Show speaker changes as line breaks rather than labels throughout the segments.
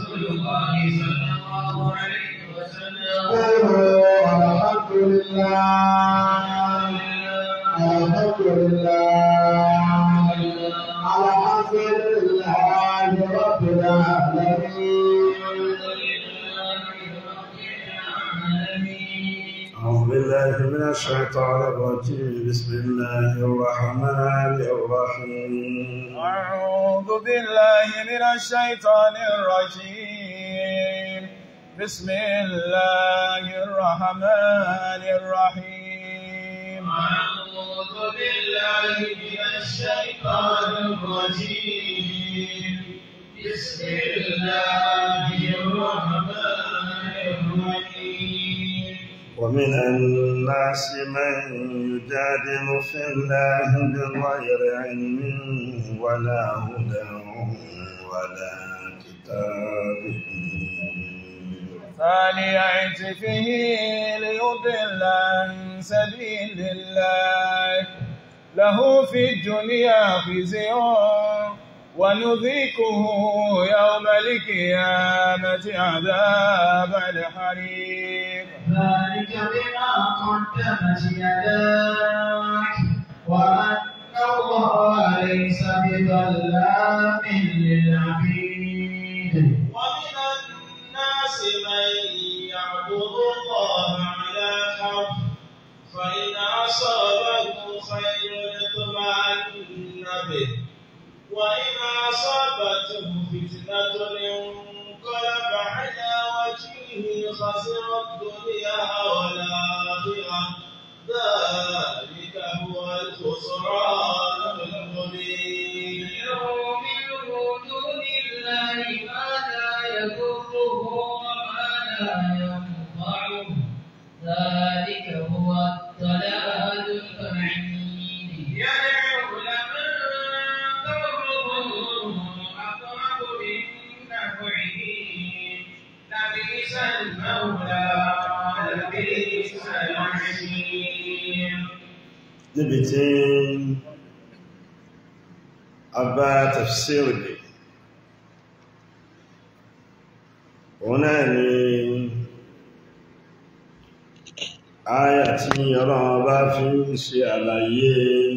رسول الله صلى الله عليه وسلم
قولوا الحمد لله الحمد لله الحمد لله رب العالمين
أعوذ بالله من الشيطان الرجيم بسم الله الرحمن الرحيم
أعوذ بالله من الشيطان الرجيم بسم الله الرحمن الرحيم
أعوذ بالله من الشيطان الرجيم بسم الله الرحمن الرحيم
ومن الناس من يجادل في الله بغير علم ولا هدى ولا كتاب
ثاني عتفه ليضل عن سبيل الله له في الدنيا خزي ونذيقه يوم القيامة عذاب الحريق
ذلك بما قدمت يداك وأن الله ليس بظلام للعبيد ومن الناس من يعبد الله على حرف فإن أصابه خير اطمأن به وإن أصابته فتنة انقلب على وجهه خسر الدنيا والآخرة ذلك هو الخسران المبين من دون الله ما لا يضره وما لا ينفعه ذلك هو الضلال البعيد يدعو لمن ضره أقرب من نفعه لبئس المولى لبئس العشير
níbi tí a bá tafsiri dé òun náà ni áyà tí ọlọ́run bá fi ń ṣe àlàyé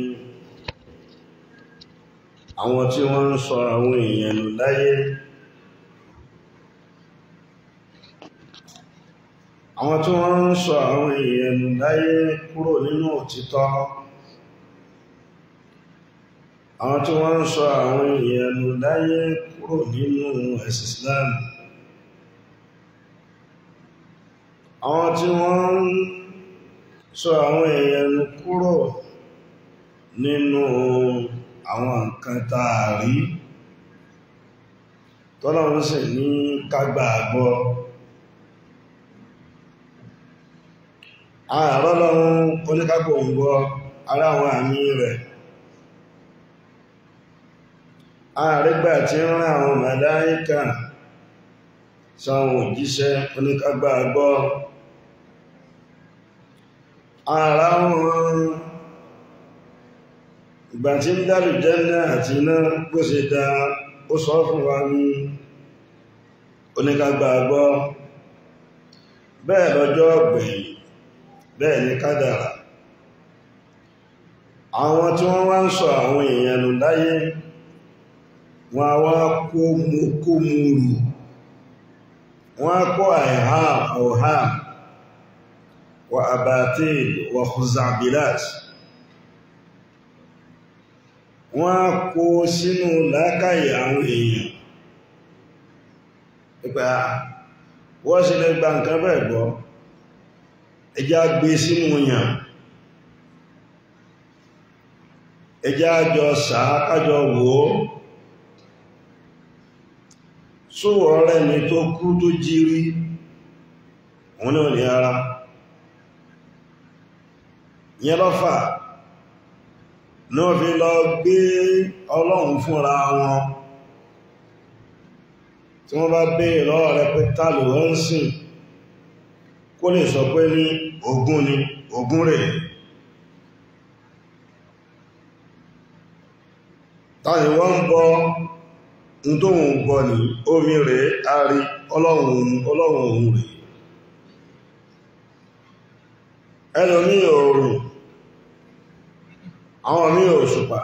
àwọn tí wọ́n ń sọ àwọn èèyàn nù láyé àwọn tí wọ́n ń sọ àwọn èèyàn nù láyé kúrò nínú òtítọ́ àwọn tí wọ́n ń sọ àwọn èèyàn nù láyé kúrò nínú ẹ̀sìn Islam àwọn tí wọ́n ń sọ àwọn èèyàn nù kúrò nínú àwọn nǹkan tààrí tọ́lọ́run sì ní kágbàgbọ́ àrọ́lọ́run oníkágbò ń gbọ́ ara àwọn àmì rẹ̀ àrígbà tí ń rán àwọn màláíkà sáwọn òjíṣẹ́ oníkágbà gbọ́ ara wọn ìgbà tí ń dálù jẹ́nà àti iná bó ṣe dá ó sọ fún wa ní oníkágbà gbọ́ bẹ́ẹ̀ lọ́jọ́ ọ̀gbẹ̀yìn bẹ́ẹ̀ ni kádàrà àwọn tí wọ́n wá ń sọ àwọn èèyàn nù láyé wọ́n a wá kó mú kó mú rù wọ́n a kó àìhá ọ̀há wà àbàtí wà kùzàbílát wọ́n a kó sínú lákàyè àwọn èèyàn ìgbà wọ́n sì lè gba nǹkan bẹ́ẹ̀ gbọ́ ẹjá gbé sínú yàn ẹjá jọ sàákájọ wò ó sówọ̀ ọ̀rẹ́ mi tó kú tó jírí wọn náà ní ara yẹn lọ́fà náà fi lọ gbé ọlọ́run fúnra wọn tí wọ́n bá bèèrè lọ́wọ́ rẹ̀ pé tàlù wọ́n ń sìn kó lè sọ pé ní ogún ni ogún rẹ̀ tàbí wọ́n ń bọ ń tó ń gbọ́ ní omi rẹ̀ àrí ọlọ́run ọlọ́run òun rẹ̀ ẹlòmí òòrùn àwọn mí òṣùpá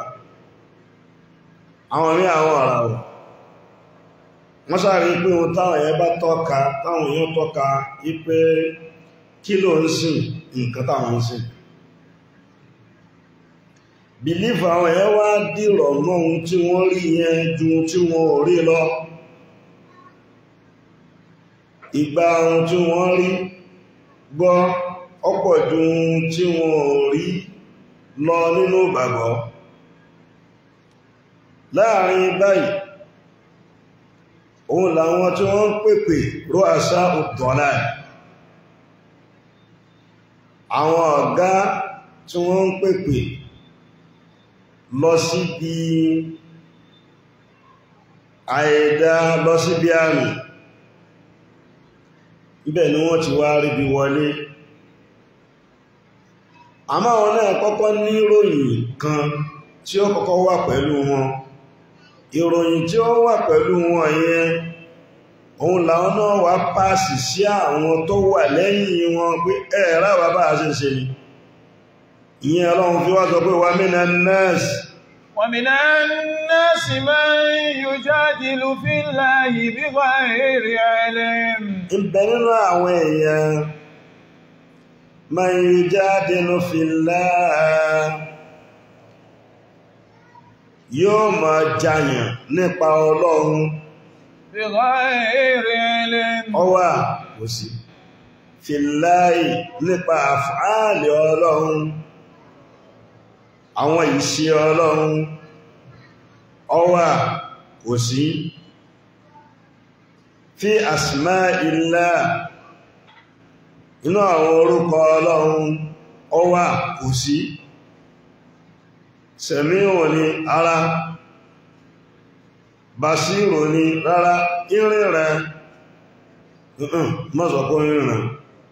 àwọn mí àwọn àràwọ̀ wọ́n sáré pé ohun táwọn èèyàn bá tọ́ka táwọn èèyàn tọ́ka wípé kí ló ń sìn nǹkan táwọn ń sìn bìlífù àwọn èèyàn wá dìrọ̀ mọ́ ohun tí wọ́n rí yẹn ju ohun tí wọ́n ò rí lọ ìgbà ohun tí wọ́n rí gbọ́ ọ̀pọ̀ ju ohun tí wọ́n ò rí lọ nínú ìgbàgbọ́ láàrin báyìí òun làwọn tí wọ́n ń pèpè ró àṣà òtọ́lá àwọn ọ̀gá tí wọ́n ń pèpè lọ síbi àìdá lọ síbi àmì ibẹ̀ ni wọ́n ti wá ríbi wọlé àmọ́ àwọn náà kọ́kọ́ ní ìròyìn kan tí ó kọ́kọ́ wà pẹ̀lú wọn ìròyìn tí ó wà pẹ̀lú wọn yẹn òun làwọn náà wá pàásì sí àwọn tó wà lẹ́yìn wọn pé ẹ̀ẹ́rà wà bá a ṣe ṣe ni ìyẹn ọlọ́run fi wá sọ pé wà mínà nẹ́ẹ̀sì
ومن الناس من يجادل في الله بغير علم
ìbẹ̀ nínú àwọn èèyàn man yujadilu fillah yóò máa jàyàn nípa ọlọ́run
بغير علم
ọwà kò sí fillahi nípa àfáàlì ọlọ́run àwọn ìṣe ọlọ́run ọwà kò sí fi asma'illah inú àwọn orúkọ ọlọ́run ọwà kò sí sẹ̀míhùn ni ara basírò ni rárá irin rẹ̀ mọ́sọ̀kọ́ irin rẹ̀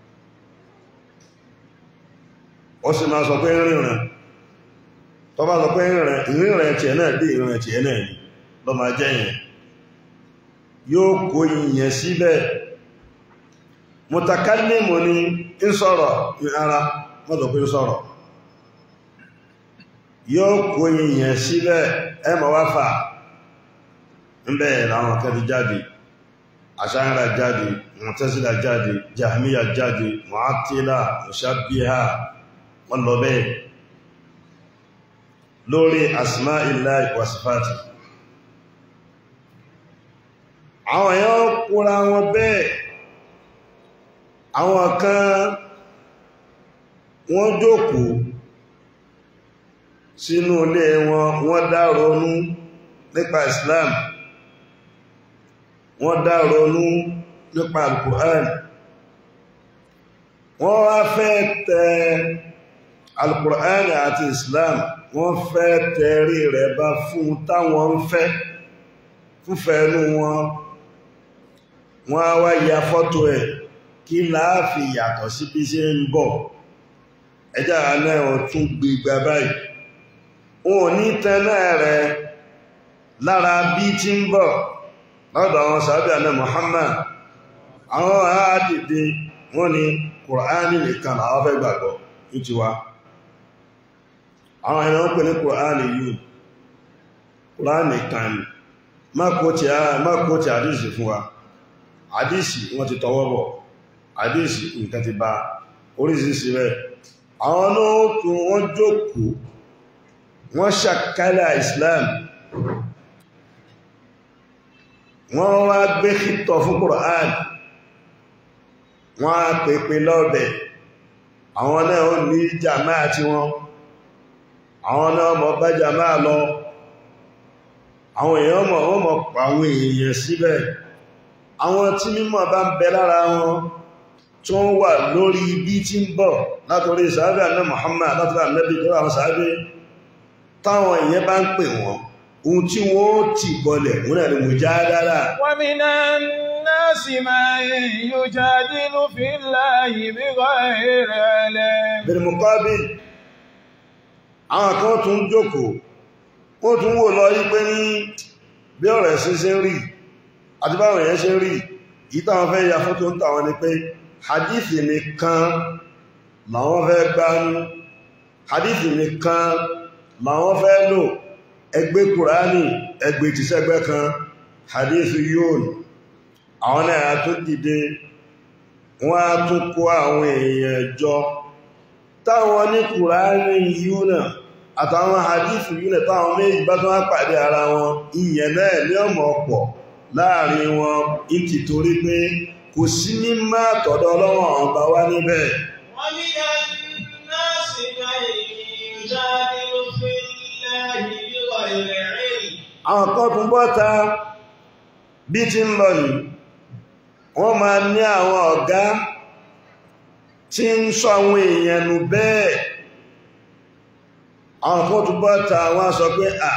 ó sì máa sọ pé irin rẹ̀ tó bá sọ pé ìrìn rẹ̀ tí ẹ̀ náà dé ìrìn rẹ̀ tí ẹ̀ náà ní lọ máa jẹ́ yẹn yóò kó ìyẹn síbẹ̀ mutakallimu ni ń sọ̀rọ̀ ní ara mọ́tò pé ń sọ̀rọ̀ yóò kó ìyẹn síbẹ̀ ẹ mọ̀ wá fà ń bẹ̀ láwọn akẹ́bí jáde àṣáyára jáde Mu'tazila jáde Jahmiya jáde Mu'attila Mushabbiha wọ́n lọ bẹ́ẹ̀ lórí asmá illahi wa sifati àwọn èèyàn kúra wọn bẹ́ẹ̀ àwọn kan wọ́n jókòó sínú ilé wọn wọ́n dá ronú nípa Islam wọ́n dá ronú nípa Al-Qur'an wọ́n wá fẹ́ tẹ Al-Qur'an àti Islam wọ́n fẹ́ tẹ̀rí rẹ̀ bá fún táwọn ń fẹ́ fúnfẹ́ inú wọn wọ́n á wá ya fọ́tò ẹ̀ kí láàfi yàtọ̀ sí bí ṣe ń bọ̀ ẹjá náà wọ́n tún gbígbà báyìí wọn ò ní tẹ́lẹ̀ rẹ̀ lára bí tí ń bọ̀ lọ́dọ̀ àwọn sàábì àná Muhammad àwọn àádìdì wọ́n ní Kùránì nìkan làwọn fẹ́ gbàgbọ́ ní tiwa àwọn ẹ̀nà wọ́n pè ní Kùránì yìí Kùránì kan mákòótì àdísì fún wa àdísì wọ́n ti tọwọ́ bọ̀ àdísì nǹkan ti bá orísìírísìí rẹ̀ àwọn náà tún wọ́n jókòó wọ́n ṣàkálà Islam wọ́n wá gbé kìtọ̀ fún Kùránì wọ́n á pèpè lọ́bẹ̀ àwọn náà ó ní jàmáà tí wọ́n àwọn náà mọ̀ bá jàmáà lọ àwọn èèyàn mọ̀ wọ́n mọ̀ pa àwọn èèyàn síbẹ̀ àwọn tí mímọ̀ bá ń bẹ lára wọn tí wọ́n wà lórí ibi tí ń bọ̀ látorí sàábẹ̀ àná Muhammad látọ̀rọ̀ ànábì tó àwọn sàábẹ̀ táwọn èèyàn bá ń pè wọ́n ohun tí wọ́n ti bọlẹ̀ wọ́n náà ni mujadala
ومن الناس من يجادل في الله بغير علم
bil muqabil àwọn kan tún jókòó wọ́n tún wò lọ yí pé ní bí ọ̀rọ̀ ẹ̀sìn ṣe ń rí àti báwọn èèyàn ṣe ń rí yìí táwọn fẹ́ ya fótó ń tàwọn ni pé hadith nìkan làwọn fẹ́ gbánú hadith nìkan làwọn fẹ́ lò ẹgbẹ́ kùránì ẹgbẹ́ tìṣẹ́gbẹ́ kan hadith yóò àwọn náà tó dìde wọ́n á tún kó àwọn èèyàn jọ táwọn ní kùránì yóò náà àtàwọn hadith yóò náà táwọn méjì bá tún wá pàdé ara wọn ìyẹn náà ní ọmọ ọ̀pọ̀ láàrin wọn ìtì torí pé kò sí mímọ́ àtọ̀dọ̀ ọlọ́wọ̀n ọba wá níbẹ̀
ومن الناس من يجادل في الله بغير علم
àwọn kan tún bọ́ta bí ti ń lọ yìí wọ́n máa ní àwọn ọ̀gá tí ń sọ àwọn èèyàn nù bẹ́ẹ̀ àwọn kan tún bọ́ta wọ́n á sọ pé à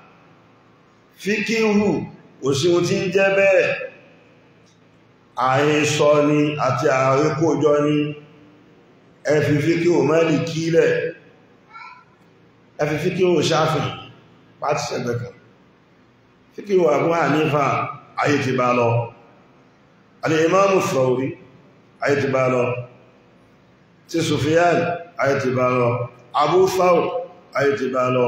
fíkíhù òsìwò tí ń jẹ́ bẹ́ẹ̀ àhesọ ni àti àrékójọ ni ẹfi fíkíhù mẹ́lì kílẹ̀ ẹfi fíkíhù sáfìn pàtí sẹ́gbẹ̀ kan fíkíhù Abu Hanifa ayé ti bá lọ alìmáàmù Thawri ayé ti bá lọ ti Sufyan ayé ti bá lọ Abu Thawr ayé ti bá lọ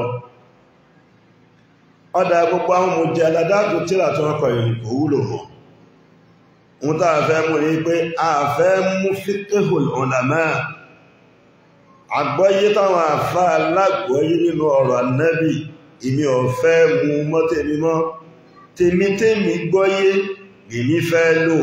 ọdá gbogbo àwọn mọ̀jẹ́ aládágún tíra tó wọ́n kọ̀ ìrìn kò wúlò mọ́ ń tàà fẹ́ mú ní pé a fẹ́ mú fiqhul ulama àgbọ́yé táwọn àfá alágbọ́yé nínú ọ̀rọ̀ Ànábì èmi ò fẹ́ mú mọ́ tèmi mọ́ tèmi tèmi gbọ́yé èmi fẹ́ lò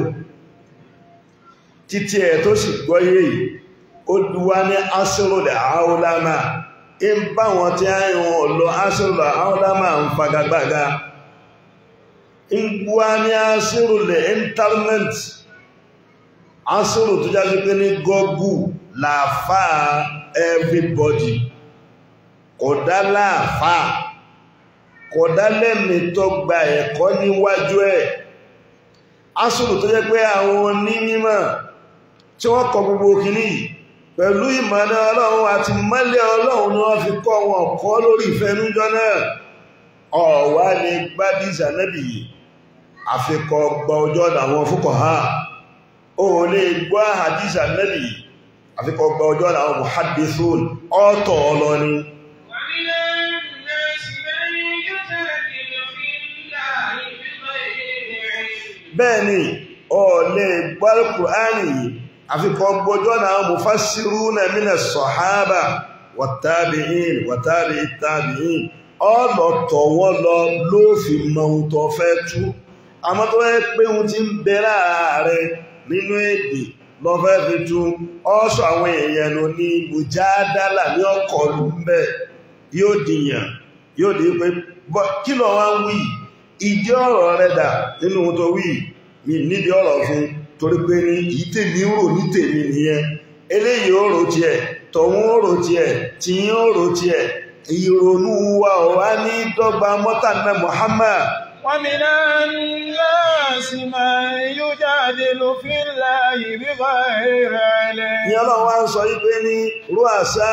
títí ẹ̀ tó sì gbọ́yé yìí ó duwá ní asíròlẹ̀ àáúlámà ń bá wọn tí a ń wọn lọ asíròlẹ̀ àáúlámà ń fagagbága ń buwá ní asíròlẹ̀ internet asírò tó jáde pé ní gọ́gù làáfáà everybody kódà láàfáà kódà lẹ́mí tó gba ẹ̀kọ́ níwájú ẹ̀ asírò tó jẹ́ pé àwọn onímọ̀ tí wọ́n kọ gbogbo kìíní yìí pẹ̀lú ìmọ̀nà ọlọ́run àti mọ́lẹ̀ ọlọ́run ni wọ́n fi kọ́ wọn kọ́ lórí ìfẹ́nújọ́ náà ọ̀wá ni gbádìsà nẹ́bì yìí àfikọ́ gbọ́ ọjọ́ àwọn fúkọ̀ ha o lè gbọ́ àdìsà nẹ́bì yìí àfikọ́ gbọ́ ọjọ́ àwọn muhaddithun ọ̀tọ̀ ọlọ́ni
ومن الناس من يجادل في الله بغير علم
bẹ́ẹ̀ ni ọ lè gbọ́ Al-Qur'ani yìí àfikọ́ gbọ́jọ́ náà mufassiruna mina sọ̀hábà wàtàbíìn wàtàbí tàbíìn ọlọ́tọ̀ wọ́n lọ ló fi mọ ohun tó fẹ́ tú àmọ́ tó fẹ́ pé ohun tí ń bẹ láàárẹ nínú èdè lọ fẹ́ fi tú ọ́sọ̀ àwọn èèyàn ló ní mùjádálà ní ọkọ̀ lù ń bẹ̀ yóò dìyàn yóò dì pé bọ́- kí lọ wá ń wí ìdí ọ̀rọ̀ rẹ̀ dà nínú ohun tó wí mi nídìí ọ̀rọ̀ fún torí pé ní yìí tèmi ń rò ní tèmi nìyẹn eléyìí ó rò tiẹ̀ tọ̀hún ó rò tiẹ̀ tìyín ó rò tiẹ̀ ìrònú wa ò wá ní dọ́gba mọ́tànà Muhammad
ومن الناس من يجادل في الله بغير علم
ní ọlọ́run wá ń sọ wípé ní rúàṣá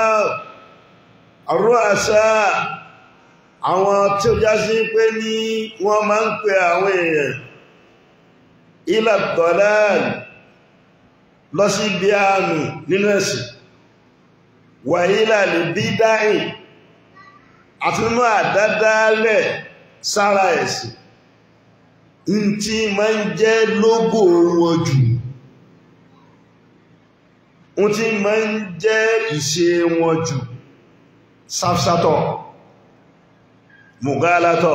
rúàṣá àwọn tí ó já sí pé ní wọ́n máa ń pè àwọn èèyàn ilẹ̀ tọ́láàlì lọ sí ibi àánú nínú ẹ̀sìn wà ilẹ̀ lè bí dáìn àti nínú àdádálẹ̀ sára ẹ̀sìn ń tí máa ń jẹ́ lógò wọn jù wọ́n tí ma ń jẹ́ ìṣe wọn jù sáfsátọ̀ mùgálátọ̀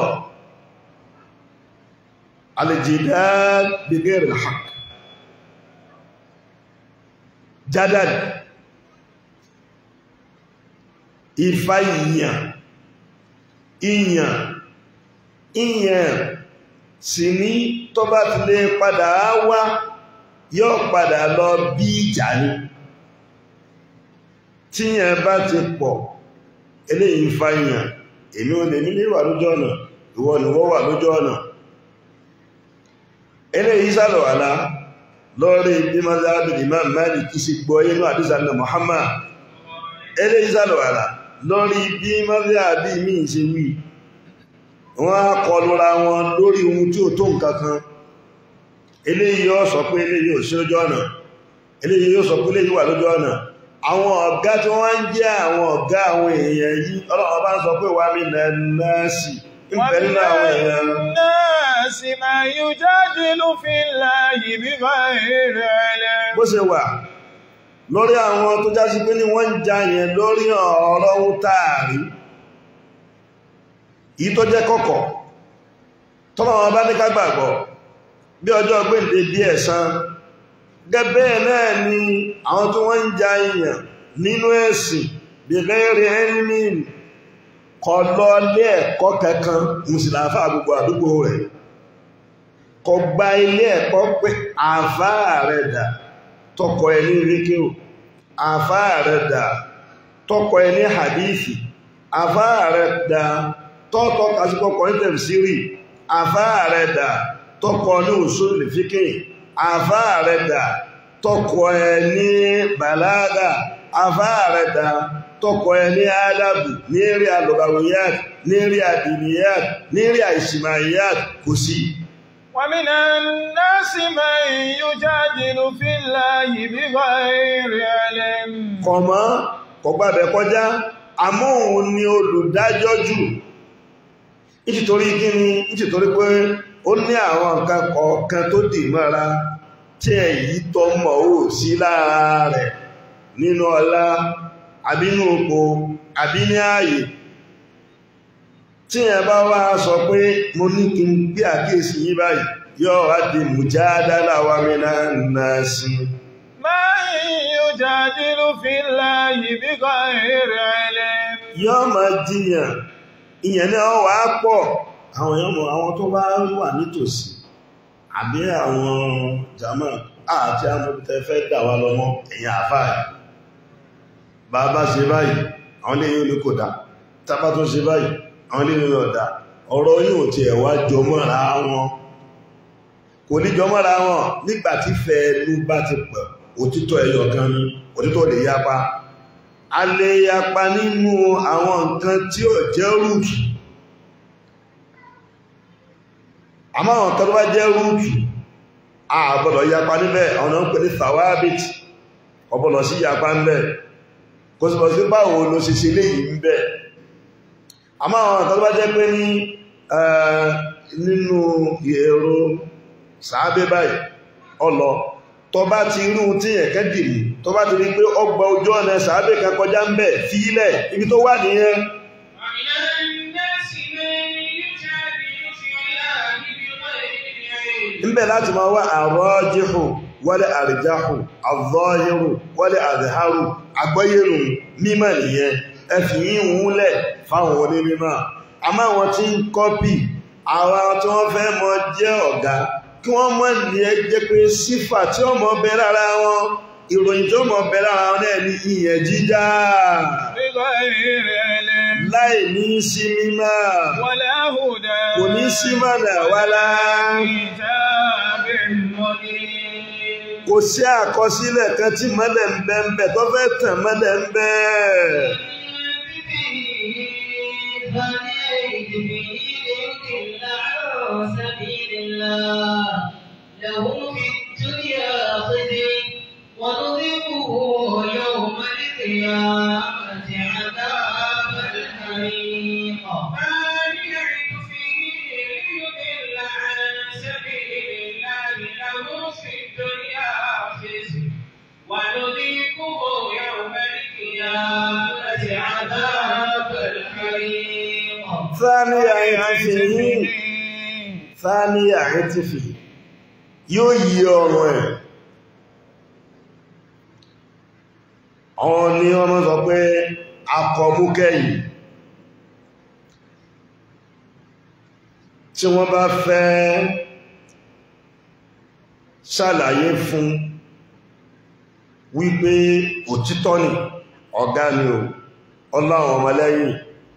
alìjìdá bigẹ́rẹ̀ haq jádàd ìfà ìyàn ìyàn ìyàn sì ní tó bá ti lè padà wá yóò padà lọ bí ìjà ni tíyàn bá ti pọ̀ eléyìí fa ìyàn èmi ò lè nílé wà lójú ọ̀nà ìwọ ni wọ́n wà lójú ọ̀nà eléyìí sálọ̀wàlá lọ́rí bí mazhabi Imam Malik kí sí gbọ́ inú àdísà ní Muhammad eléyìí sálọ̀wàlá lórí bí mazhabi mi ṣe wí wọ́n á kọlura wọn lórí ohun tí ó tó nǹkan kan eléyìí yóò sọ pé eléyìí ò sí lójú ọ̀nà eléyìí yóò sọ pé eléyìí wà lójú ọ̀nà àwọn ọ̀gá tí wọ́n ń jẹ́ àwọn ọ̀gá àwọn èèyàn yìí ọlọ́run bá ń sọ pé wà mí nẹ́ẹ̀sì ń bẹ nínú àwọn èèyàn
الناس من يجادل في الله بغير علم
bó ṣe wà lórí àwọn tó jásí pé ní wọ́n ń ja yẹn lórí ọ̀rọ̀ ohun táàrí yìí tó jẹ́ kọ̀kọ̀ tọ́lọ̀ wọn bá ní ká gbàgbọ́ bí ọjọ́ gbèǹde díẹ̀ san gẹ́gẹ́ náà ni àwọn tó wọ́n ń ja èèyàn nínú ẹ̀sìn bèbèrè ẹni kọ lọ ilé ẹ̀kọ́ kankan mùsùlùmí gbogbo àdúgbò rẹ̀ kọ gba ilé ẹ̀kọ́ pé àfáà rẹ̀ dà tọkọ ẹ ní ríkíò àfáà rẹ̀ dà tọkọ ẹ ní hadithi àfáà rẹ̀ dà tọ́tọ́ kásíkọ́kọ́ ní tẹ̀síìrì àfáà rẹ̀ dà tọkọ ní usul fiqh àfáà rẹ̀ dà tọkọ ẹ ní bàlágà àfáà rẹ̀ dà tọkọ ẹ ní ádàbù ní rí alùbàwìyàt ní rí àdìníyàt ní rí àìsìmáyàt kò sí
ومن الناس من يجادل في الله بغير علم
kọ̀mọ́ kọ̀gbàbẹ̀ kọjá àmọ́ òun ni olùdájọ́ jù nítorí kíni nítorí pé ó ní àwọn nǹkan kọ̀ọ̀kan tó dì mọ́ra tí èyí tó mọ̀ ó sí lára rẹ̀ nínú ọlá àbínú oko àbí ní ààyè tí ẹ bá wá sọ pé mo ní kí n gbé àkíyèsí yí báyìí yóò wá di mùjádálà wa minan nasi
من يجادل في الله بغير علم
yóò máa jiyàn ìyẹn náà wà á pọ̀ àwọn èèyàn mọ̀ àwọn tó bá wà nítòsí àbí àwọn jama àti amòbítẹ́ fẹ́ dà wá lọ́mọ ẹ̀yìn àfáà bàbá ṣe báyìí àwọn lè yóò ní kò dá tábà tó ṣe báyìí àwọn lè yóò ọ̀dá ọ̀rọ̀ yóò ti ẹ̀wà jọmọ́ra wọn kò ní jọmọ́ra wọn nígbàtí fẹ́ẹ̀lú bá ti pẹ̀ òtítọ́ ẹyọ kan ní òtítọ́ lè yapa a lè yapa nínú àwọn nǹkan tí ó jẹ́ rúùtù àmọ́ àwọn nǹkan tó bá jẹ́ rúùtù a gbọ́dọ̀ yapa níbẹ̀ àwọn náà ń pè ní thawabit ọbọ̀lọ̀ sí yapa ń bẹ̀ kò sì bọ̀ sí báwo ló ṣe ṣe léyìí ń bẹ̀ àmọ́ àwọn nǹkan tó bá jẹ́ pé ní eh, nínú èrò sàábé báyìí ọlọ tó bá ti irú tí ẹ̀kẹ́ dìmú tó bá ti rí pé ọgbà ojú ọ̀nà sàábé kan kọjá ń bẹ̀ fílẹ̀ ibi tó wà nìyẹn
ومن الناس من يجادل في الله بغير علم
ń bẹ̀ láti máa wá àrọ́jíhù wálé àrìjáhù àzọ́hírù wálé àzìhárù àgbọ́yèrù mímọ̀ nìyẹn ẹfì yí ń wúlẹ̀ fáwọn onímọ̀ àmọ́ àwọn tí ń kọ́pì àwọn tí wọ́n fẹ́ mọ jẹ́ ọ̀gá kí wọ́n mọ̀ ní ẹ jẹ́ pé sífà tí ó mọ bẹ lára wọn ìròyìn tó mọ bẹ lára wọn náà ní ìyẹn jíjá
بغير علم
láì ní sí mímọ̀
ولا هدى
kò ní sí mọ̀nà wálá
كتاب مبين
kò sí àkọsílẹ̀ kan tí mọ́lẹ̀ ń bẹ ń bẹ tó fẹ́ tàn mọ́lẹ̀ ń bẹ
له في الدنيا خزي ونذيقه يوم القيامة عذاب الحريق فليعد فيه ليضل عن سبيل الله له في الدنيا خزي ونذيقه يوم القيامة عذاب الحريق
ثانية عطفه ثانية عطفه yóò yí ọrùn ẹ̀ àwọn ni wọ́n mọ́ sọ pé akọmúkẹ́yìn tí wọ́n bá fẹ́ ṣàlàyé fún wípé òtítọ́ ni ọ̀gá ni ò ọláwọn ọmọlẹ́yìn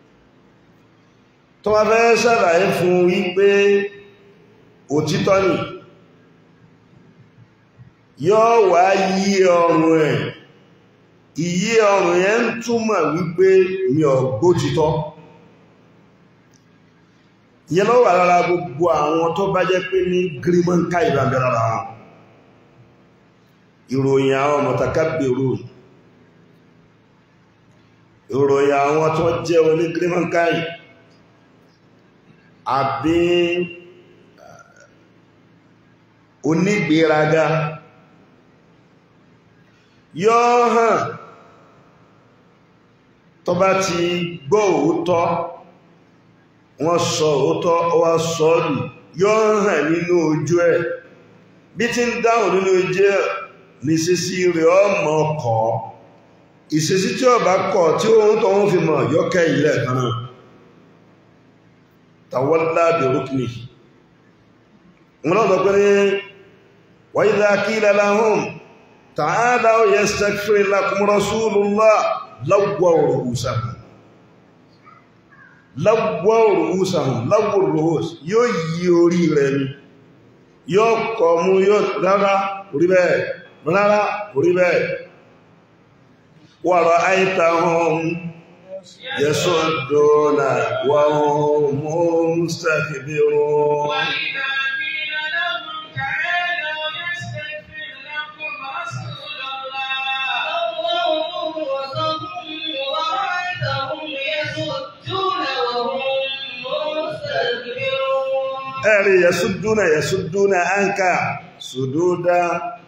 tó bá fẹ́ ṣàlàyé fún wípé òtítọ́ ni yóò wá yí ọrùn ẹ̀ ìyí ọrùn yẹn ń túmọ̀ wípé mi ò gbótítọ́ ìyẹn ló wà lára gbogbo àwọn tó bá jẹ́ pé ní gírímọ́ǹká ìbàbẹ̀ lára wọn ìròyìn àwọn mọ̀tàkábèrò ìròyìn àwọn tó jẹ́ oní gírímọ́ǹká àbí onígbéraga yóò hàn tó bá ti gbọ́ òótọ́ wọ́n sọ òótọ́ wá sọ́ọ̀lù yóò hàn nínú ojú ẹ̀ bí tí ń dáhùn nínú ojú ẹ̀ ní sísí rẹ̀ ọmọ ọkọ̀ ìṣesí tí ọba kọ̀ tí ó ń tọ́ wọ́n fi mọ̀ yọ́kẹ́ ilẹ̀ kan náà tàwọ́lá bẹ̀rùkìnì wọn lọ́dọ̀ pé ní وإذا قيل لهم تعالوا يستغفر لكم رسول الله لووا رؤوسهم لووا رؤوسهم لووا الرؤوس yóò yí orí rẹ̀ ni yóò kọ̀ mú yóò rárá orí bẹ́ẹ̀ rárá orí bẹ́ẹ̀ ورأيتهم يصدون وهم مستكبرون
وإذا قيل لهم تعالوا يستغفر لكم رسول الله اللهم وصفهم ورأيتهم يصدون وهم مستكبرون
ẹ̀rí yẹ̀súdúnà yẹ̀súdúnà áńkà sùdúdá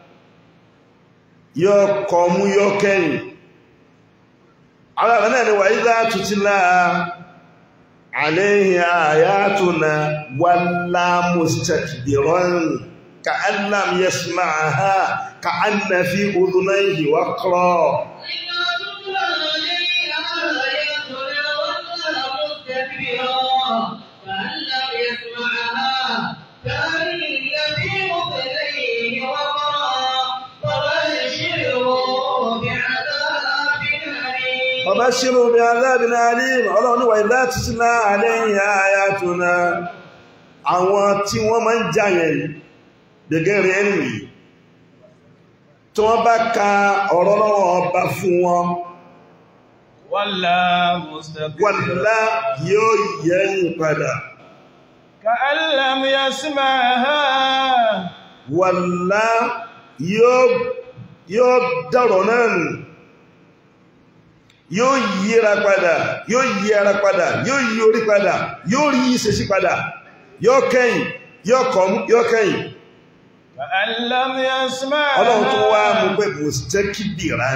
yóò kọ mú yóò kẹ́yìn àwọn náà ni wà ìdá tutila àléhìn àyátùnà wàlá mustakbiran ka annam yasma'aha ka anna fi udhunayhi waqra
إذا تتلى عليه آياتنا ولى مستكبرا كأن لم يسمعها كأن في أذنيه وقرا فبشره بعذاب أليم
فبشروا بعذاب أليم ọlọ́run ní wà ìdá tutila àléhìn àyátùnà àwọn tí wọ́n máa ń jàyẹ̀ yìí gẹ́gẹ́rẹ́ ẹni yìí tí wọ́n bá ka ọ̀rọ̀ lọ́wọ́ ọba fún wọn
ولا مستكبرا
wàlá yóò yẹ́yìn padà
كأن لم يسمعها
wàlá yóò yóò dọ̀rọ̀ náà nù yóò yíra padà yóò yí ara padà yóò yí orí padà yóò rí ìṣesí padà yóò kẹ́yìn yóò kọ̀mú yóò kẹ́yìn
كأن لم يسمعها
ọlọ́run tó wá mú pé mùsítẹ́kìbìrán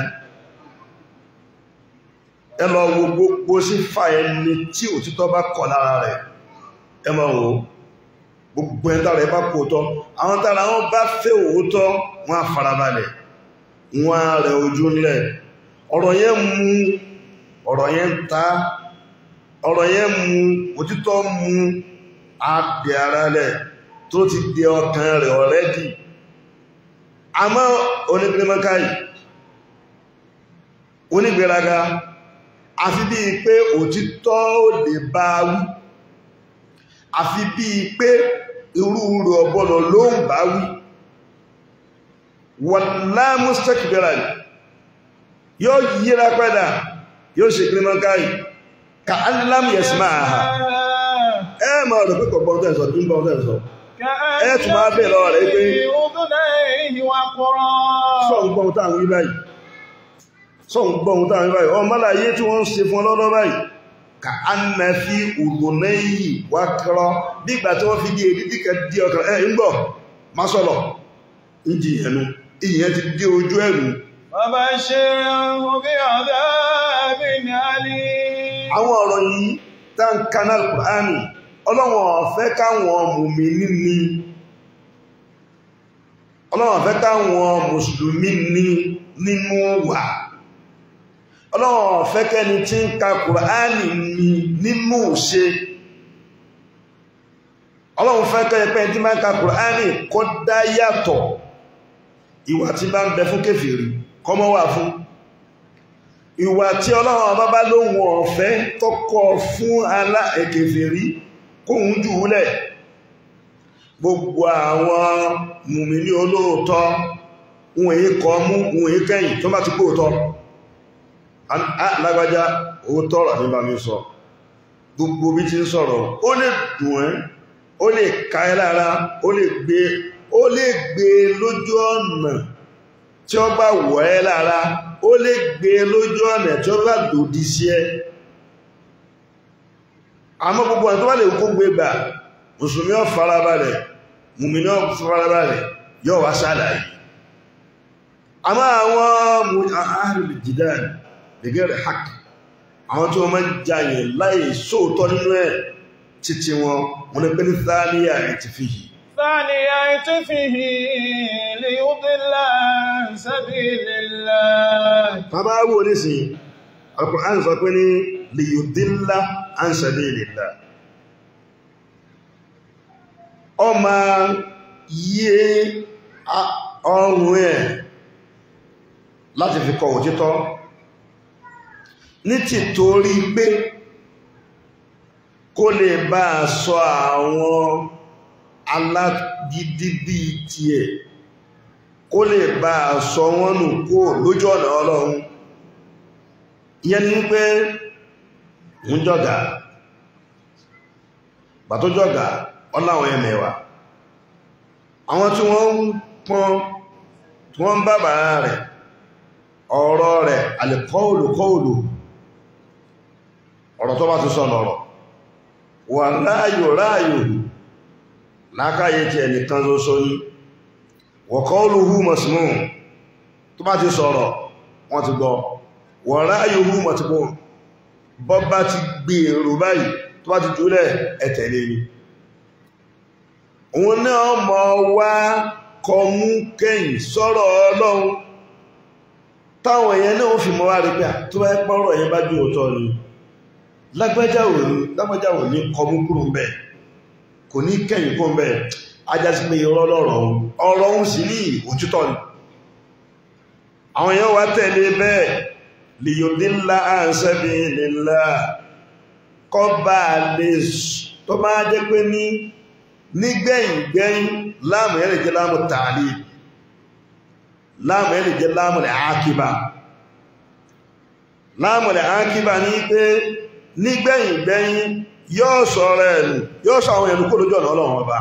ẹ lọ wo gbogbo sí fa ẹni tí òtítọ́ bá kọ̀ lára rẹ̀ ẹ máa wò ó gbogbo ẹni tára ẹ bá kó tọ́ àwọn tára wọn bá fẹ́ òótọ́ wọn á farabalẹ̀ wọn á rẹ̀ ojú ńlẹ̀ ọ̀rọ̀ yẹn mú ọ̀rọ̀ yẹn ta ọ̀rọ̀ yẹn mú òtítọ́ mú àpì ara rẹ̀ tó ti di ọkàn rẹ̀ ọ̀rẹ́dì àmọ́ onígbèmọ́káyì onígbèraga àfi bí i pé òtítọ́ ò lè bá wí àfi bí i pé irú rẹ̀ ọ̀bọ̀nà ló ń bá wí wàlá mustakbiran yóò yíra padà yóò ṣe gbèmọ́káyì ka allam yasma'aha ẹ mọ̀ rẹ̀ pé kọ̀gbọ́n tẹ́sọ̀ tí ń bọ́ tẹ́sọ̀ ẹ tún máa bèèrè lọ́wọ́ rẹ̀ pé
أذنيه وقرا
sọ́n gbọ́n táwọn wí báyìí sọ́n gbọ́n táwọn wí báyìí ọmọ láyé tí wọ́n ń ṣe fún ọlọ́dọ́ báyìí ka a na fi òdòdó yìí wá kọ́rọ́ nígbà tí wọ́n fi di èdè díkẹ́ dí ọkàn ẹ̀ ń gbọ́ má sọ̀rọ̀ ń di ẹnu ìyẹn ti dé ojú ẹ̀rù
فبشره بعذاب أليم
àwọn ọ̀rọ̀ yìí tá ń kanal kùránì ọlọ́wọ̀n ọ̀fẹ́ káwọn mùmínì ní ọlọ́wọ̀n ọ̀fẹ́ káwọn mùsùlùmí ní nínú wà ọlọ́wọ̀n ọ̀fẹ́ kẹni tí ń ka kùránì ní nínú ṣe ọlọ́wọ̀n fẹ́ kẹni pẹ́ tí máa ń ka kùránì kó dá yàtọ̀ ìwà tí bá ń bẹ fún kèfèrí kọ́mọ́ wà fún ìwà tí ọlọ́run ọba bá lóhun ọ̀fẹ́ tọ́kọ̀ fún alá ẹ̀kẹfẹ̀rí kóhun jù úlẹ̀ gbogbo àwọn mùmìnì olóòótọ́ wọn èyí kọ mú wọn èyí kẹ́yìn tó bá ti kó òótọ́ lágbájá òótọ́ rà ní bá mi sọ gbogbo bí ti ń sọ̀rọ̀ ó lè dùn ẹ́ ó lè ká ẹ lára ó lè gbé ó lè gbé lójú ọ̀nà tí ó bá wọ̀ ẹ́ lára ó lè gbé lójú ọ̀nà tí ó bá lòdì sí ẹ àmọ́ gbogbo ọ̀nà tó bá lè kó gbé gbà mùsùlùmí ó farabalẹ̀ mùmìnì ó farabalẹ̀ yóò wá ṣàlàyé àmọ́ àwọn ahlul jidal bighairi haqq àwọn tí wọ́n máa ń jayẹ̀ láì sóòtọ́ nínú ẹ̀ títí wọn wọn ni pé ní thaniya ti fi yìí
ثاني عطفه ليضل عن سبيل الله
bàbá wò nísìn Al-Qur'an sọ pé ní liyudilla an sabilillah ọmọ yíé ọrùn ẹ̀ láti fi kọ òtítọ́ ní tìtorí pé kó lè bá a sọ àwọn alágídí bí tiẹ̀ kó lè bá a sọ wọ́n nù kó lójú ọ̀nà ọlọ́run ìyẹn ni pé ń jọ̀gà bà tó jọ̀gà ọláwọn ẹmẹ̀wà àwọn tí wọ́n ń pọ́n tí wọ́n ń bá bàrá rẹ̀ ọ̀rọ̀ rẹ̀ alìkọ́òlù kọ́òlù ọ̀rọ̀ tó bá ti sọ lọ́rọ̀ wà ráyò ráyò lákáyé tí ẹnìkan ló sọ ní wọ̀kọ́òlù hú mọ̀símù tó bá ti sọ̀rọ̀ wọ́n ti gbọ́ wà ráyò hú mọ̀tíbọ̀ bọ́ bá ti gbé èrò báyìí tó bá ti jùlẹ̀ ẹ̀tẹ̀lé ni òun náà mọ̀ wá kọmú kẹ́yìn sọ́rọ̀ ọlọ́run táwọn èèyàn náà fi mọ́ wá rí pé tó bá pọ́rọ̀ èèyàn bá jú òótọ́ ni lágbájáwò ní kọmú kúrò ń bẹ̀ kò ní kẹ́yìn kó ń bẹ̀ ajásí pé irọ́ lọ́rọ̀ ọ̀rọ̀ ń sì ní òtítọ́ ni àwọn èèyàn wá tẹ̀lé bẹ́ẹ̀ liyudilla an sabilillah kọ́ bá lè tó máa jẹ́ pé ní nígbẹ̀yìn gbẹ̀yìn láàmù ẹ̀rẹ̀ jẹ́ láàmù tààlì láàmù ẹ̀rẹ̀ jẹ́ láàmù rẹ̀ ákíbà láàmù rẹ̀ ákíbà ní pé nígbẹ̀yìn gbẹ̀yìn yóò sọ̀rọ̀ ẹ̀lù yóò sọ àwọn ẹ̀lù kó lójú ọ̀nà ọlọ́run ọba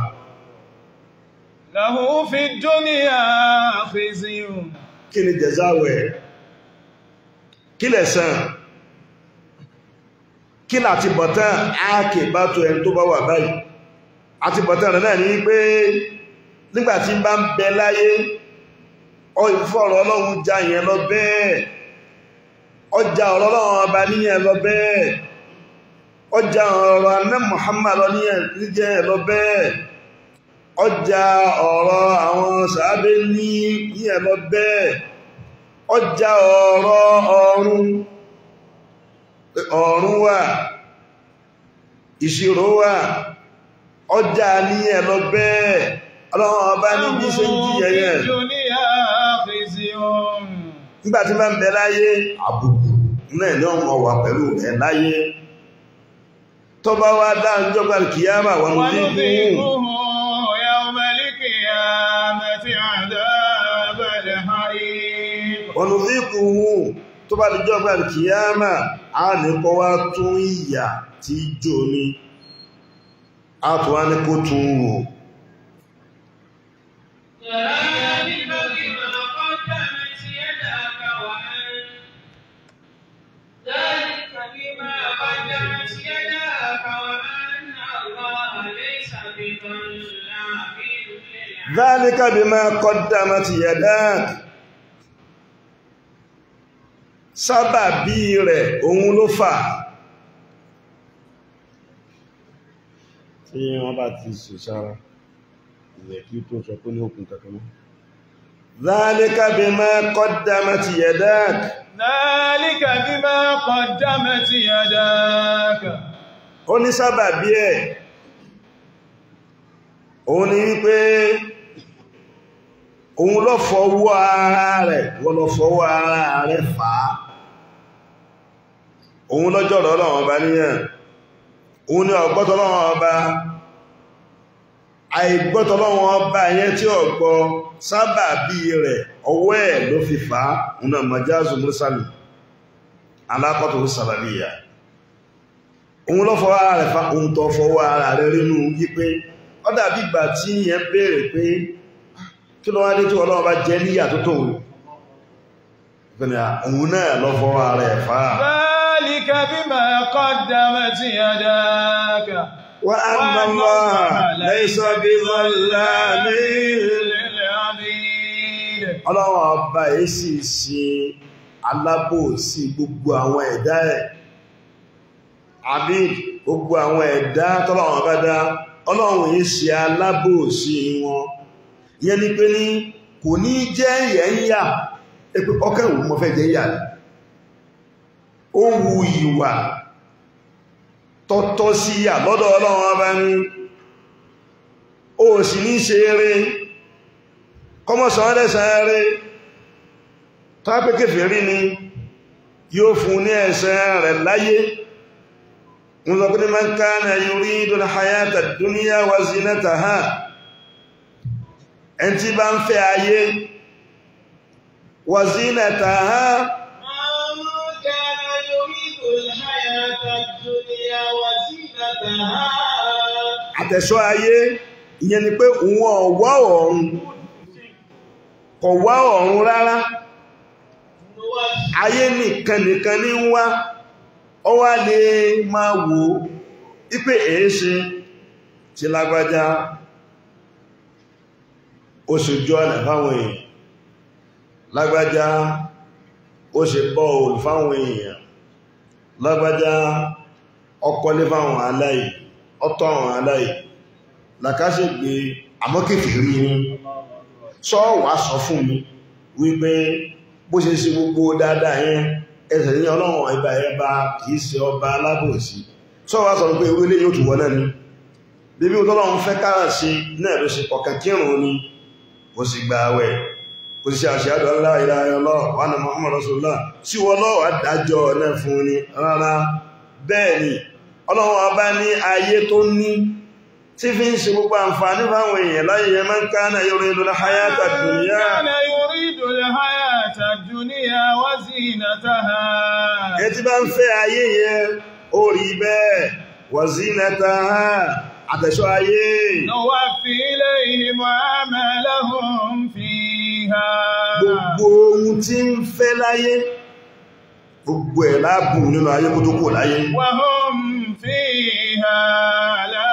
له في الدنيا خزي
kí ni jẹ̀záwẹ̀ kí lẹ̀san kí láti bọ̀tán ákìbá tó ẹni tó bá wà báyìí àti bọ̀tán rẹ̀ náà ní pé nígbàtí bá ń bẹ láyé ọ ìfọ́rọ̀ ọlọ́run já yẹn lọ bẹ́ẹ̀ ọjà ọ̀rọ̀ ọlọ́run ọba níyẹn lọ bẹ́ẹ̀ ọjà ọ̀rọ̀ anẹ́ Muhammad lọ níyẹn lọ bẹ́ẹ̀ ọjà ọ̀rọ̀ àwọn sàábé ní níyẹn lọ bẹ́ẹ̀ ọjà ọ̀rọ̀ ọ̀run ọ̀run wà ìṣirò wà ọjà ní ẹ̀lọ bẹ́ẹ̀ ọlọ́run ọba ní bí ṣe ń jí ẹyẹ
في الدنيا خزي
nígbàtí bá ń bẹ láyé àbùkù náà ní ọmọ wà pẹ̀lú ẹ̀ láyé tó bá wá dáńjọ́gbà kìíyàmà wọn ní
ونذيقه يوم القيامة عذاب الحريق
ọ̀nà fíkù hù tó bá dìjọ́gbà kìíyàmà a ní kọ́ wá tún ìyà tí jò ní a tó wá ní kó tún wò
ذلك بما قدمت يداك وأن ذلك بما قدمت يداك وأن الله ليس بظلام للعبيد
ذلك بما قدمت يداك sábàbí rẹ̀ òun ló fà tí wọ́n bá ti sù sára ilẹ̀ kí tó sọ pé ní òkun kankan mọ́ ذلك بما قدمت يداك
ذلك بما قدمت يداك
ó ní sábàbí ẹ̀ òun ni wípé òun lọ fọwọ́ ara rẹ̀ wọ́n lọ fọwọ́ ara rẹ̀ fà á òun lọ́jọ́rọ̀ ọlọ́run ọba níyàn òun ni ọgbọ́tọ̀ ọlọ́run ọba àìgbọ́tọ̀ ọlọ́run ọba yẹn tí ọgbọ́ sábàbí rẹ̀ ọwọ́ ẹ̀ ló fi fà á òun náà majazu mursali alákọ̀tọ̀ sàbàbíyà òun lọ́ fọwọ́ ara rẹ̀ fa òun tó fọwọ́ ara rẹ̀ rínú wípé ó dàbí ìgbà tí yẹn béèrè pé kí ló wá dé tí ọlọ́run bá jẹ́ níyà tó tóun ìpínlẹ̀ òun náà lọ́ fọwọ́ ara rẹ̀ fa
ذلك بما قدمت يداك
وأن الله ليس بظلام
للعبيد
ọlọ́run ọba yìí sì ṣe alábòsí gbogbo àwọn ẹ̀dá ẹ̀ àbí gbogbo àwọn ẹ̀dá tọ́lọ́run bá dá ọlọ́run yìí ṣe alábòsí wọn ìyẹn ni pé ní kò ní jẹ́ ìyẹ̀ ń yà pé ọkẹ́ òun mọ́ fẹ́ jẹ́ yà ní ó wu ìwà tọ́tọ́ sí yà lọ́dọ̀ ọlọ́run ọba ní ó sì ní ṣe eré kọmọ̀sán ẹlẹ́sàn eré tápẹ́kẹ́fẹ́ rí ni yóò fún ní ẹ̀sẹ̀ rẹ̀ láyé wọ́n sọ pé ní man kana yuridu al-hayata ad-dunya wa zinataha ẹn tí bá ń fẹ́ ayé wa zinataha
من كان يريد الحياة الدنيا وزينتها
àtẹ̀ṣọ́ ayé ìyẹn ni pé òun ọ̀wá ọ̀run kò wá ọ̀run rárá
نوفي
ayé nìkan nìkan ní ń wá ọ wá lè máa wò ó ipé èéṣe tí lágbájá ó ṣe jọ ọ̀nà fáwọn èèyàn lágbájá ó ṣe bọ́ òòlù fáwọn èèyàn lágbájá ọkọlé fáwọn aláì ọtọ́ àwọn aláì làkàṣègbè àmọ́kèfèrí ní sọ́ọ̀wà sọ fún mi wípé bó ṣe ṣe gbogbo dáadáa yẹn ẹsẹ̀ ní ọlọ́run ẹba ẹba kìí ṣe ọba alábòsí sọ́ọ̀wà sọ pé ewé lè yóò tún wọ́n náà ni bíbí ọlọ́run fẹ́ kára sí náà ló ṣe kọ̀kẹ́ kírun ni kò sì gba àwẹ̀ kò sì ṣe àṣíyàdọ̀ ńlá ìlànà ọlọ́run wà ní Muhammad Rasulullah tí wọ́n lọ́wọ́ dájọ́ náà fún ni rárá bẹ́ẹ̀ ni ọlọ́run ọba ní ayé tó ní tí fi ń ṣe gbogbo àǹfààní fáwọn èèyàn láyé yẹn máa ń ká náà yóò rí lórí hayata dunya
كان يريد الحياة الدنيا وزينتها
ẹ tí bá ń fẹ́ ayé yẹn ó rí bẹ́ẹ̀ wa zinataha àtẹ̀ṣọ́ ayé
نوفي إليهم أعمالهم فيها
gbogbo ohun tí ń fẹ́ láyé gbogbo ẹ̀ láàbù nínú ayé kó tó kò láyé
وهم فيها لا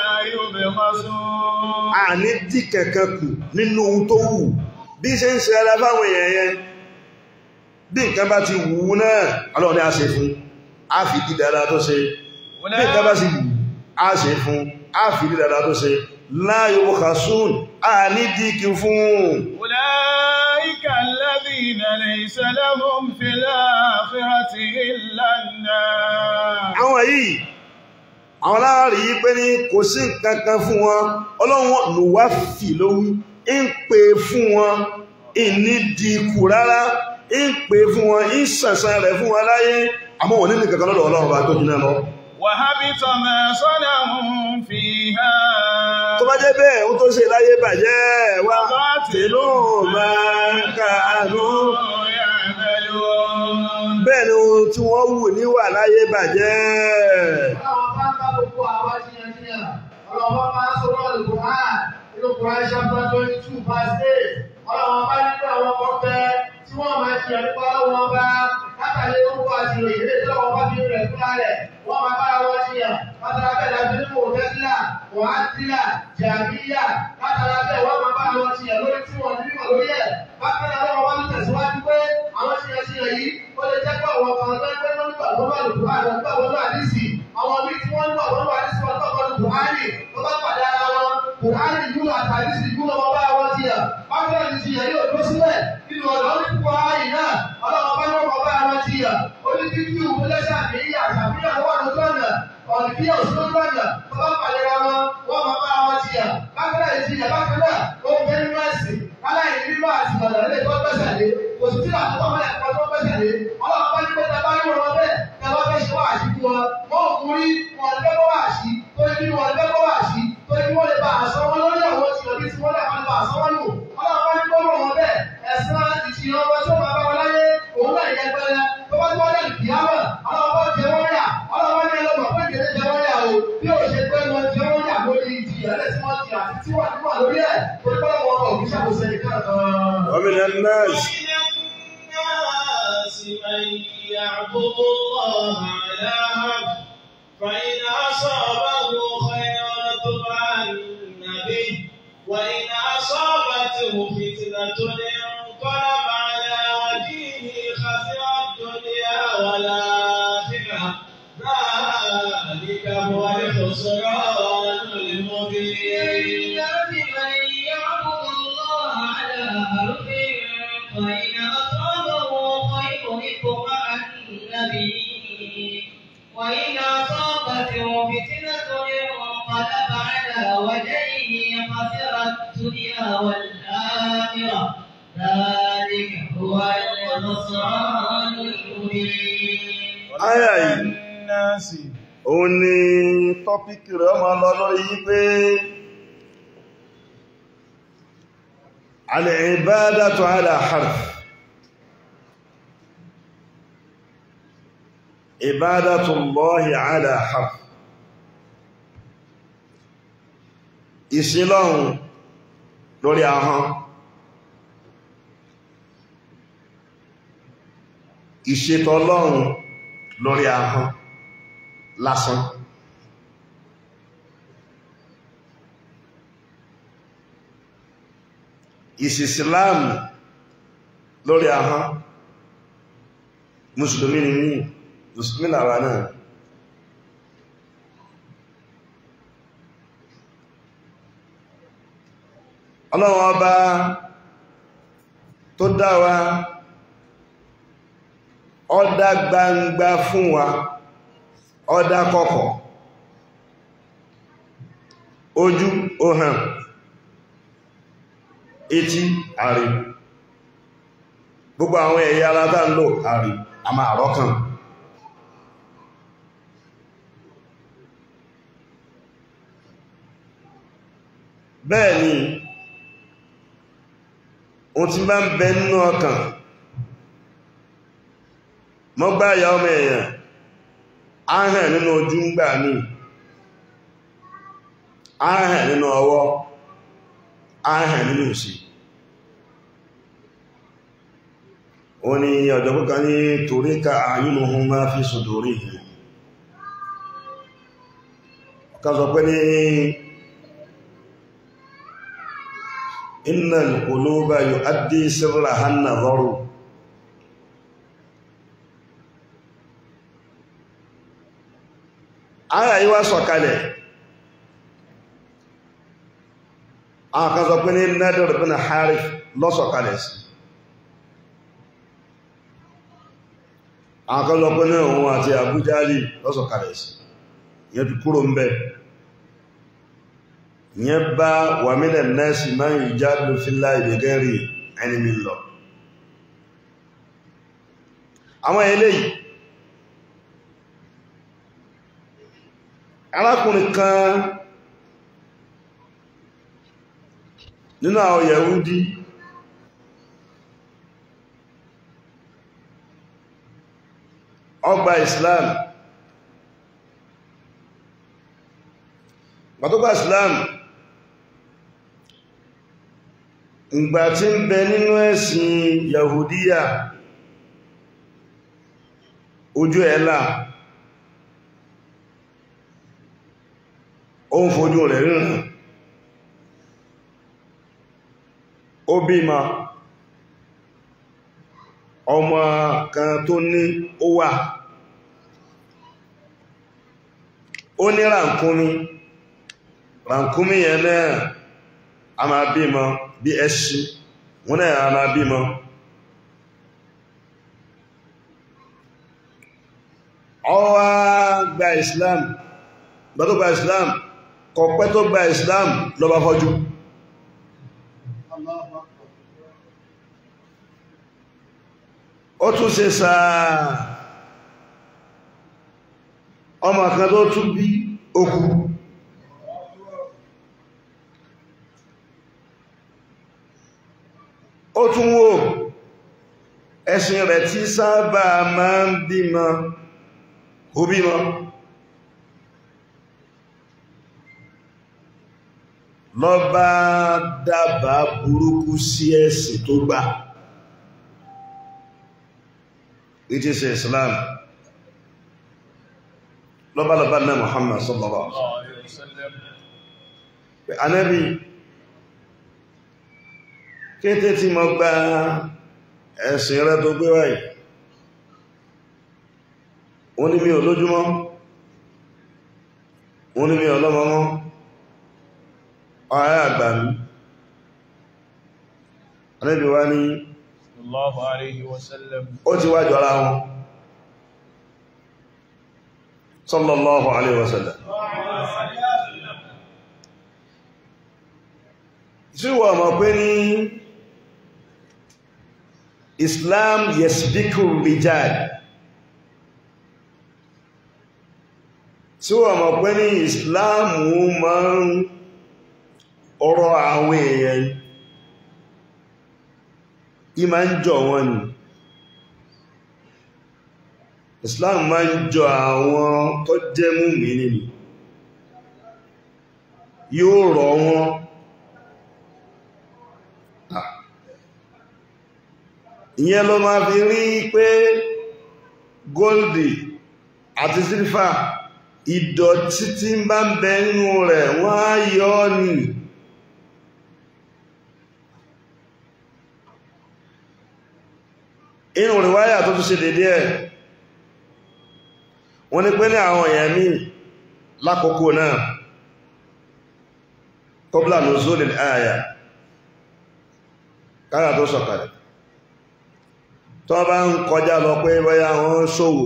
يبخسون
a ní dí kẹ̀kẹ́ kù nínú ohun tó wù bí ṣe ń ṣe ara fáwọn èèyàn yẹn bí nǹkan bá ti wù ú náà ọlọ́run ní a ṣe fún a fi dí dáadáa tó ṣe bí nǹkan bá sì wù a ṣe fún a fi dí dáadáa tó ṣe láyé wọ́kàsún a ní dí kí fún
أولئك الذين ليس لهم في الآخرة إلا النار
àwọn yìí àwọn láàrí yí pé ní kò sí nǹkan kan fún wọn ọlọ́run lùwá fì lówí ń pè fún wọn ìní di kù rárá ń pè fún wọn ń sànsàn rẹ̀ fún wọn láyé àmọ́ wọn nínú kankan lọ́dọ̀ ọlọ́run bá tó jiná lọ
وهبط ما صنعوا فيها
tó bá jẹ́ bẹ́ẹ̀ ó tó ṣe láyé bàjẹ́ wá tìlú máa ń kàánú
يعملون
bẹ́ẹ̀ ni ohun tí wọ́n wù níwà láyé bàjẹ́
Ọlọ́run bá ń bá gbogbo àwọn jiyànjiyàn. Ọlọ́run bá ń sọ̀rọ̀ Al-Qur'an. Inú Qur'an chapter twenty two verse eight. Ọlọ́run bá nígbà wọn kọ́ fẹ́ tí wọ́n máa ṣe ẹ̀kọ́ wọn bá látàlẹ́ orúkọ àti ìròyìn lè tọ́wọ́ bá fi rẹ̀ fúnra rẹ̀. Wọ́n máa bá wọn jiyàn. Látara bẹ́ẹ̀ láti nínú òtẹ́sílà, wàhátìlà, jàmíyà. Látara bẹ́ẹ̀ wọ́n máa bá wọn jiyàn lórí tí wọ́n ní mímọ̀ lórí ẹ̀. Bákan náà lọ́wọ́ wá ní tẹ̀síwájú pé àwọn jiyànjiyàn yìí ó lè jẹ́ pé àwọn kan tó ń gbé lórí gbàgbọ́ bá lùkù àgbà gbàgbọ́ bá àdìsí àwọn míì tí wọ́n ń bọ̀ wọ́n bá àdìsí wọn tọ́kọ ní buhari tó bá pàdé ara wọn buhari yúlò àti àdìsí yúlò wọn bá wọn ti yà bákan náà ti ti yà yóò dúró sílẹ̀ nínú ọ̀dọ́ ní buhari náà ọlọ́wọ́n bá yọ̀ wọn bá wọn ti yà ó ní kí kí òun lẹ́sà àbíyà àṣàbíyà lọ́wọ́ lójú ọ̀nà ọ̀nìbí òṣèlú ọ̀nà tó bá pàdé ara wọn wọ́n máa bá wọn ti yà bákan náà ti yà bákan náà ó ń bẹ nínú ẹ̀sìn aláìní nínú àtìmọ̀lẹ̀ lè tó gbẹ́sẹ̀ lé kò sí tí àtúntò mọ́lẹ̀ ẹ̀kọ́ tó gbẹ́sẹ̀ lé ọlọ́run bá ní pé tẹ bá rí wọn bẹ́ẹ̀ tẹ bá fẹ́ ṣe wáàsí fún wọn wọn ò kú rí wọn ní fẹ́ kó wáàsí tó ní wọn ní fẹ́ kó wáàsí tó ní wọn lè bá àṣọ wọn lórí àwọn tìyàn bí tí wọn lè máa bá àṣọ wọn lò ọlọ́run bá ní kó rọ̀ wọn bẹ́ẹ̀ ẹ̀sán ìṣìyàn wọn tó máa bá wọn láyé òun náà yẹ pẹrẹ tó bá tó wọn lè kì á mọ̀ ọlọ́run bá jẹ wọn yà ọlọ́run bá ní ẹlọ́mọ̀ pé kèrè
ومن الناس
الناس من يعبد الله على حرف فإن أصابه خير اطمأن به وإن أصابته فتنة انقلب على وجهه خسر الدنيا والآخرة ذلك هو الخسران المبين
من يعبد الله على حرف فإن أصابه خير اطمأن به وإن أصابته فتنة انقلب على وجهه خسر الدنيا والآخرة ذلك هو الخسران المبين
Áyà yìí,
الناس
òun ni tọ́píkì rẹ̀ ọmọ lọ lórí yí pé al-ibadatu ala harf ibadatu Allahi ala harf ìsìlọ́hun lórí ahọ́n ìṣètọ́lọ́hun lórí ahọ́n lásán ìsìsìláàmù lórí ahọ́n mùsùlùmí ni ní mùsùlùmí làwà náà ọlọ́wọ́ ọba tó dá wa ọdá gbangba fún wa ọdá kọ̀kọ̀ ojú ohàn etí àrí gbogbo àwọn ẹ̀yà alátà ń lò àrí a máa rọ́kàn bẹ́ẹ̀ ni ohun tí bá ń bẹ nínú ọkàn mọ́gbá ìyá ọmọ èèyàn ahàn nínú ojú ń gbà ní ahàn nínú ọwọ́ ahàn nínú ìsì ó ní ọjọ́ púpọ̀ ní torí ká àyínúhun máa fi sùdórí kan sọ pé ní inna al-quluba yu'addi sirraha an-nadharu Àyà yìí wá sọ̀kalẹ̀. Àwọn kan sọ pé ní Nadir bin Harith lọ́sọ̀kalẹ̀ sí. Àwọn kan sọ pé ní òun àti Abu Jali lọ́sọ̀kalẹ̀ sí. Ìyẹn ti kúrò ń bẹ̀. Ìyẹn bá wa minan nasi man yujadilu fillahi bighairi ilmin lọ. Àwọn eléyìí arákùnrin kan nínú àwọn Yahudi ọgbà Islam pàtógbà Islam ìgbà tí ń bẹ nínú ẹ̀sìn Yahudiya ojú ẹ̀lá ó ń fojú rẹ̀ ríran ó bímọ ọmọ kan tó ní ó wà ó ní ràǹkúnmí ràǹkúnmí yẹn náà a máa bímọ bí ẹṣin wọ́n náà a máa bímọ ó wá gba Islam gbọ́tọ̀ gba Islam kọ̀pẹ́ tó gba Islam ló bá fọ́jú ó tún ṣe sáà ọmọ kan tó tún bí okù ó tún wò ẹ̀sìn rẹ̀ tí sábà máa ń bímọ ó bímọ lọ bá dábàá burúkú sí ẹ̀sìn tó gbà it is Islam lọ́bá lọ́bá náà Muhammad sallallahu alaihi wasallam Ànábì kété tí mo gba ẹ̀sìn rẹ tó gbé wáyìí wọ́n ní mi ò lójúmọ́ wọ́n ní mi ò lọ́mọmọ́ ọ̀rẹ́ àgbà mi Ànábì wá ní
sallallahu alayhi wa sallam
ó ti wájọ́ ara wọn sallallahu alaihi wasallam tí wọ́n mọ̀ pé ní Islam yasbiku rijal tí wọ́n mọ̀ pé ní Islam máa ń ọ̀rọ̀ àwọn èèyàn yí máa ń jọ wọn ni Islam máa ń jọ àwọn tó jẹ́ mùmínì ni yóò rọ̀ wọn ìyẹn ló máa fi rí pé goldi àti sílfà ìdọ̀tí tí ń bá ń bẹ nínú rẹ̀ wọ́n á yọ ọ́ ni inú ríwáyà tó tún ṣe dédé ẹ̀ wọ́n ní pé ní àwọn èèyàn míì lákòókò náà kọ́blá nùzúlì àyà káyà tó sọ̀kalẹ̀ tó bá ń kọjá lọ pé bóyá wọ́n ṣòwò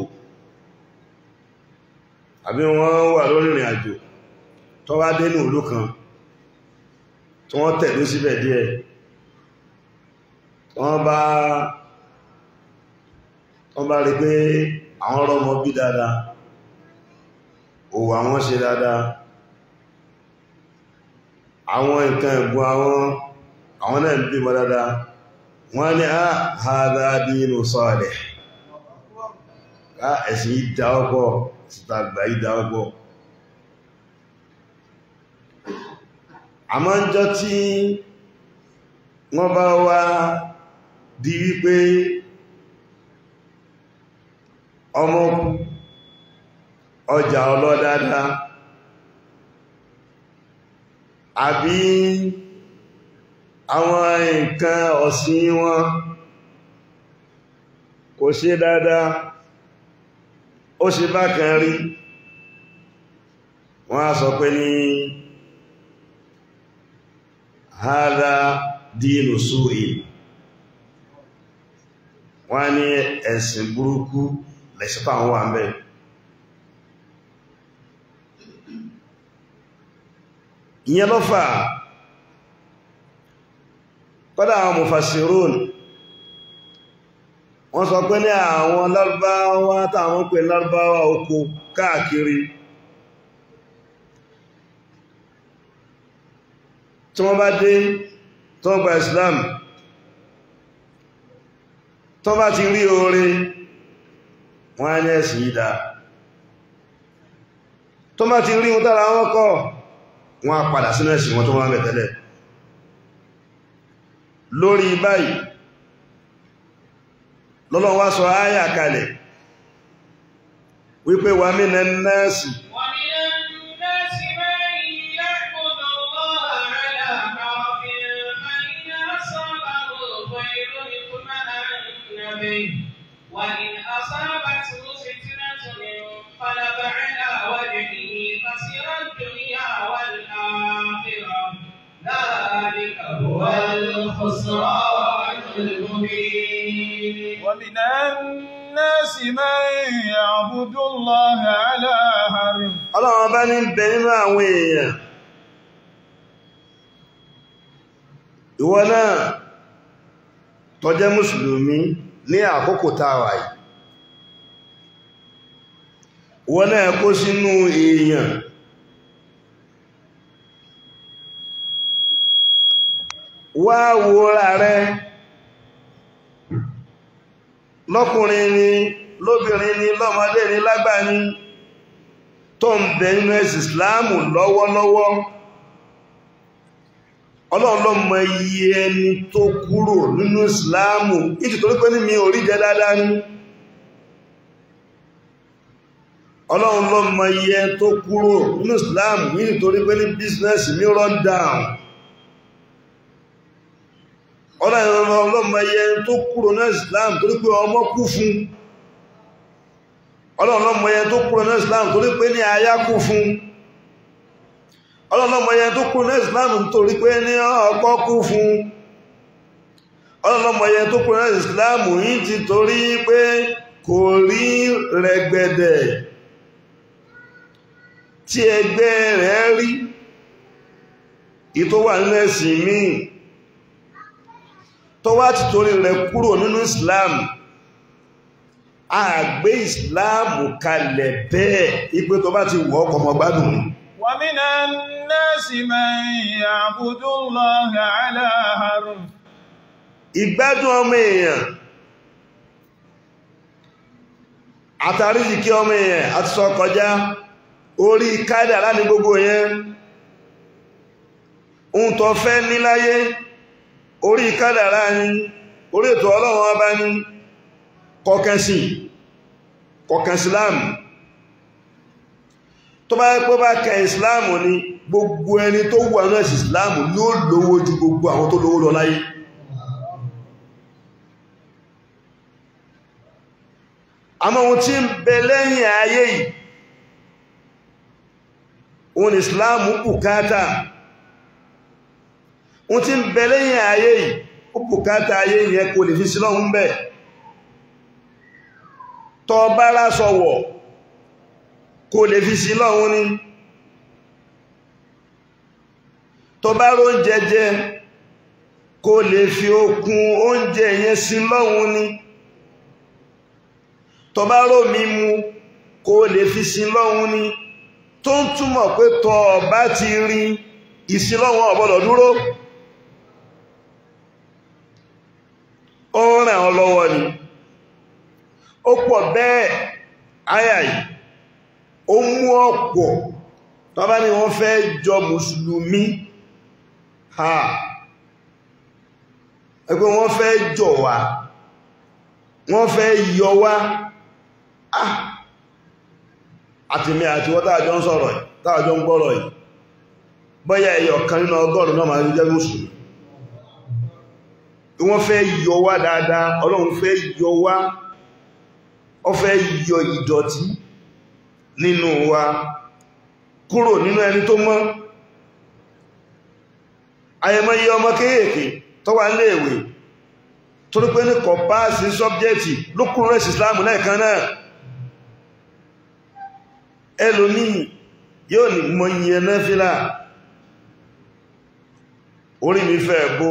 àbí wọ́n wà lórí ìrìn àjò tó wá dé ní ìlú kan tí wọ́n tẹ̀lú síbẹ̀ díẹ̀ wọ́n bá wọ́n bá rí pé àwọn ọmọ bí dáadáa òwò àwọn ṣe dáadáa àwọn nǹkan ẹ̀gbọ́n àwọn àwọn náà ń bímọ dáadáa wọ́n ní á hádá dínú sọ́ọ̀lẹ̀ á ẹ̀sìn ìdá ọgbọ̀ títàgbà ìdá ọgbọ̀ àmọ́ ń jọ tí wọ́n bá wá di wípé ọmọ ọjà ọlọ́dáadáa àbí àwọn nǹkan ọ̀sìn wọn kò ṣe dáadáa ó ṣe bákan rí wọ́n á sọ pé ní hádá dínú súì wọ́n ní ẹ̀sìn burúkú lẹ́sìpá àwọn wà mẹ́ ìyẹn ló fà kọ́dá àwọn mufassirun wọ́n sọ pé ní àwọn lárúbáwá táwọn pè lárúbáwá oko káàkiri tí wọ́n bá dé tó gba Islam tó bá ti rí oore wọ́n á ní ẹ̀sìn ìdá tó bá ti rí ohun tára wọn kọ́ wọ́n á padà sínú ẹ̀sìn wọn tó wọ́n bẹ̀tẹ̀lẹ̀ lórí báyìí lọ́lọ́ wá sọ áyà kalẹ̀ wípé wà mí nẹ nẹ́ẹ̀sì
ومن الناس من يعبد الله على حرف فإن أصابه خير اطمأن به وإن أصابته فتنة انقلب على وجهه خسر الدنيا والآخرة ذلك هو الخسران المبين
ومن الناس من يعبد الله على حرف
ọlọ́run bá ní bẹ nínú àwọn èèyàn ìwọ náà tó jẹ́ mùsùlùmí ní àkókò tàwà yìí ìwọ náà kó sínú èèyàn wá wòra rẹ lọ́kùnrin ni lóbìnrin ni lọ́mọdé ni lágbà ni tó ń bẹ nínú ẹ̀sìn ìsìláàmù lọ́wọ́lọ́wọ́ ọlọ́run ló mọ iye ẹni tó kúrò nínú ìsìláàmù nítorí pé ní mi ò rí jẹ dáadáa ní ọlọ́run ló mọ iye ẹni tó kúrò nínú ìsìláàmù nítorí pé ní bísínẹ́sì mi run down ọlọ́run ló mọ iye ẹni tó kúrò nínú ìsìláàmù torí pé ọmọ kú fún ọlọ́run ló mọ iye ẹni tó kúrò nínú ìsìláàmù torí pé ní aya kú fún ọlọ́lọ́mọ yẹn tó kú ní islam nítorí pé ní ọkọ kú fún ọlọ́lọ́mọ yẹn tó kú ní islam yìí ti torí pé kò rí rẹ̀gbẹ̀dẹ̀ tí ẹgbẹ́ rẹ̀ rí ìtò wà nínú ẹ̀sìn míì tó wá ti torí rẹ̀ kúrò nínú islam àgbé islam kalẹ̀ bẹ́ẹ̀ ipé tó bá ti wọ́ ọkọ̀ mọ̀ gbádùn ni
ومن الناس من يعبد الله على حرف
ìgbádùn ọmọ èèyàn àtàríjìkí ọmọ èèyàn àti sọ kọjá orí kádàrá ní gbogbo yẹn ohun tó fẹ́ níláyé orí kádàrá ní orí ètò ọlọ́run ọba ní kọkẹsì kọkẹsìláàmù tó bá yẹ pé bá kẹ ìsìláàmù ni gbogbo ẹni tó wà náà sí ìsìláàmù yóò lówó ju gbogbo àwọn tó lówó lọ láyé àmọ́ ohun tí ń bẹ lẹ́yìn ayé yìí ohun ìsìláàmù bùkátà ohun tí ń bẹ lẹ́yìn ayé yìí ó bùkátà ayé yẹn kò lè fi sílọ́hun bẹ̀ tọ́ bá lásọwọ̀ kò lè fi sí lọ́hun ní tó bá ró ń jẹjẹ kò lè fi okun oúnjẹ yẹn sí lọ́hun ní tó bá ró mímu kò lè fi sí lọ́hun ní tó ń túmọ̀ pé tọ́ bá ti rí ìsílọ́hun ọ̀bọ̀dọ̀ dúró ó ràn ọ́ lọ́wọ́ ni ó pọ̀ bẹ́ẹ̀ áyà yìí ó mú ọ̀pọ̀ tó bá ní wọ́n fẹ́ jọ mùsùlùmí ha ẹgbẹ́ wọ́n fẹ́ jọ wá wọ́n fẹ́ yọ wá ah àtìmí àti wọ́n tààjọ ń sọ̀rọ̀ yìí tààjọ ń gbọ́rọ̀ yìí bọ́yá ẹyọ kan nínú ọgọ́rùn náà máa jẹ́ mùsùlùmí wọ́n fẹ́ yọ wá dáadáa ọlọ́run fẹ́ yọ wá ó fẹ́ yọ ìdọ̀tí nínú wa kúrò nínú ẹni tó mọ́ ayẹmọ́yẹ ọmọ kéèkéé tó wà níléèwé torí pé ní kọ̀páàsì sọ́bjẹ́tì ló kúrò rẹ̀ ìsìláàmù lẹ́ẹ̀kan náà ẹlòmíì yóò ní mọ iye nẹ́fílà orí mi fẹ́ bó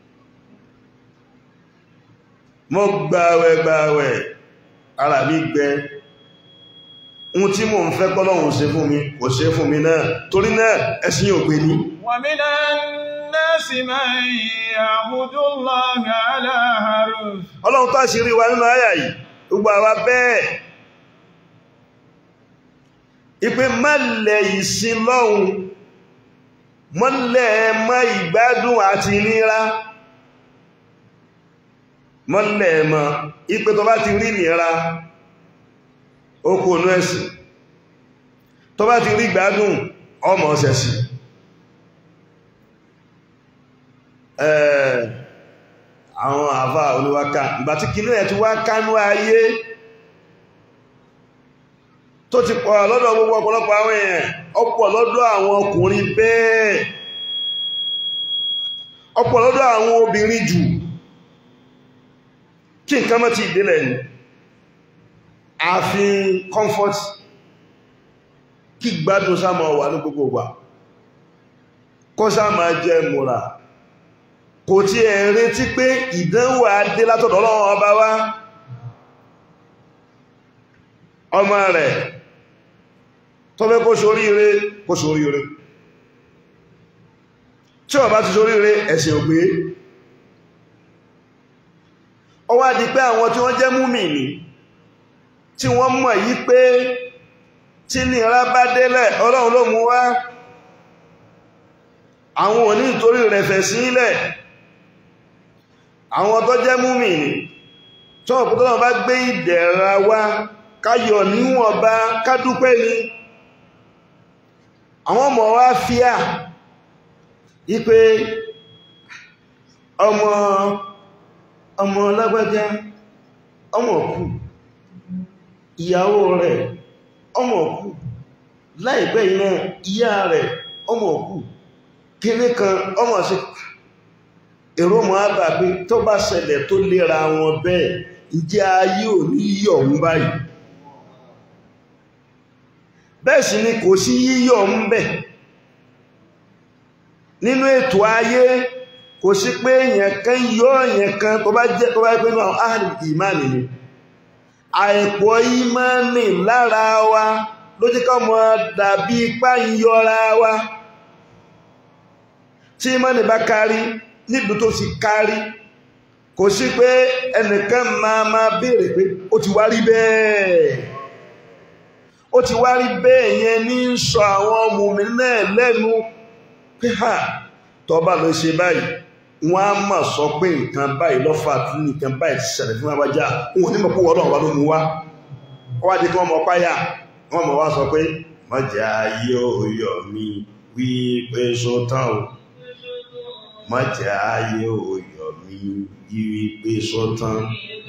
mọ́ gbàwẹ̀ gbàwẹ̀ ara mi gbẹ ohun tí mò ń fẹ́ kọ́lọ́hun ṣe fún mi kò ṣe fún mi náà torí náà ẹ̀sìn ògbé ní
ومن الناس من يعبد الله على حرف
ọlọ́run tó àṣírí wa nínú àyà yìí gbogbo àwa bẹ́ẹ̀ ipé mọ́lẹ̀ ìsin lọ́hun mọ́lẹ̀ mọ́ ìgbádùn àti ìnira mọ́lẹ̀ mọ́ ipé tó bá ti rí ìnira okò onú ẹ̀sìn tó bá ti rí ìgbádùn ọmọ ọ̀sẹ̀sì àwọn àfá olúwáká ìgbà tí kí ní ẹ̀ tí wá kánú ayé tó ti pọ̀ lọ́dọ̀ gbogbo ọ̀pọ̀lọpọ̀ àwọn èèyàn ọ̀pọ̀ lọ́dọ̀ àwọn ọkùnrin bẹ́ẹ̀ ọ̀pọ̀ lọ́dọ̀ àwọn obìnrin jù kí nǹkan mọ́ ti ìdílẹ̀ ni àfin comfort kí gbádùn sáàmà wà ní gbogbo wà kọ́ sáàmà jẹ́ múra kò tí ẹ̀ retí pé ìdánwò adé látọ̀dọ̀ Ọlọ́run ọba wá ọmọ rẹ̀ tó fẹ́ kó ṣoríire kó ṣoríire tí ó bá ti ṣoríire ẹ̀sìn ògbé ó wá di pé àwọn tí wọ́n jẹ́ múmìnì tí wọ́n mọ̀ yí pé tí nìra bá délẹ̀ Ọlọ́run ló mú wá àwọn òní nítorí rẹ̀ fẹ̀ sílẹ̀ àwọn tó jẹ́ múmìnì tó ọ̀pọ̀ tó bá gbé ìdẹ̀ra wá káyọ̀ níwọ̀nba kádúpẹ́ ni àwọn ọmọ wa fíà ipé ọmọ ọmọ lágbájá ọmọ kú ìyàwó rẹ̀ ọmọ kú láìpẹ́ iná ìyá rẹ̀ ọmọ kú kíní kan ọmọ sí èrò mọ́ àbà pé tó bá ṣẹlẹ̀ tó lera wọn bẹ́ẹ̀ ǹjẹ́ ayé ò ní yọ̀ ń báyìí bẹ́ẹ̀ sì ni kò sí yíyọ̀ ń bẹ̀ nínú ètò ayé kò sí pé èèyàn kan yọ èèyàn kan tó bá jẹ́ tó bá pé náà áàrùn ìmáàmì ni àìpọ̀ ìmáàmì lára wa ló jẹ́ ká mọ́ dàbí ipá yọra wa tí ìmáàmì bá kárí níbi tó ti kárí kò sí pé ẹnìkan máa máa béèrè pé ó ti wá rí bẹ́ẹ̀ ó ti wá rí bẹ́ẹ̀ yẹn ní ń sọ àwọn ọmọ mi náà lẹ́nu pé ha tọ́ba ló ṣe báyìí wọ́n á mà sọ pé nǹkan báyìí lọ́fà tí nǹkan báyìí ti ṣẹlẹ̀ fún abájá wọn ò ní mọ̀ pé wọ́n náà wà ló mú wá wọ́n á di kí wọ́n mọ̀ páyà wọ́n mọ̀ wá sọ pé mọ̀jà yóò yọ̀ mí wí pé sótán o mọ̀jà yóò yọ̀ mí wí pé sótán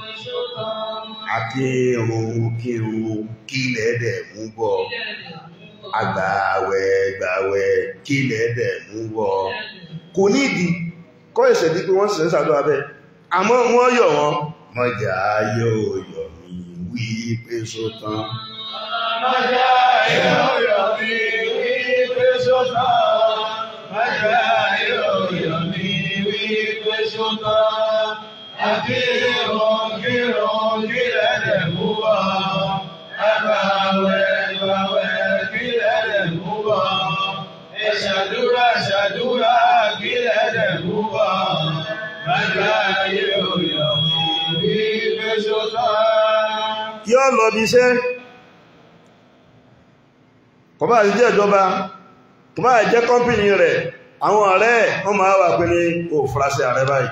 akírun kírun kílẹ̀ dẹ̀ mú bọ̀ agbàwẹ̀ gbàwẹ̀ kílẹ̀ dẹ̀ mú bọ̀ kò nídi kọ́ ìṣẹ̀ dípé wọ́n sì ń sàdó abẹ́ àmọ́ wọ́n yọ̀ wọ́n mọ́jà yóò yọ̀ mí wí pé sótán
Mọ́já yóò yọ̀ mí wí pé sótán. Mọ́já yóò yọ̀ mí wí pé sótán. Akírun kírun kílẹ̀ dẹ̀ mú bọ̀. Agbàwẹ̀ gbàwẹ̀ kílẹ̀ dẹ̀ mú bọ̀. Ìṣàdúrà ṣàdúrà kílẹ̀ dẹ̀ mú bọ̀. Mọ́já yóò yọ̀ mí wí pé sótán.
yóò lọ bí iṣẹ́ kò bá jẹ́ ìjọba kò bá jẹ́ kọ́mpìnì rẹ̀ àwọn ọ̀rẹ́ ẹ̀ wọ́n máa wà pé ní o furasí ààrẹ báyìí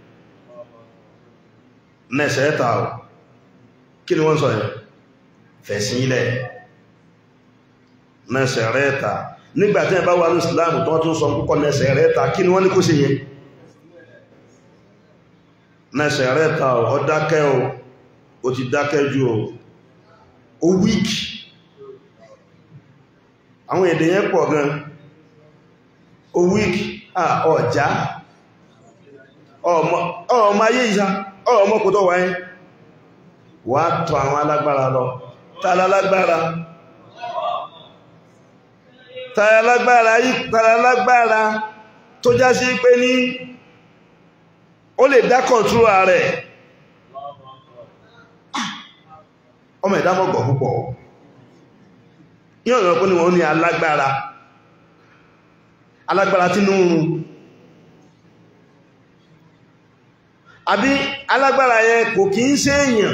nẹ́sẹ̀ ẹ́ta ò kí ni wọ́n sọ yẹn fẹ̀sìn ilẹ̀ nẹ́sẹ̀ rẹ̀ ẹ̀ta nígbàtí ẹ bá wà ní Islam tó wọ́n tún sọ púpọ̀ nẹ́sẹ̀ rẹ̀ ẹ̀ta kí ni wọ́n ní kó ṣe yẹn nẹ́sẹ̀ rẹ̀ ẹ̀ta ò ọ dákẹ́ o ó ti dákẹ́ jù o ó wíkì àwọn èdè yẹn pọ̀ gan ó wíkì à ọ̀já ọmọ ayé ìṣá ọmọ kò tó wáyé wà tọ àwọn alágbára lọ tààlà alágbára tààlà alágbára yìí tààlà alágbára tó já sí pé ní ó lè dá kọ̀ntúrà rẹ̀ ọmọ ìdámọ̀gbọ̀ púpọ̀ yíò rọ̀ pé ní wọ́n ní alágbára alágbára tí ní oòrùn àbí alágbára yẹn kò kí ń ṣe èèyàn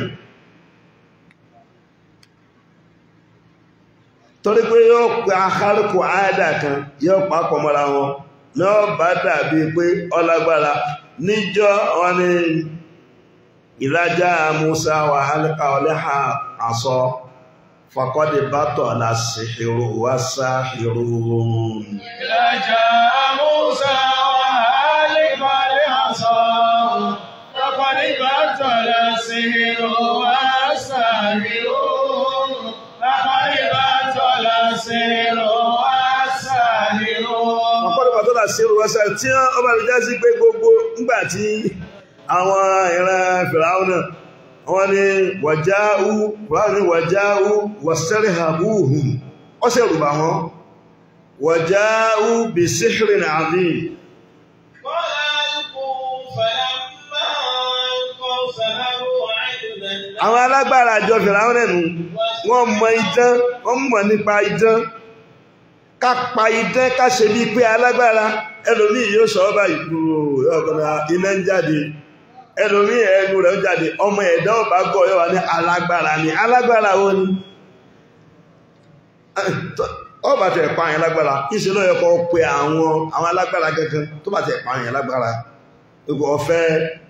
torí pé yóò pẹ akárùkù àádà kan yóò papọ̀ mọ́ra wọn náà bá dàbí pé ọlágbára níjọ́ wọn ni ìlàjá Musa wà hálíkà ọlẹ́hà àsọ fàkọ́dé bátọ̀ lásìhìrò wá sáhìrò
إذا جاء موسى وهالك العصا فقد بطل السحر والساحر فقد بطل السحر والساحر
ọ̀pọ̀lọpọ̀ bátọ̀ lásìhìrò wá sáhìrò tí wọ́n bá rí já sí pé gbogbo ńgbàtí àwọn ìran fìràúnà wọ́n ni wàjáú wọ́n ni wàjáú wàsẹ́rìhàbúhùn ọ́sẹ̀ rùbà wọn wàjáú bí síhìrìn àdín
قال ألقوا فلما ألقوا سحروا عينا
àwọn alágbára àjọ fìràúnà nù wọ́n mọ idán wọ́n mọ̀ nípa idán ká pa idán ká ṣe bí pé alágbára ẹlòmí yóò sọ ọ́bà ìgbòrò ọ̀gbọ̀nà iná ń jáde ẹlòmí ẹnu rẹ̀ ń jáde ọmọ ẹ̀dá ọba gọ́ yóò wà ní alágbára ni alágbára wo ni ọba tẹ̀ pa àyàn lágbára ìṣe ló yẹ kó pe àwọn àwọn alágbára gangan tó bá tẹ̀ pa àyàn lágbára gbogbo ọ̀fẹ́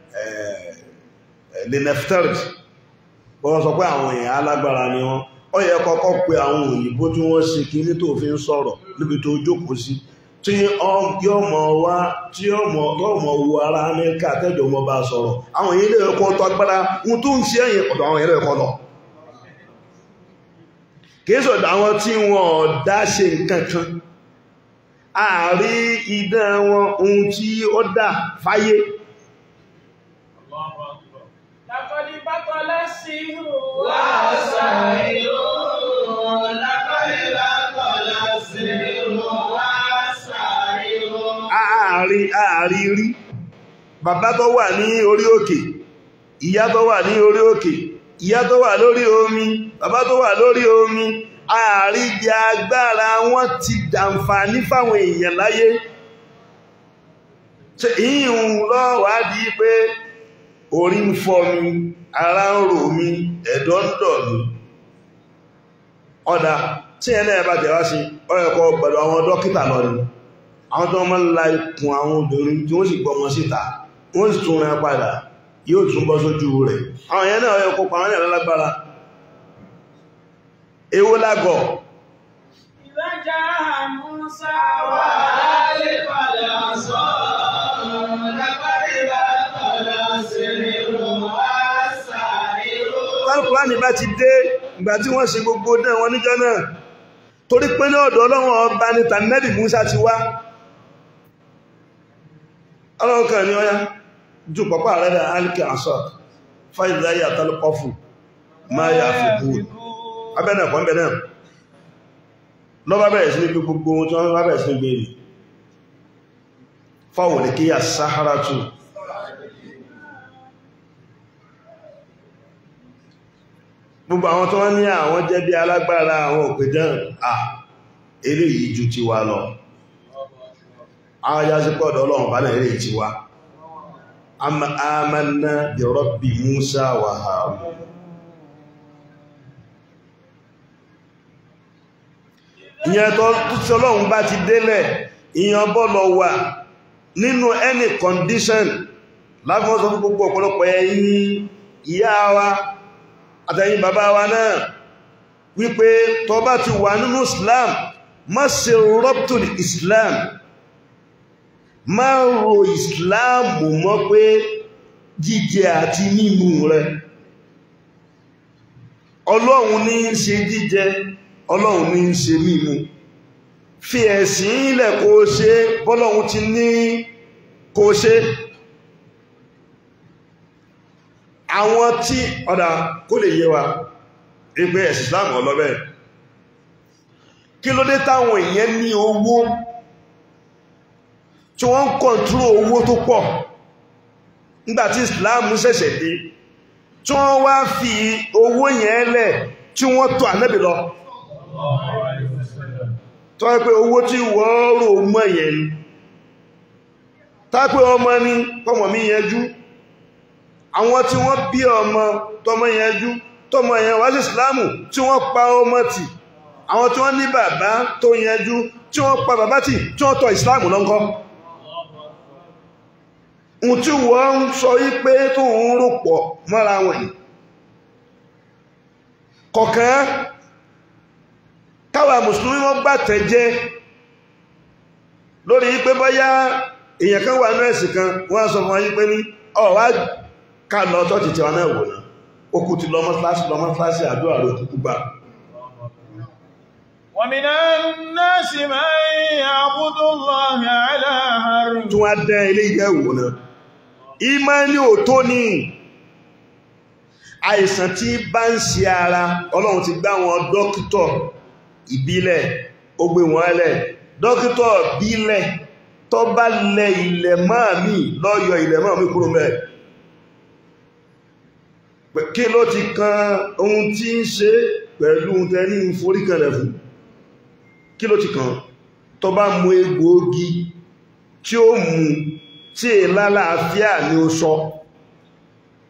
lenefterid wọ́n sọ pé àwọn èèyàn alágbára ni wọ́n ó yẹ kọ́kọ́ pe àwọn òyìnbó tí wọ́n ṣe kí ní tó fi ń sọ̀rọ̀ níbi tó jókòó sí tí yóò mọ̀ wá tí yóò mọ̀ wo ara amẹ́ríkà tẹ́jọ́ mọ́ bá sọ̀rọ̀ àwọn èèyàn ilé ẹ̀kọ́ tó agbára ohun tó ń ṣe ẹ̀yìn ọ̀dọ̀ àwọn èèyàn ẹ̀kọ́ lọ kìí sọ̀dọ̀ àwọn tí wọ́n dá ṣe nǹkan kan ààrí idán wọn ohun tí ó dá fáyé
لقد بطل السحر
وسائر لقد بطل السحر وسائر
ààrí ààrí rí bàbá tó wà ní orí òkè ìyá tó wà ní orí òkè ìyá tó wà lórí omi bàbá tó wà lórí omi ààrí jẹ agbára wọn ti dàǹfààní fáwọn èèyàn láyé ṣe ìyún lọ́wádìí pé orí ń fọ́ mi ara ń rò mí ẹ̀dọ̀ ń dọ̀ mí ọ̀dà tí ẹlẹ́ bá tẹ̀wá sí ọ̀ẹ̀kọ́ gbọ̀dọ̀ àwọn dókítà lọ ni àwọn tó máa ń la ikùn àwọn obìnrin tí wọ́n sì gbọ́ wọn síta wọ́n sì tún rẹ̀ padà yóò tún bọ́ sójú rẹ̀ àwọn èèyàn náà ọ̀ẹ̀kọ́ pa àwọn èèyàn lágbára èwo lágọ̀
إذا جاء موسى
وآلف العصا لقد بطل السحر وسائر
tálùkùránì bá ti dé ìgbà tí wọ́n ṣe gbogbo náà wọn níjọ́ náà torí pé ní ọ̀dọ̀ ọlọ́run ọba ní tànẹ́bì Musa ti wá ọlọ́run kan ní ọya jù pọ̀pọ̀ rẹ̀ dà alìkì àṣọ fáìláyé àtàlùkọ́fù máa yà fi bú abẹ́nà kan bẹ̀rẹ̀ lọ́bá bẹ̀rẹ̀ sí ní gbé gbogbo ohun tí wọ́n bá bẹ̀rẹ̀ sí ní gbé ní fáwọn ní kí yà sáhárà tù gbogbo àwọn tó wọ́n ní àwọn jẹ́ bí alágbára àwọn òpèdán à eléyìí ju ti wa lọ àwọn ajá sí pọ̀dọ̀ ọlọ́run bá náà eléyìí ti wa amanna bi rabbi Musa wa Harun ìyẹn tó tí ọlọ́run bá ti délẹ̀ ìyẹn bọ́lọ̀ wà nínú any condition láfíwọ́n sọ fún gbogbo ọ̀pọ̀lọpọ̀ ẹ̀yin ìyá wa àtẹ̀yìn bàbá wa náà wípé tó bá ti wà nínú Islam má ṣe rọ́pùtù Islam má ro Islam mọ́ pé jíjẹ àti mímu rẹ ọlọ́run ní í ṣe jíjẹ ọlọ́run ní í ṣe mímu fi ẹ̀sìn ilẹ̀ kó ṣe bọ́lọ́run ti ní kó ṣe àwọn tí ọ̀dà kó lè yé wa ẹgbẹ́ ẹ̀sìn Islam ọlọ́bẹ̀ kí ló dé táwọn èèyàn ní owó tí wọ́n ń kọ̀ntúrò owó tó pọ̀ nígbàtí Islam ṣẹ̀ṣẹ̀ dé tí wọ́n wá fi owó yẹn lẹ̀ tí wọ́n tọ̀ ànẹ́bì lọ tọ́ pé owó tí wọ́n rò mọ́ yẹn ni tápé ọmọ ní pọ́mọ̀ mi yẹjú àwọn tí wọ́n bí ọmọ tọmọ yẹjú tọmọ yẹn wá sí ìsìláàmù tí wọ́n pa ọmọ tì àwọn tí wọ́n ní bàbá tó yẹjú tí wọ́n pa bàbá tì tí wọ́n tọ ìsìláàmù lọ́nkọ́ ohun tí wọ́n ń sọ wípé tó ń rò pọ̀ mọ́ra wọn yìí kọ̀ọ̀kan káwa mùsùlùmí wọ́n gbàtẹ̀ jẹ́ lórí wípé bọ́yá èèyàn kan wà ní ẹ̀sìn kan wọ́n sọ fún wọn wípé ní ọ̀wá ká lọ tọ́jì tí wọn náà wò náà ó kú ti lọ́mọ́ kíláàsì lọ́mọ́ kíláàsì àdúrà ló kúkú gbà
ومن الناس من يعبد الله على حرف
tí wọ́n dẹ́ ilé ìyẹ́ wò náà ìmánì ò tó ní àìsàn tí bá ń ṣe ara ọlọ́run ti gbá wọn dókítọ̀ ìbílẹ̀ ó gbé wọn lẹ̀ dókítọ̀ ìbílẹ̀ tó bá lẹ ilẹ̀ máa mí lọ́yọ̀ ilẹ̀ máa mí kúrò mẹ́ẹ̀ kí ló ti kan ohun tí ń ṣe pẹ̀lú tẹni foríkanlẹ̀ fún kí ló ti kan tó bá mú egbòogi tí ó mú tí è lálàáfíà ní ó sọ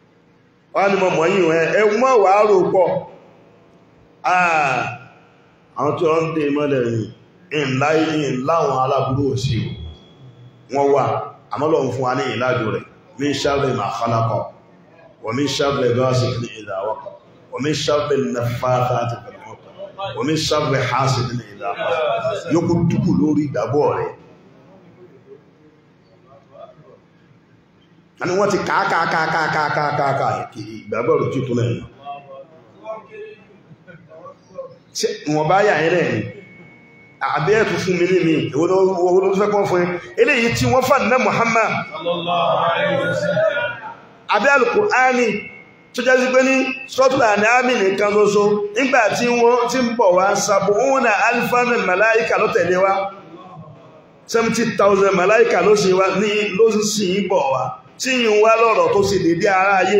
wọ́n ni mọ̀ mọ̀ yìí ẹ̀ ẹ̀wọ́n wà á rò pọ̀ àwọn tí wọ́n ń dè mọ́lẹ̀ ní ìláyé láwọn aláburú òsì wọ́n wà àmọ́lọ̀ fún wa ní ìlàjò rẹ̀ min sharri ma khalaqa wa min sharri ghasiqin idha waqa wa min sharri naffathati fil 'uqad wa min sharri hasidin idha hasad yóò kú dúkù lórí ìgbàgbọ́ rẹ̀ àni wọ́n ti kàákàákàákàákàákà ìgbàgbọ́ rẹ̀ tí tó lẹ́yìn wọ́n bá yà ẹ̀rẹ̀ ni àbí ẹ̀tù fún mi ní mi owó ló fẹ́ kọ́ fún eléyìí tí wọ́n fà ní Muhammad àbí al-Qur'ani tó jẹ́ sí pé ní sọ́tùlà ní àmì nìkan lóso nígbà tí wọ́n ti ń bọ̀ wá sàbùnà alifáàmì màláìkà ló tẹ̀lé wá 70,000 màláìkà ló sì wá ní ló sì ń bọ̀ wá tí yìí wá lọ́rọ̀ tó sì dédé ara ayé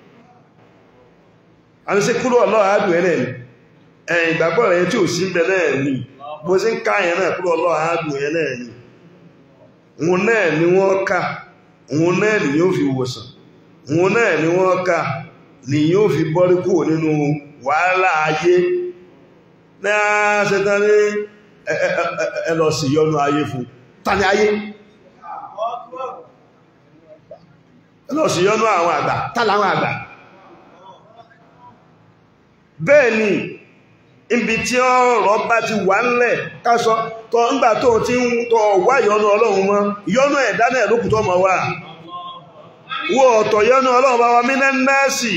a ní sí kúrò ọlọ́rọ̀ àádùn ẹ̀rẹ̀ ni ẹ̀yìn ìgbàgbọ́ rẹ̀ tí ò sí ń bẹ náà ni bó sí ń ká yẹn náà kúrò ọlọ́rọ̀ àádùn ẹ̀ náà ni òun náà ni wọ́n ká òun náà ni yóò fi wòsàn òun náà ni wọ́n ká ni yóò fi bọ́rí kúrò nínú wàhálà ayé náà ṣetán ní ẹ lọ sí yọnu ayé fún tani ayé ẹ lọ sí yọnu àwọn àgbà tààlà àwọn àgbà bẹ́ẹ̀ ni ibi tí ọ̀rọ̀ bá ti wà ńlẹ̀ kásọ tọ́ ńgbà tó ti ń tọ́ wá yọnu ọlọ́run mọ́ yọnu ẹ̀dá náà lókùtọ́ mọ́ wà wó ọ̀tọ̀ yọnu ọlọ́run bá wa mí náà nẹ́ẹ̀sì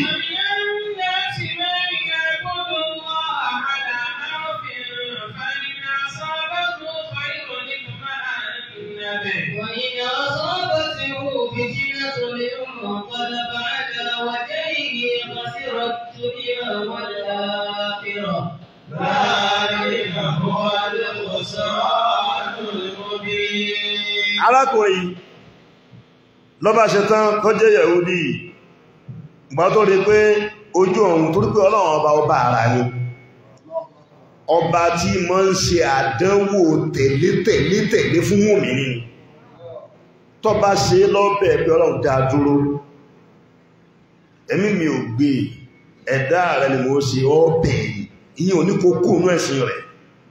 وإن أصابته فتنة انقلب على وجهه خسر الدنيا والآخرة ذلك هو الخسران المبين
arákùnrin lọ́bá ṣe tán tó jẹ́ Yẹ̀húdì gbà tó rí pé ojú ọ̀run torí pé ọlọ́run ọba ọba ara ni ọba tí mọ́ ń ṣe àdánwò tẹ̀lé tẹ̀lé tẹ̀lé fún mùmínì ni tó bá ṣe lọ́bẹ̀ pé ọlọ́run dá dúró ẹ̀mí mi ò gbé ẹ̀dá rẹ̀ ni mo ṣe ọ́bẹ̀ ìyẹn ò ní kó kú inú ẹ̀sìn rẹ̀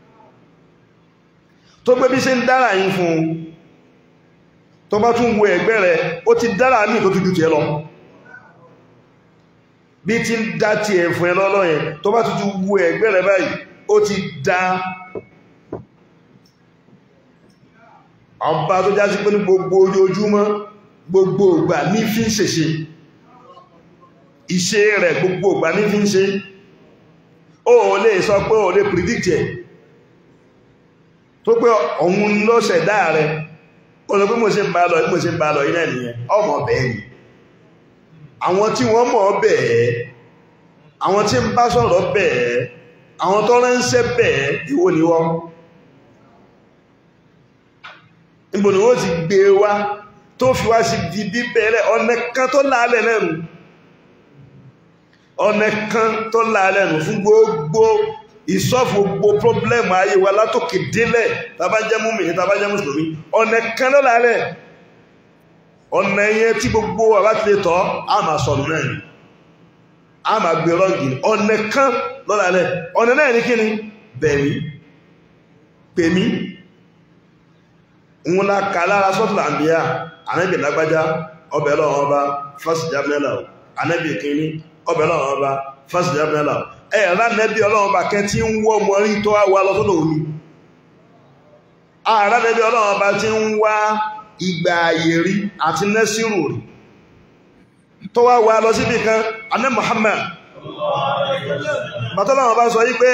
tó gbé bí ṣe ń dára yín fún un tó bá tún wo ẹ̀gbẹ́ rẹ̀ ó ti dára ní tó tún jù tí ẹ lọ bí ti ń dá ti ẹ̀ fún ẹ lọ́lọ́ yẹn tó bá tún tún wo ẹ̀gbẹ́ rẹ̀ báyìí ó ti dá ọba tó já sí pé ní gbogbo ojoojúmọ́ gbogbo ìgbà ní fi ń ṣèṣe ìṣe rẹ̀ gbogbo ìgbà ní fi ń ṣe ó lè sọ pé ó lè predict ẹ̀ tó pé òun ló ṣẹ̀dá rẹ̀ ọ̀nà pé mo ṣe ń bá lọ mo ṣe ń bá lọ iná nìyẹn ọmọ bẹ́ẹ̀ ni àwọn tí wọ́n mọ̀ bẹ́ẹ̀ àwọn tí ń bá sọ̀rọ̀ bẹ́ẹ̀ àwọn tó ránṣẹ́ bẹ́ẹ̀ ìwọ ni wọ́n níbo ni wọ́n ti gbé wá tó fi wá sí di bíbẹ̀rẹ̀ ọ̀nà kan tó láàlẹ̀ lẹ́nu ọ̀nà kan tó láàlẹ̀ lẹ́nu fún gbogbo ìsọ́fù gbogbo pọ́blẹ́mù ayé wa látòkè délẹ̀ tàbá jẹ́ múmìnì tàbá jẹ́ mùsùlùmí ọ̀nà kan ló lálẹ̀ ọ̀nà yẹn tí gbogbo àbá ti lè tọ́ a máa sọ̀rọ̀ náà ni a máa gbé rọ́ǹgì ọ̀nà kan ló lálẹ̀ ọ̀nà náà ní kíni bẹ̀mí pèmí ń la kà lára sọ́tùlà àmbíyà ànábì lágbájá ọbẹ̀ lọ́wọ́ ọba fásitì jábẹ́lá ànábì kìíní ọbẹ̀ lọ́wọ́ ọba fásitì jábẹ́lá ẹ̀rá nẹ́bí ọlọ́run bá kẹ́ tí ń wọ́ mọ́ rí tó wá lọ sọ́dọ̀ omi ààrá nẹ́bí ọlọ́run bá tí ń wá ìgbà ààyè rí àti nẹ́sìrò rí tó wá wá lọ síbì kan anẹ́ Muhammad bàtọ́lọ́run bá sọ yí pé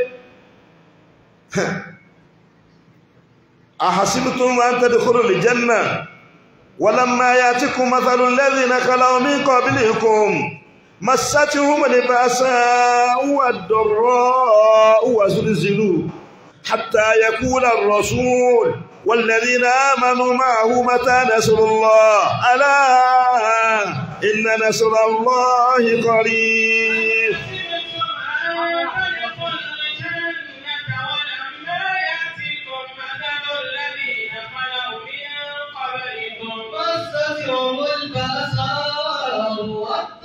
ahasibtum an tadkhulul janna walamma ya'tikum mathalul ladhina khalaw min qablikum مستهم البأساء والضراء وزلزلوا حتى يقول الرسول والذين آمنوا معه متى نصر الله ألا إن نصر الله قريب
مستهم البأساء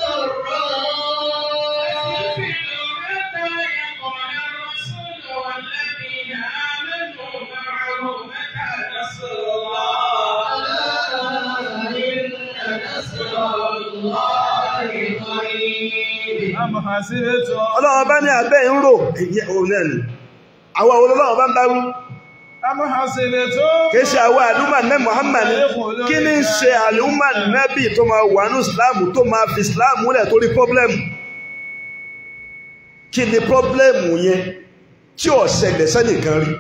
والضراء قريب
أم حسبتم
ọlọ́wọ́ bá ní abẹ́ ń rò ìyẹ́ òun náà ni àwọn olólọ́wọ́ bá ń bá rú
أم حسبتم
kìí ṣe àwọn àlúmà nẹ́ Muhammad kí ní ṣe àlúmà nẹ́bì tó máa wà ní Islam tó máa fi Islam múlẹ̀ torí pọ́blẹ́mù kí ni pọ́blẹ́mù yẹn tí ò ṣẹlẹ̀ sẹ́nìkan rí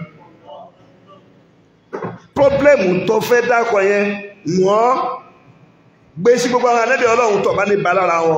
pọ́blẹ́mù tó fẹ́ dákọ̀ yẹn wọ́n gbé sí gbogbo àwọn anẹ́bí ọlọ́run tó bá ní ba lára wọn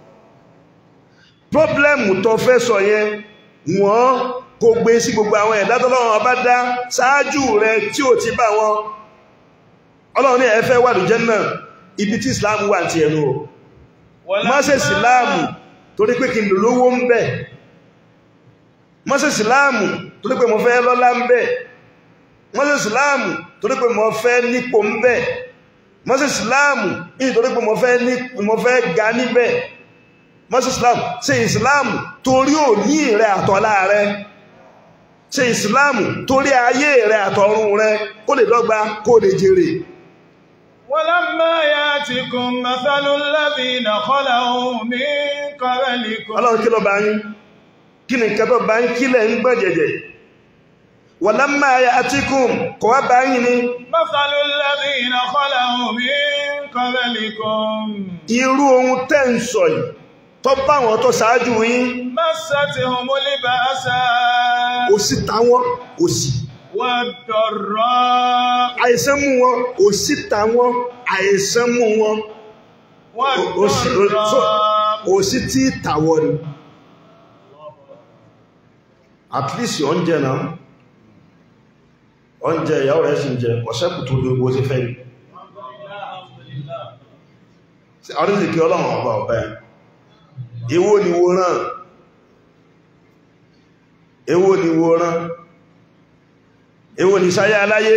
pọ́blẹ́mù tó fẹ́ sọ yẹn wọ́n kò gbé sí gbogbo àwọn ẹ̀dá tọ́lọ́run ọba dá ṣáájú rẹ tí ò ti bá wọn ọlọ́run ní ẹ fẹ́ wà lójẹ́ náà ibi tí Islam wà ti ẹnu o má ṣe síláàmù torí pé kí n lò lówó ń bẹ̀ má ṣe síláàmù torí pé mo fẹ́ lọ́lá ń bẹ̀ má ṣe síláàmù torí pé mo fẹ́ nípò ń bẹ̀ má ṣe síláàmù nítorí pé mo fẹ́ ní mo fẹ́ ga níbẹ̀ má ṣe síláàmù ṣe ìsìláàmù torí òní rẹ àtọ́lá rẹ ṣe ìsìláàmù torí ayé rẹ àtọ̀run rẹ kó lè dọ́gba kó lè jèrè
ولما يأتكم مثل الذين خلوا من قبلكم
ọlọ́run kí ló bá yín kí ni nǹkan tó bá yín kílẹ̀ ń gbọ́ jẹ̀jẹ̀ walamma ya'tikum kò wá bá yín ni
مثل الذين خلوا من قبلكم
irú ohun tẹ́ ń sọ yìí tó bá wọn tó ṣáájú yín
مستهم البأساء
òṣì táwọn òṣì
والضراء
àìsàn mú wọn òṣì táwọn àìsàn mú wọn òṣì
والضراء
òṣì tí tàwọ̀ ni at least oúnjẹ náà oúnjẹ ìyàwó rẹ̀ sì ń jẹ ọ̀sẹ́kù tó ní owó sí fẹ́ ni àríṣìkí ọlọ́run ọba ọba ẹ̀ èwo ni wo rán èwo ni wo rán èwo ni sáyé aláyé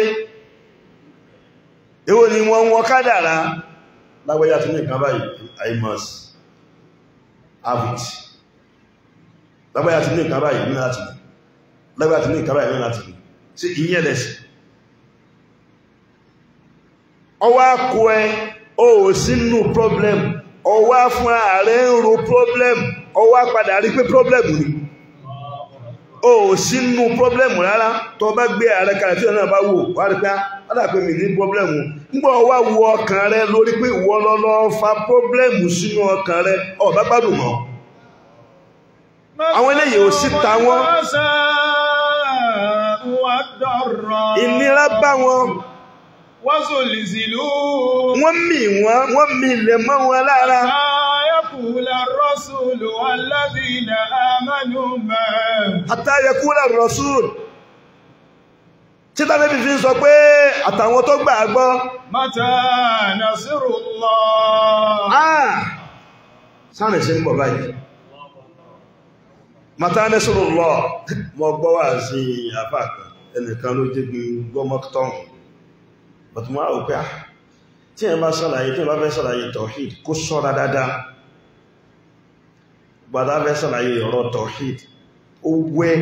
èwo ni wọ́n wọ́n kádàrá lágbàjá tí ní nǹkan báyìí I must have it lágbàjá tí ní nǹkan báyìí ní láti ní lágbàjá tí ní nǹkan báyìí ní láti ní sí ìyẹ́ lẹ́sì ọwá kó ẹ o ò sínú problem ọwá fún ààrẹ ń ro problem ọwá padà rí pé problem ni o ò sínú problem rárá tó bá gbé ààrẹ kalẹ̀ tí ọ̀nà bá wò wá rí pé ádà pé mi ní problem nígbà ọwá wo ọkàn rẹ lórí pé ìwọ lọ́lọ́ fa problem sínú ọkàn rẹ ó bá gbádùn mọ́ àwọn eléyìí ò sí ta wọ́n.
البأساء والضراء
ìnira bá wọn
وزلزلوا
wọ́n mì wọ́n wọ́n mì ilẹ̀ mọ́ wọn lára
حتى يقول الرسول والذين آمنوا معه
àtàyẹkúrẹ̀ rọ̀súùl títà níbi fi ń sọ pé àtàwọn tó gbà á gbọ́
متى نصر الله
ah sáàrẹ̀ ṣe ń bọ̀ báyìí mata nẹ́sùrù lọ mọ́ gbọ́ wà sí àfáàkà ẹnìkan ló jẹ́ gbí gbọ́mọ́tọ́n but mọ́ àwọn pé ah tí ẹ bá ṣàlàyé tí ẹ bá fẹ́ ṣàlàyé tawhid kó ṣọ́ra dáadáa gbàdá fẹ́ ṣàlàyé ọ̀rọ̀ tawhid ó wẹ́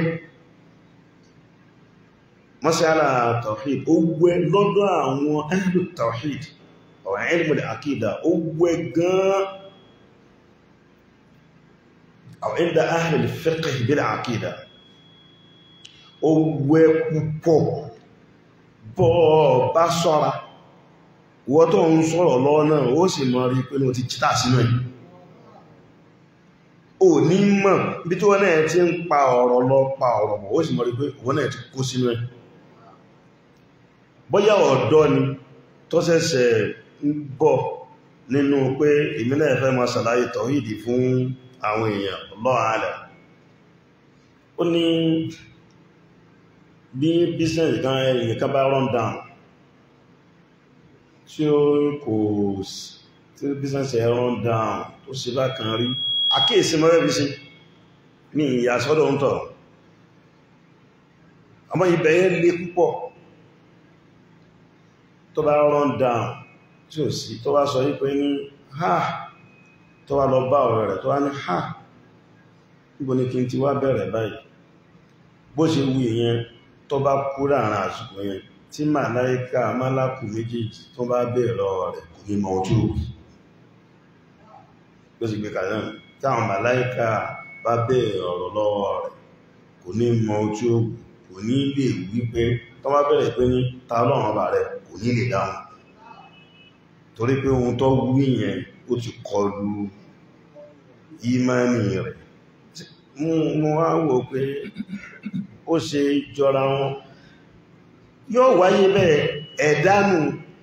mọ́sílá tawhid ó wẹ́ lọ́dọ̀ àwọn ahlu tawhid ọ̀rọ̀ ilmu al-aqida ó wẹ́ gan أو عند أهل الفقه بالعقيدة ó wẹ́ púpọ̀ bọ́ bá ṣọ́ra wọ́n tó ń sọ̀rọ̀ lọ́wọ́ náà ó sì mọ̀ rí pé wọ́n ti chítà sínú ẹ̀ ò ní mọ̀ bí tí wọ́n náà ti ń pa ọ̀rọ̀ lọ pa ọ̀rọ̀ mọ̀ ó sì mọ̀ rí pé wọ́n náà ti kó sínú ẹ̀ bóyá ọ̀dọ́ ni tó ṣẹ̀ṣẹ̀ ń bọ̀ nínú pé èmi náà fẹ́ máa ṣàlàyé tọ̀hídì fún àwọn èèyàn lọ́àálẹ̀ ó ní bí business gan ẹ̀yìn kan bá run down tí ó kò tí business ẹ̀ run down tó sì bá kan rí àkíyèsí mọ́rẹ́ bí sí ní ìyà sọ́dọ̀ ń tọ̀ àmọ́ ibẹ̀ yẹn lé púpọ̀ tó bá run down tí ò sí tó bá sọ yí pé ní ha tó wá lọ bá ọ̀rẹ́ rẹ̀ tó wá ní ha níbo ní kí n ti wá bẹ̀rẹ̀ báyìí bó ṣe wù yẹn tó bá kú láàrin àsìkò yẹn tí màláíkà málákù méjèèjì tó bá bẹ̀rẹ̀ lọ́wọ́ rẹ̀ kò ní mọ ojú òbí ló sì gbé kalẹ̀ náà tí àwọn màláìka bá bẹ̀rẹ̀ ọ̀rọ̀ lọ́wọ́ rẹ̀ kò ní mọ ojú ó kò ní lè wípé tó bá bẹ̀rẹ̀ pé ní ta lọ́rùn ọba rẹ̀ kò ní lè dáhùn torí pé ohun tó wí yẹn ó ti kọlu ìmánì rẹ̀ mo wá wò pé ó ṣe jọra wọn yóò wáyé bẹ́ẹ̀ ẹ̀dánù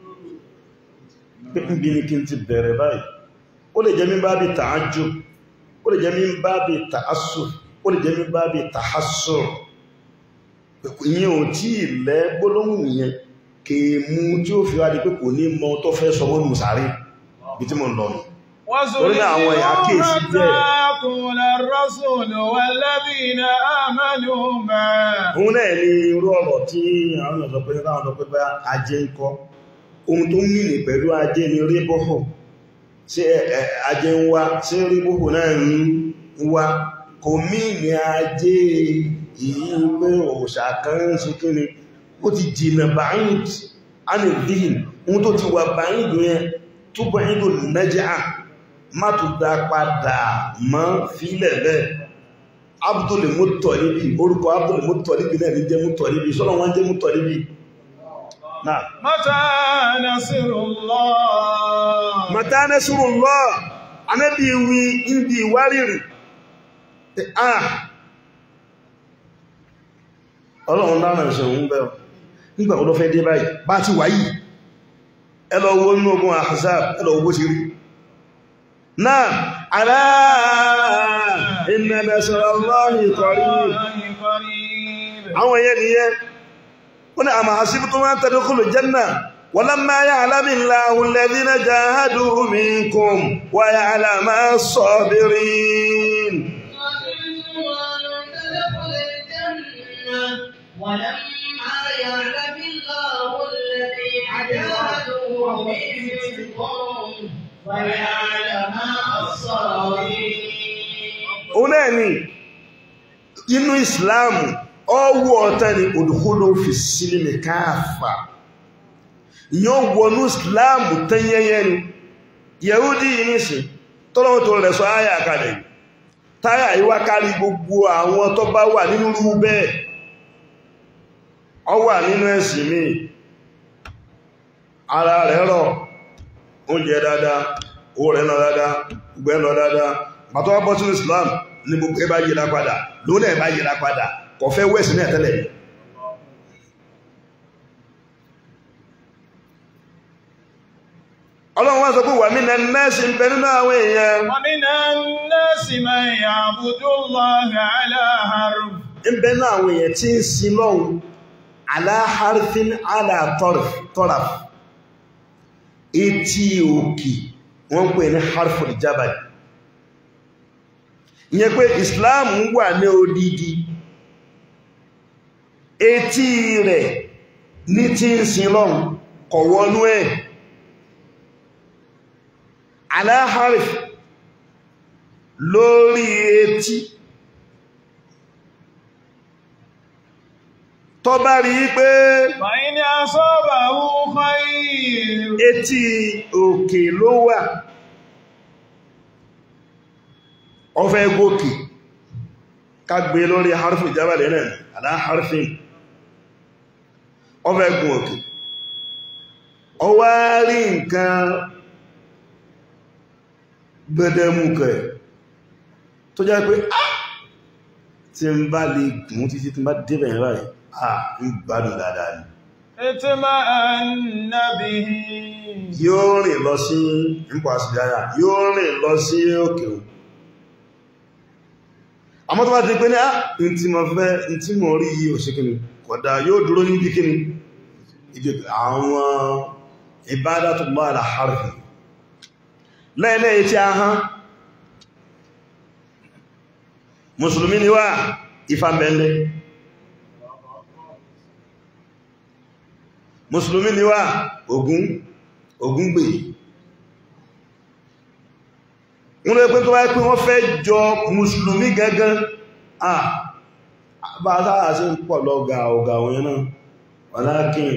bí ní kí n ti bẹ̀rẹ̀ báyìí ó lè jẹ́ mí bá bí tààjù ó lè jẹ́ mí bá bí tààsù ó lè jẹ́ mí bá bí tààsù ìyẹn ò tí ilẹ̀ gbólóhùn yẹn kèémú tí ó fi wá di pé kò ní mọ tó fẹ́ sọ mọ́nù sáré bí tí mo ń lọ nù Torí náà àwọn èèyàn kíyèsí díẹ̀.
يقول الرسول والذين آمنوا معه
òun náà ní irú ọ̀rọ̀ tí àwọn ọ̀sọ̀ pé láwọn ọ̀sọ̀ pé bá ajé ń kọ́ ohun tó mìnì pẹ̀lú ajé ni ríbọ́hù sí ajé ń wá sí ríbọ́hù náà ń wá kò mìnì ajé èyí pé òòṣà kan ń ṣe kí ni ó ti jìnà báyìí ánìdíhìn ohun tó ti wà báyìí yẹn túbọ̀ ìdò nẹ́jà má tó dá padà mọ́ fílẹ̀ bẹ́ẹ̀ Abdul Muttalibi orúkọ Abdul Muttalibi náà ní jẹ́ Muttalibi sọ́lọ́ wọ́n jẹ́ Muttalibi náà
متى نصر الله
mata nasrullah anábí wí ibi ìwárìrì ah ọlọ́run dára ìṣẹ̀hún bẹ́ẹ̀ nígbà wo ló fẹ́ dé báyìí bá ti wáyìí ẹlọ owó inú ogun Ahzab ẹlọ owó ti rí náà alá inna nasrallahi qarib
الله قريب
àwọn èèyàn nìyẹn ó ní àmà hasibtum an tadkhulul janna walamma ya'lamu Allahu alladhina jahadu minkum wa ya'lama as-sabirin
ولما يعلم الله الذين جاهدوا منكم ويعلم الصابرين
òun náà ni inú ìsìláàmù ọwọ́ ọ̀tá ni òdùkúlò fi sílẹ̀ káàfà ìyàn wọnú ìsìláàmù tẹ́yẹyẹ ni yẹ̀húdí yìí nìsìn tọ́lọ́wọ́ tó rẹ̀ sọ áyà kalẹ̀ táyà yíwá kárí gbogbo àwọn tó bá wà nínú rú bẹ́ẹ̀ ọ wà nínú ẹ̀sìn mi ara rẹ̀ rọ̀ oúnjẹ dáadáa owó rẹ̀ lọ dáadáa gbẹ́ lọ dáadáa bàtọ́ wá bọ́ sínú Islam ní gbogbo ẹbá yíra padà lónà ẹbá yíra padà kò fẹ́ wẹ́sì náà tẹ́lẹ̀ ọlọ́run wá sọ pé wà mí na nẹ́ẹ̀sì ń bẹ nínú àwọn èèyàn
ومن الناس من يعبد الله على حرف
ń bẹ nínú àwọn èèyàn tí ń sin lọ́hun aláharfin alátọ́raf etí òkè wọ́n ń pè ní harful jabal ìyẹn pé Islam wà ní odidi etí rẹ̀ ní tí ń sin lọ́hun kọ̀wọ́nú ẹ̀ aláharf lórí etí tó bá rí pé
فإن أصابه خير
etí òkè ló wà ọfẹ́ gòkè kágbé lórí harfi jábàlẹ̀ náà àdá harfin ọfẹ́ gùn òkè ọwá rí nǹkan gbẹdẹmùkẹ̀ tó jẹ́ pé ah tí ń bá lè gùn títí tí ń bá débẹ̀ yẹn báyìí ah ń gbádùn dáadáa ni
اطمأن به
yóò rìn lọ sí ipò àṣìdáyà yóò rìn lọ sí òkè òun àmọ́ tó bá ti pé ní á in tí mo fẹ́ in tí mo rí yìí òṣèkìní kódà yóò dúró níbi kíni ìdí àwọn ibadatullah ala harfi lẹ́ẹ̀lẹ́ tí a hán mùsùlùmí ni wá ìfàmẹ́lẹ́ mùsùlùmí ni wá Ògún Ògún gbè wọ́n lè pín tó wáyé pé wọ́n fẹ́ jọ mùsùlùmí gẹ́gẹ́ ah bá sáà sí ń pọ̀ lọ ga ọ̀gá òyìn náà walakin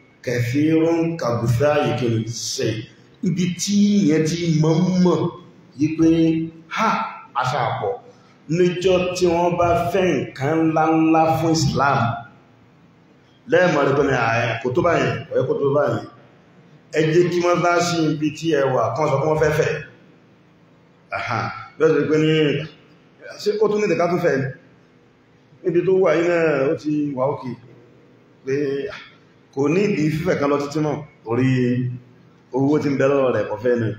kathirun kàgùfẹ́ àyíkiri sẹ́ ibi tí ìyẹn tí mọ́ mọ́ yí pé ha àṣà àpọ̀ níjọ́ tí wọ́n bá fẹ́ nǹkan ńláńlá fún Islam lẹ́ẹ̀mọ̀ rẹ̀ pẹ̀lú ààrẹ kò tó báyìí ọ̀yẹ́ kò tó báyìí ẹ jẹ́ kí wọ́n bá sí ibi tí ẹ wà kan sọ fún wọ́n fẹ́fẹ́ àhà bẹ́ẹ̀ sọ pé ní ṣe ó tún ní ìdẹ̀ká tó fẹ́ níbi tó wà yìí náà ó ti wà òkè pé kò ní ìdí fífẹ́ kan lọ títí mọ̀ orí owó tí ń bẹ lọ́rọ̀ rẹ̀ kọfẹ́ náà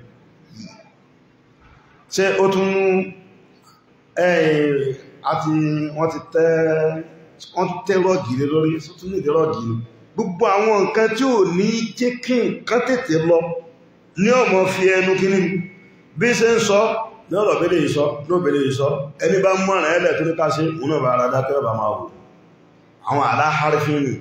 ṣe ó tún ẹ̀yìn àti wọ́n ti tẹ́ wọ́n tẹ́ rọ́gì lé lórí tún ní ìdí rọ́gì ni gbogbo àwọn nǹkan tí ò ní jẹ́ kí nǹkan tètè lọ ní ọmọ fi ẹnu kíní bí ṣe ń sọ ní ọ̀rọ̀ bẹ́lẹ̀ ìsọ ní òbẹ̀lẹ̀ ìsọ ẹni bá mọ́ rẹ̀ ẹlẹ̀ tó ní káṣe òun náà bá ara dákẹ́ ọba máa wò àwọn aláhárífín ni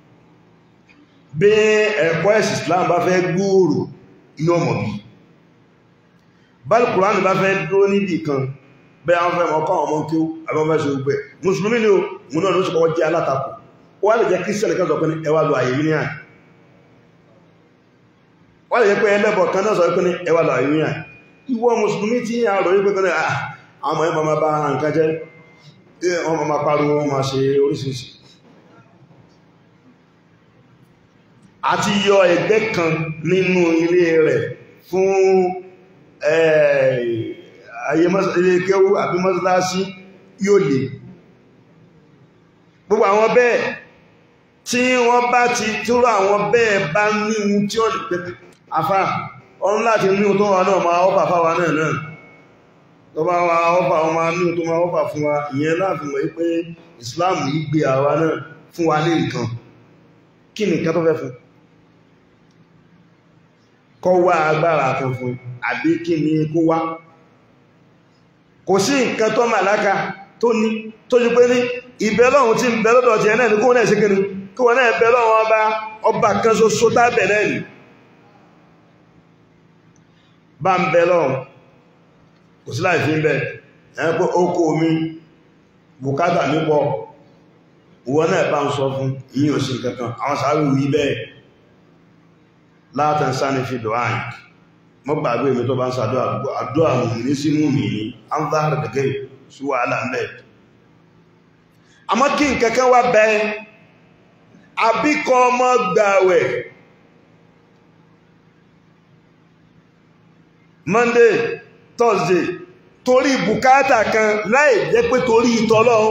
bí ẹ̀kọ́ ẹ̀sì Islam bá fẹ́ gbòòrò inú ọmọ bí báyìí Kùránì bá fẹ́ dúró níbì kan bẹ́ àwọn fẹ́ ọkọ̀ ọmọ kí ó àbọ́fẹ́ ṣe gbẹ̀ mùsùlùmí ni ó mú náà ló ṣe kọ́kọ́ jẹ́ alátakò ó wá lè jẹ́ kírísítẹ̀lì kan sọ pé ní ẹwà lọ àyè ní àyè wá lè jẹ́ pé ẹlẹ́bọ̀ kan náà sọ pé ní ẹwà lọ àyè ní àyè ìwọ mùsùlùmí tí a rọ̀ wípé kan náà àwọn ẹmọ máa bá nǹkan jẹ́ wọ́n máa pariwo wọ́n máa ṣe oríṣiríṣi àti yọ ẹgbẹ́ kan nínú ilé rẹ̀ fún ayé ilé kéwú àbí mọ́sálásí yóò lè gbogbo àwọn bẹ́ẹ̀ tí wọ́n bá ti túrò àwọn bẹ́ẹ̀ bá ní ohun tí ó lè pẹ́ afá ọ̀run láti ní ohun tó wà náà máa ọ́fà fáwa náà náà tó bá wá ọ́fà wọn máa ní ohun tó máa ọ́fà fún wa ìyẹn láti mọ̀ pé Islam yìí gbé àwa náà fún wa ní nǹkan kí ni nǹkan tó fẹ́ fún kọ́ wá agbára kan fún àbí kí ni kó wá kò sí nǹkan tó màláka tó ní tó jú pé ní ìbẹ́lọ́hun tí ń bẹ lọ́dọ̀ ti ẹ̀nà ní kó náà ṣe kí ni kí wọ́n náà bẹ́lọ́hun ọba ọba kan ṣoṣo tábẹ̀ náà ni bá ń bẹ́lọ́hun kò sí láì fi ń bẹ ẹ̀yẹn pé ó kó omi bùkátà nípọ̀ ìwọ náà bá ń sọ fún ìyí òsì kankan àwọn sáré wí bẹ́ẹ̀ látàn sáni fi dùn áyìn mọ́ gbàgbé mi tó bá ń sàdọ́ àdúrà mú ní sínú mi ní an záhàrà dẹ̀gẹ́ sí wàhálà mẹ́ àmọ́ kí nkẹ́kẹ́ wá bẹ́ àbíkọ ọmọ gbàwẹ̀ Monday Thursday torí bùkátà kan láì jẹ́ pé torí ìtọ́lọ́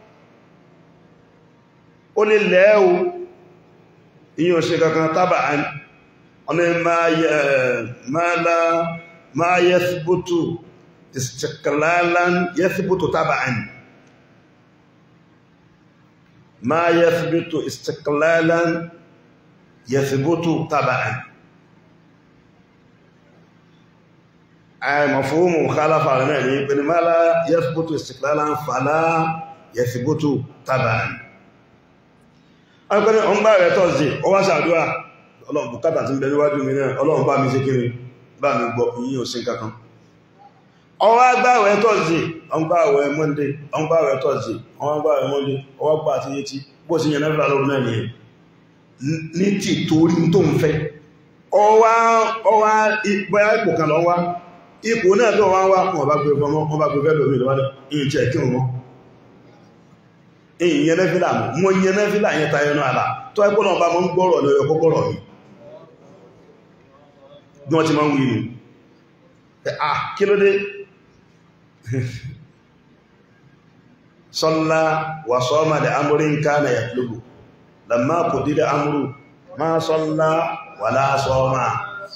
ó lè lẹ́ẹ̀wò ìyàn ṣe kankan tábà ọmọ máa yẹ síbútù istiqlalan yẹ síbútù tábà máa yẹ síbútù istiqlalan yẹ síbútù tábà ay mafhumu khalafa náà ní pẹ̀lú máa lá yẹ síbútù istiqlalan fàlá yẹ síbútù tábà ọgbẹ́ni ọmọ rẹ̀ tọ́sí ó wá ṣàdúrà ọlọ́run bùkátà tí ń bẹ níwájú mi náà ọlọ́run bá mi ṣe kiri bá mi gbọ́ yí ò sí kankan ọwọ́ agbáwẹ̀ tọ́sí ọgbáwẹ̀ monday ọgbáwẹ̀ tọ́sí ọgbáwẹ̀ monday ọwọ́ gbà àti yétí bó sí yẹn náà lọ́rùn náà nìyẹn ní tí torí tó ń fẹ́ ọwá bóyá ipò kan lọ wá ipò náà tó wá wá wọn bá gbé fọmọ wọn bá gbé fẹ́ lómi lọ́wọ́ ìyìn jẹ́ kí wọn èyí yẹn nẹ́fílà mọ́ yẹn nẹ́fílà yẹn tayọ náà àlà tó ẹgbọ́ náà bá mọ́ ń gbọ́rọ̀ ní ọkọ̀ gbọ́rọ̀ mi bí wọ́n ti máa ń wí nù ah kí ló dé sọ́lá wà sọ́ọ́mà dẹ̀ amúrí ń ká na yàtúlùbù lamma kò dídá amúrù máa sọ́lá wà láàsọ́ọ́mà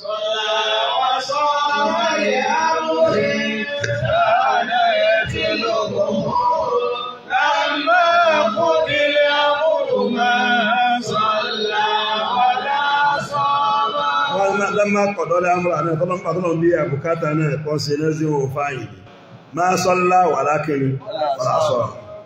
lọ́mà kọ̀dọ́lá amúrà náà tọ́lọ́mà tọ́lọ́ bí i àbùkátà náà kọ́ sí ní sí òun fáyìn máa sọ́lá wà lákìrí ọ̀làṣọ́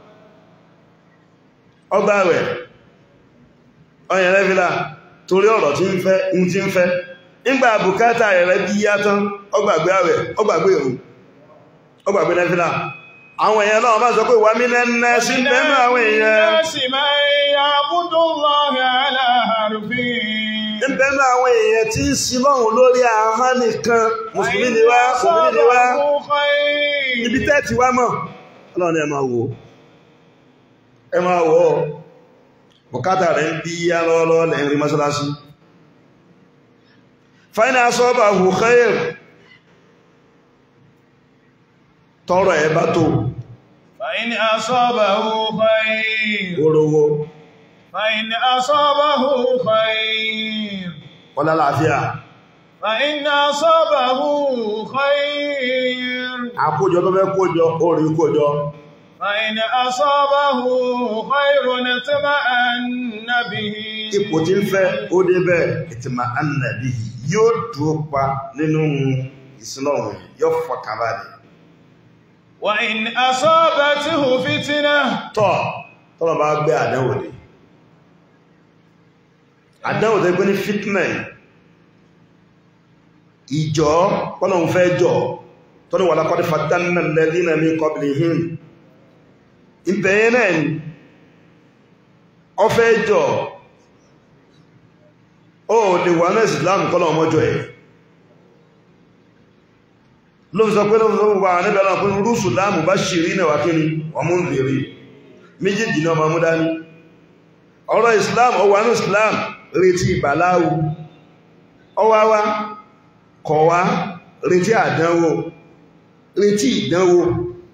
ọgbà rẹ̀ ọyẹ̀ rẹ́fílà torí ọ̀rọ̀ tí ń fẹ́ ń tí ń fẹ́ nígbà àbùkátà rẹ̀ bí yá tán ọgbàgbé rẹ̀ ọgbàgbé ìrùn ọgbàgbé rẹ́fílà àwọn èèyàn náà máa sọ pé wà mí lẹ́nẹ́ sí lẹ́nu àwọn èèyàn ń bẹ́nu àwọn èèyàn tí ń sin lọ́hùn lórí ahọ́n nìkan mùsùlùmí ni wá mùsùlùmí ni wá ibi tẹ́ẹ̀tì wá mọ̀ ọlọ́run ẹ máa wò ó ẹ máa wò ó bùkátà rẹ̀ ń bí yá lọ́wọ́lọ́wọ́ lẹ́yìn rí mọ́ṣáláṣí fáínà asọ́bà hù khair tọrọ ẹ bá tó
فإن أصابه خير
orówó
فإن أصابه خير
ọlá láàfíà
فإن أصابه خير
àkójọ tó fẹ́ kójọ orí kójọ
فإن أصابه خير اطمأن به
ipò tí ń fẹ́ ó dé bẹ́ẹ̀ ìtìmà annàbí yóò dúró pa nínú ìsinlọ́run yóò fọkànbalẹ̀
وإن أصابته فتنة
tọ́ tọ́lọ̀ bá gbé àdánwò ní àdánwò tó gbé ní fitna yìí, ìjọ pọ́lọ̀un fẹ́ jọ tọ́lọ̀ wà lápá fatanna alladhina min qablihim ìbẹ̀yẹ náà ni ọ fẹ́ jọ ó lè wà náà Islam kọ́lọ̀ ọmọjọ ẹ̀ ló fi sọ pé lọ́wọ́ sọ́wọ́ wà níbẹ̀ lọ́wọ́ pín rúsù láàmù bá ṣìrí náà wà kí ni wọ́n mú ń bèèrè méjèèjì náà ma mú dání ọ̀rọ̀ Islam ọwà ní Islam retí ìbàláwù ọwáwá kọ̀wá retí àdánwò retí ìdánwò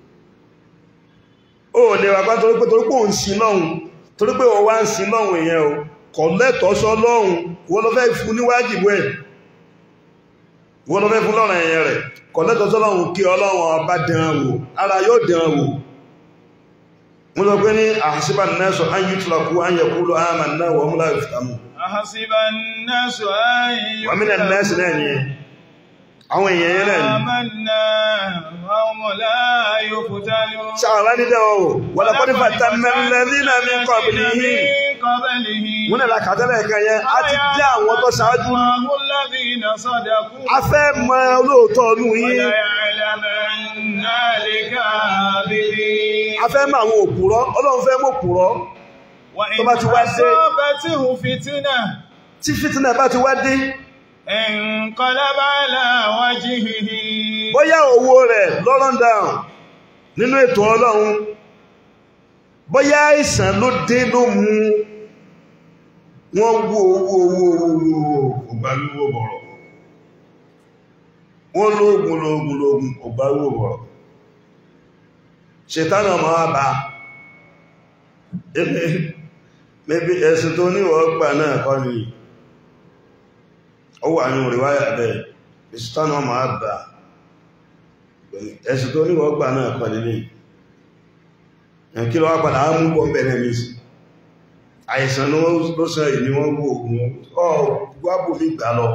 ó lè wà pátá torípé torípé òun sí lọ́hun torípé wọ́n wá ń sí lọ́hun èèyàn o kọ̀ lẹ́tọ̀ọ́sọ́ lọ́hun wọ́n lọ fẹ́ fún níwájìbú ẹ̀ wọ́n lọ fẹ́ fún lọ́rọ̀ ẹ̀yẹn rẹ̀ kọ̀lẹ́tọ̀ sọ́lọ́run kí ọlọ́run ọba dán wò ara yóò dán wò wọ́n lọ pé ní àṣíbà nẹ́sọ̀ an yí tùlọ̀kú an yẹ kúrò àmà náà wọ́n múlá ìfìtàmù
أحسب الناس أن
wọ́n mílẹ̀ nẹ́sì náà ni àwọn èèyàn yẹn náà ni
آمنا وهم لا يفتنون
ṣàwárá ní dẹ́wọ̀ wò wọ́n lọ pọ́n fàtà mẹ́lẹ́lẹ́lẹ́ mi kọ́ bí ní
قبلهم
wọ́n náà kàtẹ́lẹ̀ kan yẹn a ti dé àwọn tó ṣáájú
الله الذين صدقوا
a fẹ́ mọ olóòótọ́ ọdún yìí
وليعلمن الكاذبين
a fẹ́ mọ àwọn òpùrọ́ ọlọ́run fẹ́ mọ òpùrọ́
وإن
tó bá ti wá dé-
أصابته فتنة
tí fìtínà bá ti wá dé
انقلب على وجهه
bóyá owó rẹ̀ lọ́rọ̀ down nínú ètò ọlọ́run bóyá àìsàn ló dé ló mú wọ́n wó owó owó owó ògbàlúwò bọ̀rọ̀ wọ́n lóògùn lóògùn lóògùn ògbàlúwò bọ̀rọ̀ ṣètánà máa bá mẹ́bí ẹ̀sùn tó níwọ̀ gbà náà kọ́ ni ó wà ní òrìwáyà bẹ́ẹ̀ ìṣètánà máa bá ẹ̀sùn tó níwọ̀ gbà náà kọ́ nílé kí lọ wá padà á mú bọ́ bẹ̀rẹ̀ mi sí àìsàn ló ló sọ ìní wọ́n gbò ògùn ọ̀ gbábò mi gbà lọ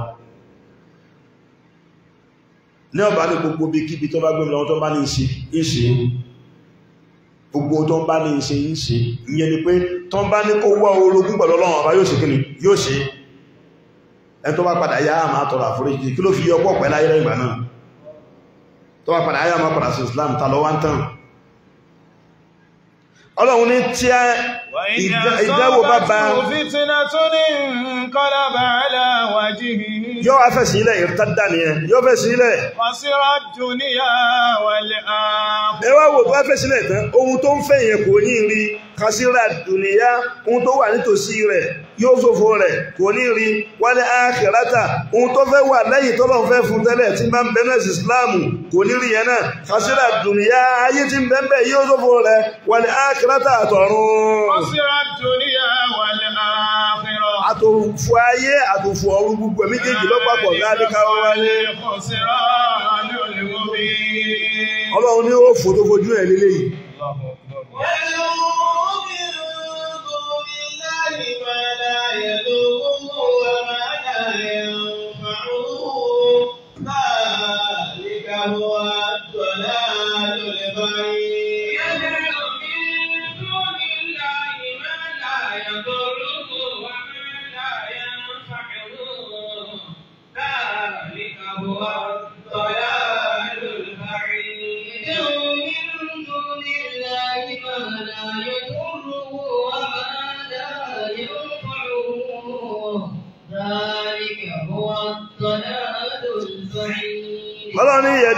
ní ọba ní gbogbo bí kíbi tó bá gbé lọ tó bá ní ṣe ìṣe gbogbo tó bá ní ṣe ìṣe ìyẹn ni pé tó bá ní kó wá orogún pẹ̀lú ọlọ́run ọba yóò ṣe kí ni yóò ṣe ẹ tó bá padà yá àmà tọrọ àforíjì kí ló fi yọ pọ̀ pẹ̀lú ayé ìgbà náà tó bá padà yá àmà padà sí Islam ta lọ wá ń tàn ọlọ́run ní tí
وإن
ìdáwò bá bá
أصابته فتنة انقلب على وجهه
yóò wá fẹ́ sílẹ̀ ìrítàdà nìyẹn yóò fẹ́ sílẹ̀
خسر الدنيا والآخرة
ẹ wá wò tó wá fẹ́ sílẹ̀ tán ohun tó ń fẹ́ yẹn kò ní rí kásírà dùnìyà ohun tó wà nítòsí rẹ̀ yóò ṣòfò rẹ̀ kò ní rí wálé ákìrátà ohun tó fẹ́ wà lẹ́yìn tó lọ́n fẹ́ fún tẹ́lẹ̀ tí máa ń bẹ náà sí ìsìláàmù kò ní rí yẹn náà kásírà dùnìyà ayé tí ń bẹ ń bẹ yóò ṣòfò rẹ̀ wálé ákìrátà àtọ̀run
خسر الدنيا والآخرة
àtòfò ayé àtòfò ọ̀run gbogbo ẹ̀ méjèèjì lọ́pàpọ̀ láti káwọ́ wálé
خسران المبين
ọlọ́run ní ó fò tó fojú ẹ̀ lélẹ́yìí
الله أكبر
ويدعو من دون الله ما لا يضره وما لا ينفعه ذلك هو الضلال البعيد
يدعو من دون الله ما لا يضره وما لا ينفعه ذلك هو
الضلال البعيد يدعو من دون الله ما لا يضره وما لا ينفعه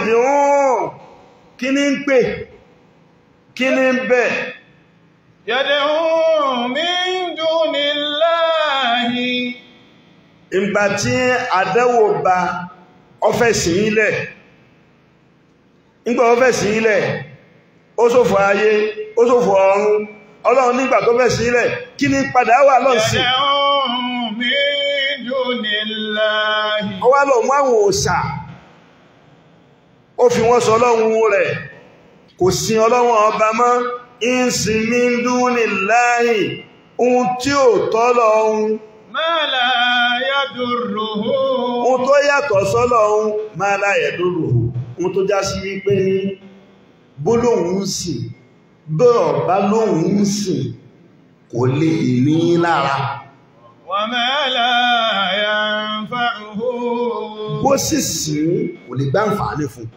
yẹ̀dùn kí ní ń pè kí ní ń bẹ̀
يدعو من دون الله
ìgbà tí àdẹ́wò bá ọfẹ́ sí ilẹ̀ nígbà ọfẹ́ sí ilẹ̀ ó ṣòfò ayé ó ṣòfò ọ̀run ọlọ́run nígbà tó fẹ́ sí ilẹ̀ kí ní padà wà lọ sí
يدعو من دون الله
ó wá lọ mú àwọn òòṣà ó fi wọ́n sọ ọlọ́run rẹ̀ kò sin ọlọ́run ọba mọ́ ìsìn ní dúnni láàyè ohun tí ò tọ́lọ ohun
ما لا يضره
ohun tó yàtọ̀ sọ́lọ ohun máa láyẹ̀ lóru ohun tó já sí wípé ní bólóhùn ń sìn bọ́ọ̀ bá lóhùn ń sìn kò lè ní lára
وما لا ينفعه
bó sì sìn kò lè gbá àǹfààní fún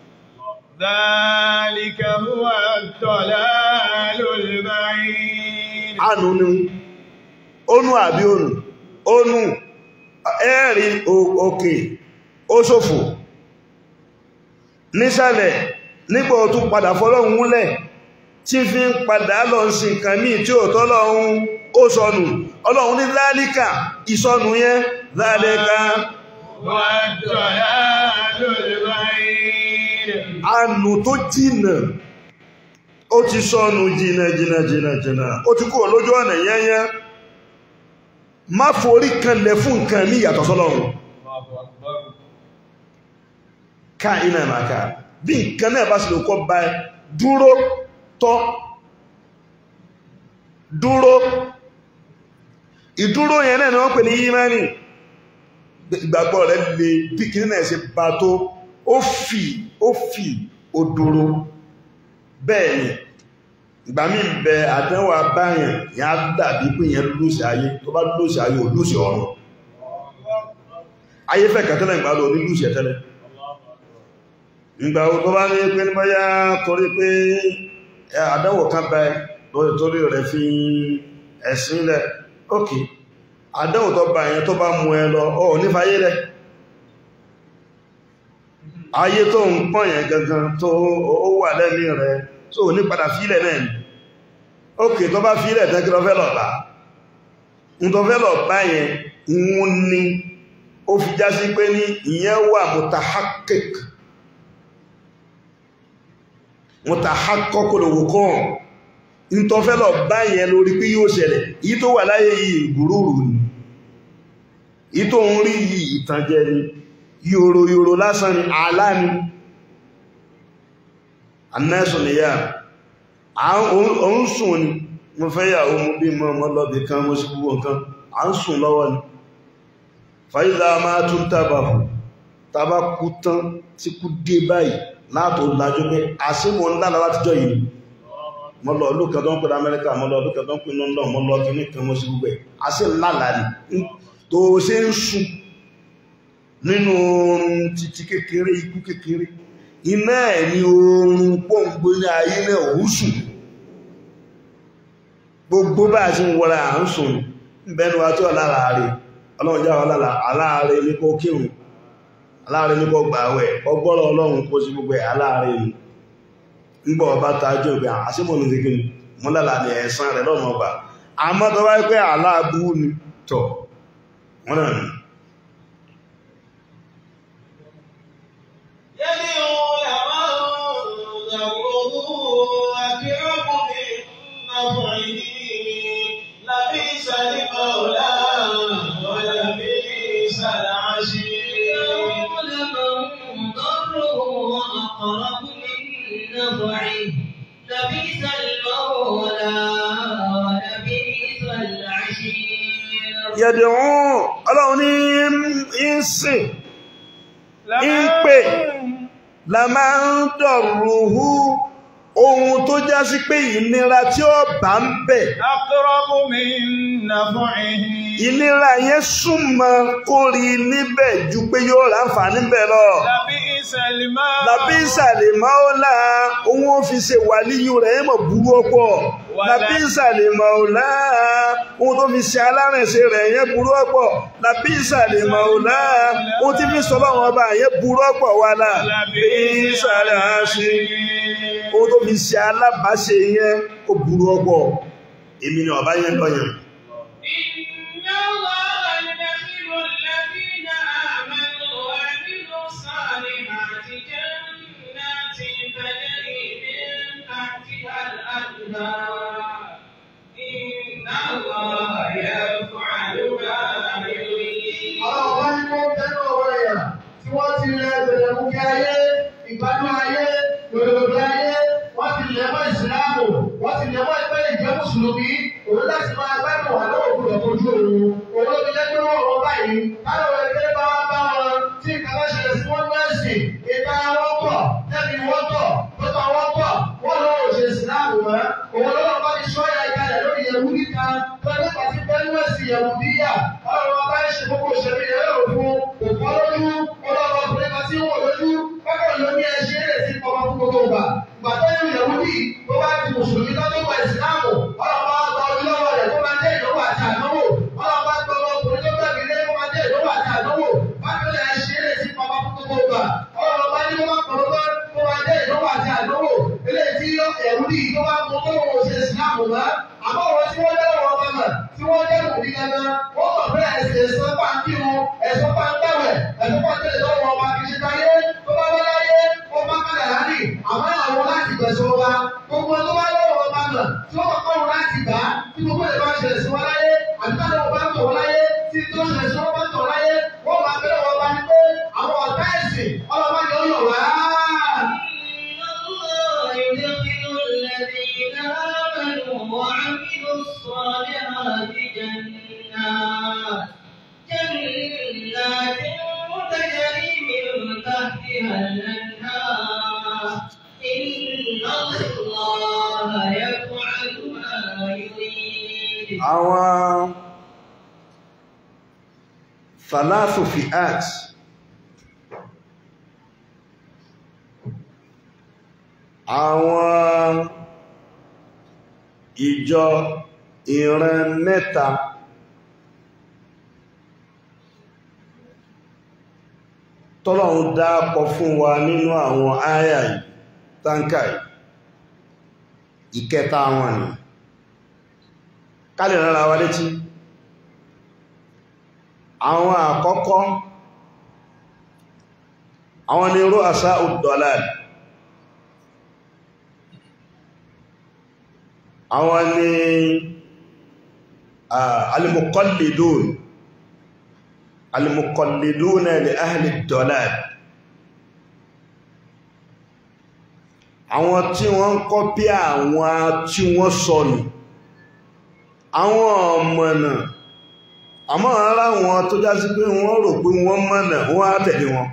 ذلك هو الضلال البعيد
àánú ni ónú àbí ònù ónú ẹ̀rí o- òkè ó ṣòfò nísàlẹ̀ nígbà ó tún padà fọ́lọ́hun múlẹ̀ tí fi ń padà lọ sí nǹkan míì tí ò tọ́lọ́hun ó sọnù ọlọ́run ní lálíkà ìsọnù yẹn lálẹ́ka
هو الضلال البعيد
àánú tó jìnà ó ti sọnù jìnà jìnà jìnà jìnà ó ti kúrò lójú ọ̀nà yẹ́yẹ́ má forí kanlẹ̀ fún nǹkan ní ìyàtọ̀ sọ́lọ́run ká iná ìmàká bí nǹkan náà bá sì lè kọ́ bá ẹ dúró tọ́ dúró ìdúró yẹn náà ni wọ́n pè ní yímánì ìgbàgbọ́ rẹ̀ lè bí kìí náà ṣe bá tó ó fì ó fì ó dúró bẹ́ẹ̀ ni ìgbà mí ń bẹ àdánwò abáyàn yẹn á dàbí pé yẹn lóṣì ayé tó bá lóṣì ayé ò lóṣì ọ̀run ayé fẹ́ kẹtẹ́lẹ̀ ìgbà lọ ní lóṣì ẹ̀tẹ́lẹ̀ ìgbà wo tó bá ní pé ní bóyá torí pé ẹ, àdánwò kan bẹ lórí torí rẹ̀ fi ẹ̀sìn lẹ̀ ókè àdánwò tó bá yẹn tó bá mú ẹ lọ ọ nífàyé lẹ̀ ayé tó ń pọ̀ yẹn gangan tó ó wà lẹ́mí rẹ̀ tó ní padà fílẹ̀ náà ni ókè tó bá fílẹ̀ tán kí lọ fẹ́ lọ bá ń tó fẹ́ lọ bá yẹn ń ní ó fi já sí pé ní ìyẹn wà mutahakik mutahakokolowo kan ń tó fẹ́ lọ bá yẹn lórí pé yóò ṣẹlẹ̀ yí tó wà láyé yìí gùrùrù ni yí tó ń rí yìí ìtànjẹ ni yòrò yòrò lásán ni àlá ni anẹ́sùn ni yá òun sùn ni mo fẹ́ yàwó mú bí mọ́ mọ́ lọ́bì kan mo sí gbogbo nǹkan à ń sùn lọ́wọ́ ni fàílà máa tún tàbàkù tàbá kú tán tí kú dé báyìí látò lájú pé àṣímọ̀ ńlára látijọ́ yìí mọ́ lọ lókè tó ń pè Amẹ́ríkà mọ́ lọ lókè tó ń pè London mọ́ lọ kí ní kan mo sí gbogbo ẹ̀ àṣí ńlára ni tó ṣe ń sùn nínú oorun títí kékeré ikú kékeré iná ẹ̀ ní oorun pọ́ǹgbó ní ayé náà ò sùn gbogbo bá a ti ń wọra à ń sùn bẹnu wa tí ọ lára rẹ̀ ọlọ́run jáwọ́ lára aláàrẹ ní kó kírun aláàrẹ ní kó gbààwẹ̀ ọgbọ́rọ̀ ọlọ́run kó sí gbogbo ẹ̀ aláàrẹ ni ńgbọ́ ọba tajú ìgbà àṣímọ̀ ní ti kíni mọ́lálà ní ẹ̀sán rẹ̀ lọ́nà ọba àmọ́ tó wáyé pé aláàbú ni tọ̀ wọ́n náà ni
يدعو لمن ضره أكرم من نفعه لبئس المولى ولبئس العشير
لمن ضره أقرب من نفعه لبئس المولى ولبئس العشير
yẹ̀dẹ̀wọ̀n ọlọ́run ní ń sìn ń pè la máa ń dọ̀rùhú ohun tó já sí pé ìnira tí ó bá ń bẹ̀
أقرب من نفعه
ìnira yẹn súnmọ́ kó rí níbẹ̀ ju pé yóò ráǹfààní bẹ̀ lọ
لبئس لبئس الماء
làbísà lè máọ́lá òun ó fi ṣe wàlíyù rẹ̀ ẹ̀ mọ̀ burú ọ̀pọ̀ làbísà lè máọ́lá òun tó fi ṣe alárìnṣe rẹ̀ yẹn burú ọ̀pọ̀ làbísà lè máọ́lá òun tí fi sọ́lọ́ wọn bá yẹn burú ọ̀pọ̀ wà lá làbísà lè ṣe òun tó fi ṣe alábàáṣe yẹn ó burú ọ̀pọ̀ èmi ni ọba yẹn lọ́yàn.
إن الله يدخل الذين آمنوا وعملوا الصالحات جنات تجري من تحتها الأنهار إن الله يفعل ما يريد
Àwọn ọba ní wọ́n tẹ́lú ọ̀rọ̀ ẹ̀yà tí wọ́n ti rẹ bẹ̀rẹ̀ mú kí ayé, ìgbádùn ayé, lòdòdó ayé, wọ́n ti lẹ̀ mọ́ ìsìláàmù, wọ́n ti lẹ̀ mọ́ ẹgbẹ́ ìjẹ́ mùsùlùmí, òun láti máa gbádùn wà lọ́wọ́ òkúrò ojú òun. Òun ló fi jẹ́ pé wọ́n wọ́n báyìí, táwọn ẹgbẹ́ bá wá bá wọn tí nǹkan bá ṣẹlẹ̀ sí wọ́n nọ́ọ̀sì, ìta wọn pọ̀, tẹ́bi wọn pọ̀, pẹ́pà wọn pọ̀, wọ́n lọ́wọ́ òṣè ìsìláàmù mọ́. Òun lọ́wọ́ bá ti sọ ìyá ìkàlẹ̀ lórí ìyẹ̀wù níta, tó nípa ti bẹ́ẹ̀ nọ́ọ̀sì ìyẹ̀wù bíyà, ọlọ́run ọba ń ṣe gbogbo òṣèlú yẹn lọ́rùn fún òfò lójú ọlọ́run ọkùnrin kan tí ń wò lójú kọ́kọ́ ló ní ẹṣẹ́ rẹ̀ sí ọmọ fún gbogbo ìgbà ìgbà tó yẹ ìyẹ̀wò bí tó bá ti mùsùlùmí tó tó gba ìsìláàmù ọlọ́run bá gba ojú lọ́wọ́ rẹ̀ kó máa jẹ́ ìdánwò àti àdánwò ọlọ́run bá gba ọmọ ọkùnrin tó gbàgbé lé kó máa jẹ́ ìdánwò àti àdánwò bákan náà ẹṣẹ́ rẹ̀ sí ọmọ fún gbogbo ìgbà ọlọ́run bá ní kó máa kọ̀ọ̀ lọ́wọ́ kó máa jẹ́ ìdánwò àti àdánwò eléyìí tí ẹ̀rú bí tó bá mú tó wọ́n ṣe ìsìláàmù mọ́ àmọ́ wọn tí wọ́n dẹ́rọ̀ wọn bá mọ̀ tí wọ́n dẹ́rù ní gangan wọ́n mọ̀ pé ẹ̀sìn ẹ̀sán bá ń kírun ẹ̀sán bá ń gbẹ̀wẹ̀ ẹ̀sán bá ń tẹ̀lé lọ́wọ́ ọba kì í ṣe táyé tó bá wá láyé ó bá kàdà láàrin àmọ́ àwọn láti gbẹ̀sọ̀ wa gbogbo tó bá lọ́wọ́ ọba mọ̀ tí wọ́n kọ́ wọn láti gbà á tí gbogbo ẹ̀ bá ṣẹlẹ̀ sí wọn láyé àbí táwọn ọba ń tọ̀ wọn láyé tí tó ṣẹlẹ̀ sí wọn bá ń tọ̀ láyé wọ́n máa bẹ̀rẹ̀ wọn bá ní pé àwọn ọ̀tá ẹ̀sìn ọlọ́ba ni ó yọ̀ wá.
إن الله يدخل الذين آمنوا وعملوا الصالحات جنات جنات تجري من تحتها الأنهار إن الله يفعل ما يريد
àwọn thalathu fi'at àwọn ìjọ ìran mẹ́ta tọ́lọ́run dápọ̀ fún wa nínú àwọn áyà yìí tánkà yìí ìkẹta wọn ni ká lè rárá wa létí àwọn àkọ́kọ́ àwọn ni rú àṣà udolad àwọn ni alimukallidun alimukallidun li ahli dolad àwọn tí wọ́n ń kọ́pí àwọn tí wọ́n sọnù àwọn ọmọnà àmọ́ ara wọn tó já sí pé wọ́n rò pé wọ́n mọ̀nà wọ́n á tẹ̀lé wọn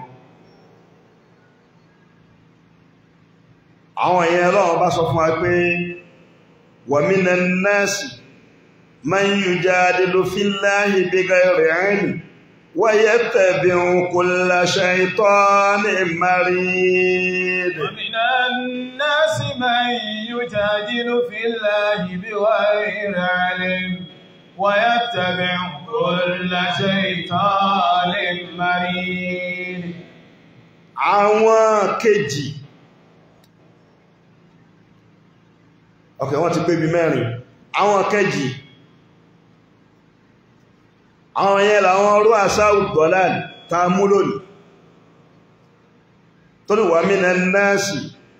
àwọn èèyàn Ọlọ́run bá sọ fún wa pé wa minan nasi man yujadilu fillahi bighayri ilm wa yattabi'u kulla shaytanin marid
ومن الناس من يجادل في الله بغير علم ويتبع كل شيطان مريد
àwọn kejì ok wọ́n ti pé bí mẹ́rin àwọn kejì àwọn yẹn làwọn ọrú àṣáwù gọ́lán ta mú lónìí tó ní wà mí nẹ́ẹ̀sì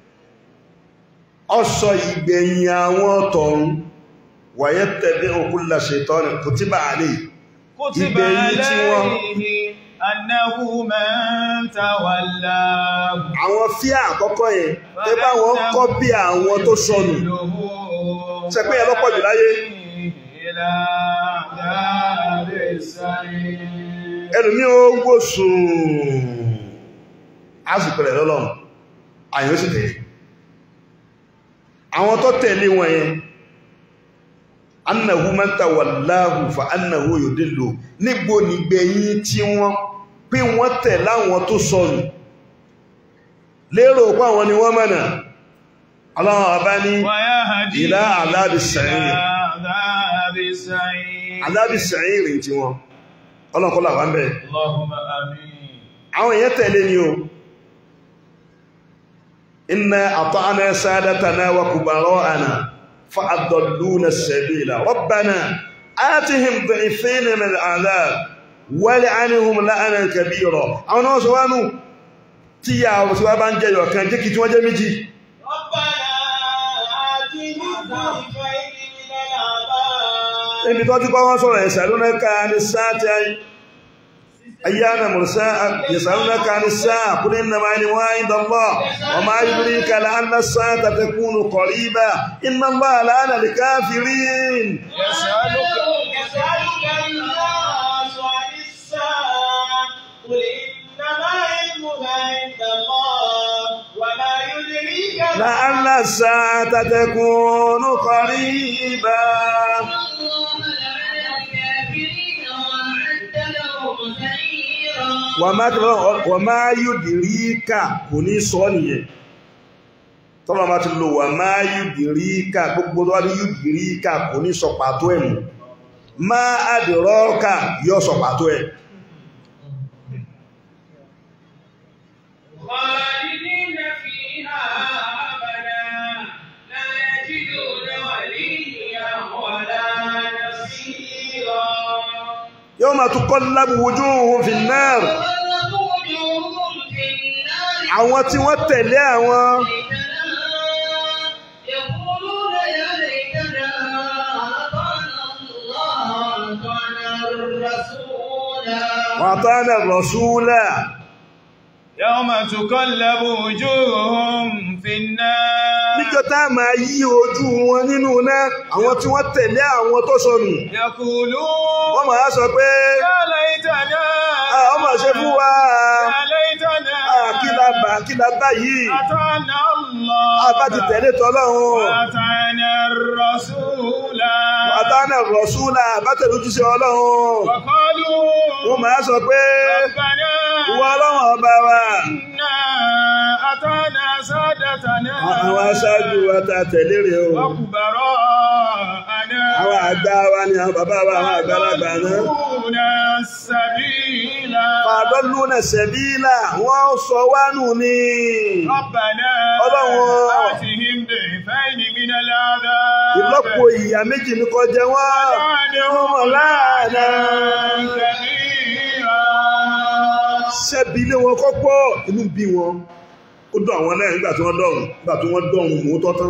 ọ̀sọ̀ ìgbẹ̀yìn àwọn tọ̀run wàyẹ́ tẹ̀lé òkúlà ṣètọ́nì kò tí bá àlè
كتب
ìgbẹ̀yìn tí wọ́n
عليه أنه من تولاه
àwọn fíà àkọ́kọ́ yẹn tẹ bá wọn kọ́ bí àwọn tó sọnù Ṣé pé ẹ lọ́pọ̀ jù láyé?
إلى عذاب السعير
ẹlùmí ó gbó sùn ásìpẹ̀lẹ̀ lọ́lọ́run àyíwé sì tẹ̀lé àwọn tó tẹ̀lé wọn yẹn annahu man tawallahu fa annahu yudillu nígbò nígbẹ̀yìn tí wọ́n pé wọ́n tẹ̀ láwọn tó sọnù lérò pé àwọn ni wọ́n mọ̀nà ọlọ́run ọba ní
ويهدي
إلى عذاب السعير.
إلى عذاب السعير
alábi sàírì tí wọn ọlọ́kọ́lá wà ń bẹ̀
اللهم آمين
àwọn èèyàn tẹ̀lé ni o inna ata'na sadatana wa kubara'ana fa'adalluna as-sabila rabbana atihim dhi'fayn min al'adhab wal'anhum la'nan kabira àwọn náà sọ wánú tí yà tí wá bá ń jẹyọ kan jẹ́ kí tí wọ́n jẹ́ méjì níbi tó ti kọ́ wọ́n sọ̀rọ̀ yasalunaka ní sáàtì ayyana mursa yasalunaka ní sáà qul innama ilmuha inda Allah wa ma yudrika la'alla as-sa'ata takunu qariba inna Allaha la'ana al-kafirin
يسألك
يسألك الناس عن الساعة قل إنما علمها عند الله وما يدريك
لعل الساعة تكون قريبا
الله لعن الكافرين وأعد لهم سعيرا
وما وما يدريك kò ní sọ nìyẹn tọ́lọ́ bá ti lò وما يدريك gbogbo tó wá ní يدريك kò ní sọ pàtó ẹ̀ mú ما أدراك yóò sọ pàtó ẹ̀
خالدين فيها أبدا لا يجدون وليا ولا نصيرا
يوم تقلب وجوههم في النار
وغرقوا وجوههم في النار
àwọn tí wọ́n tẹ̀lé àwọn
يقولون يا ليتنا أطعنا الله وأطعنا الرسول
وأطعنا الرسول
يوم تقلب وجوههم في النار
níjọ́ tá a máa yí ojú wọn nínú náà àwọn tí wọ́n tẹ̀lé àwọn tó sọnù
يقولون
wọ́n máa sọ pé
يا ليتنا
"Ah, ọmọ ṣe fún wa
يا ليتنا
Ah, kí la bà kí la bá yìí
أطعنا الله
a bá ti tẹ̀lé tọ́lọ́run
وأطعنا الرسول
àtànà rọ̀ṣúlà bá tẹ̀lé ojúṣe ọlọ́run
وقالوا
wọ́n máa sọ pé
ربنا
ìwọ ọlọ́run ọba wa
إنا أطعنا سادتنا
àwọn aṣáájú wa ta tẹ̀lé rẹ̀ o
وكبراءنا
àwọn àgbà wa ni àwọn bàbá wa àwọn àgbàlagbà náà
وضلونا السبيل
fàdọ́lúnà sẹ̀bílà wọ́n sọ wá nù ní
ربنا
Ọlọ́run.
آتهم ضعفين من العذاب
ìlọ́po ìyà méjì ní kọjẹ wọ́n
وعدهم
láàdá
كبيرا
ṣẹ́bi ilé wọn kọ́pọ̀ inú bí wọn ó dọ̀ àwọn náà nígbà tí wọ́n dọ̀rùn nígbà tí wọ́n dọ̀rùn mú tọ́tán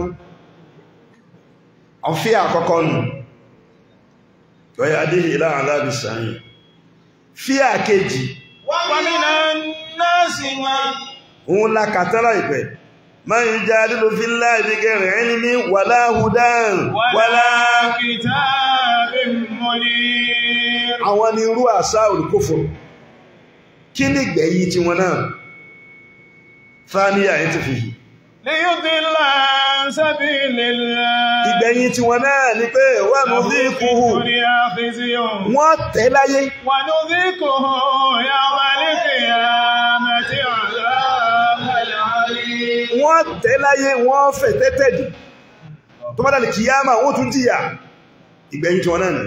ọ̀fíà àkọ́kọ́ nù lọ́yà adéhì láàrín aláàbì sàáyìn fíà kejì
ومن الناس من
òun la kàtàrà ìpẹ́ máa ń já lílo fi láàbí gẹ̀rẹ̀ ẹni ní wàlá hùdán wàlá
ولا كتاب منير
àwọn ni irú àṣà olùkófò kí ní ìgbẹ̀yìn tí wọn náà fáníyà ẹ̀ ti fi yìí
ليضل عن سبيل الله
ìgbẹ̀yìn tí wọn náà ni pé wà ní bí kúhù
الدنيا خزي
wọ́n tẹ́ láyé
ونذيقه يوم القيامة عذاب العليم
wọ́n tẹ́ láyé wọ́n fẹ̀ tẹ́tẹ́ jù tó bá dàlì kìyàmà wọ́n tún jìyà ìgbẹ̀yìn tí wọn náà ni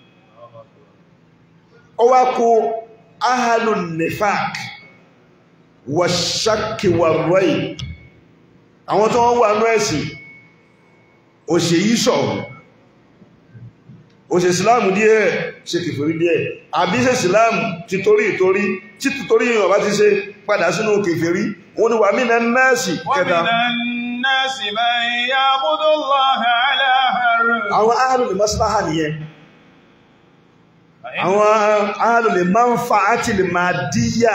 ó wá kó ahalu nifak wà ṣákì wà rọ́ì àwọn tó wọ́n wà ní ẹ̀sìn òṣè yí sọ̀rọ̀ òṣè ìsìláàmù díẹ̀ ṣe kèfèrí díẹ̀ àbí ṣe ìsìláàmù ti torí ìtorí tí torí ìyàn bá ti ṣe padà sínú kèfèrí wọ́n ni wà mí na nẹ́ẹ̀sì kẹta
ومن الناس من يعبد الله على حرف
àwọn ahalùlè maslaha nìyẹn àwọn ahalùlè manfaati lè máa díyà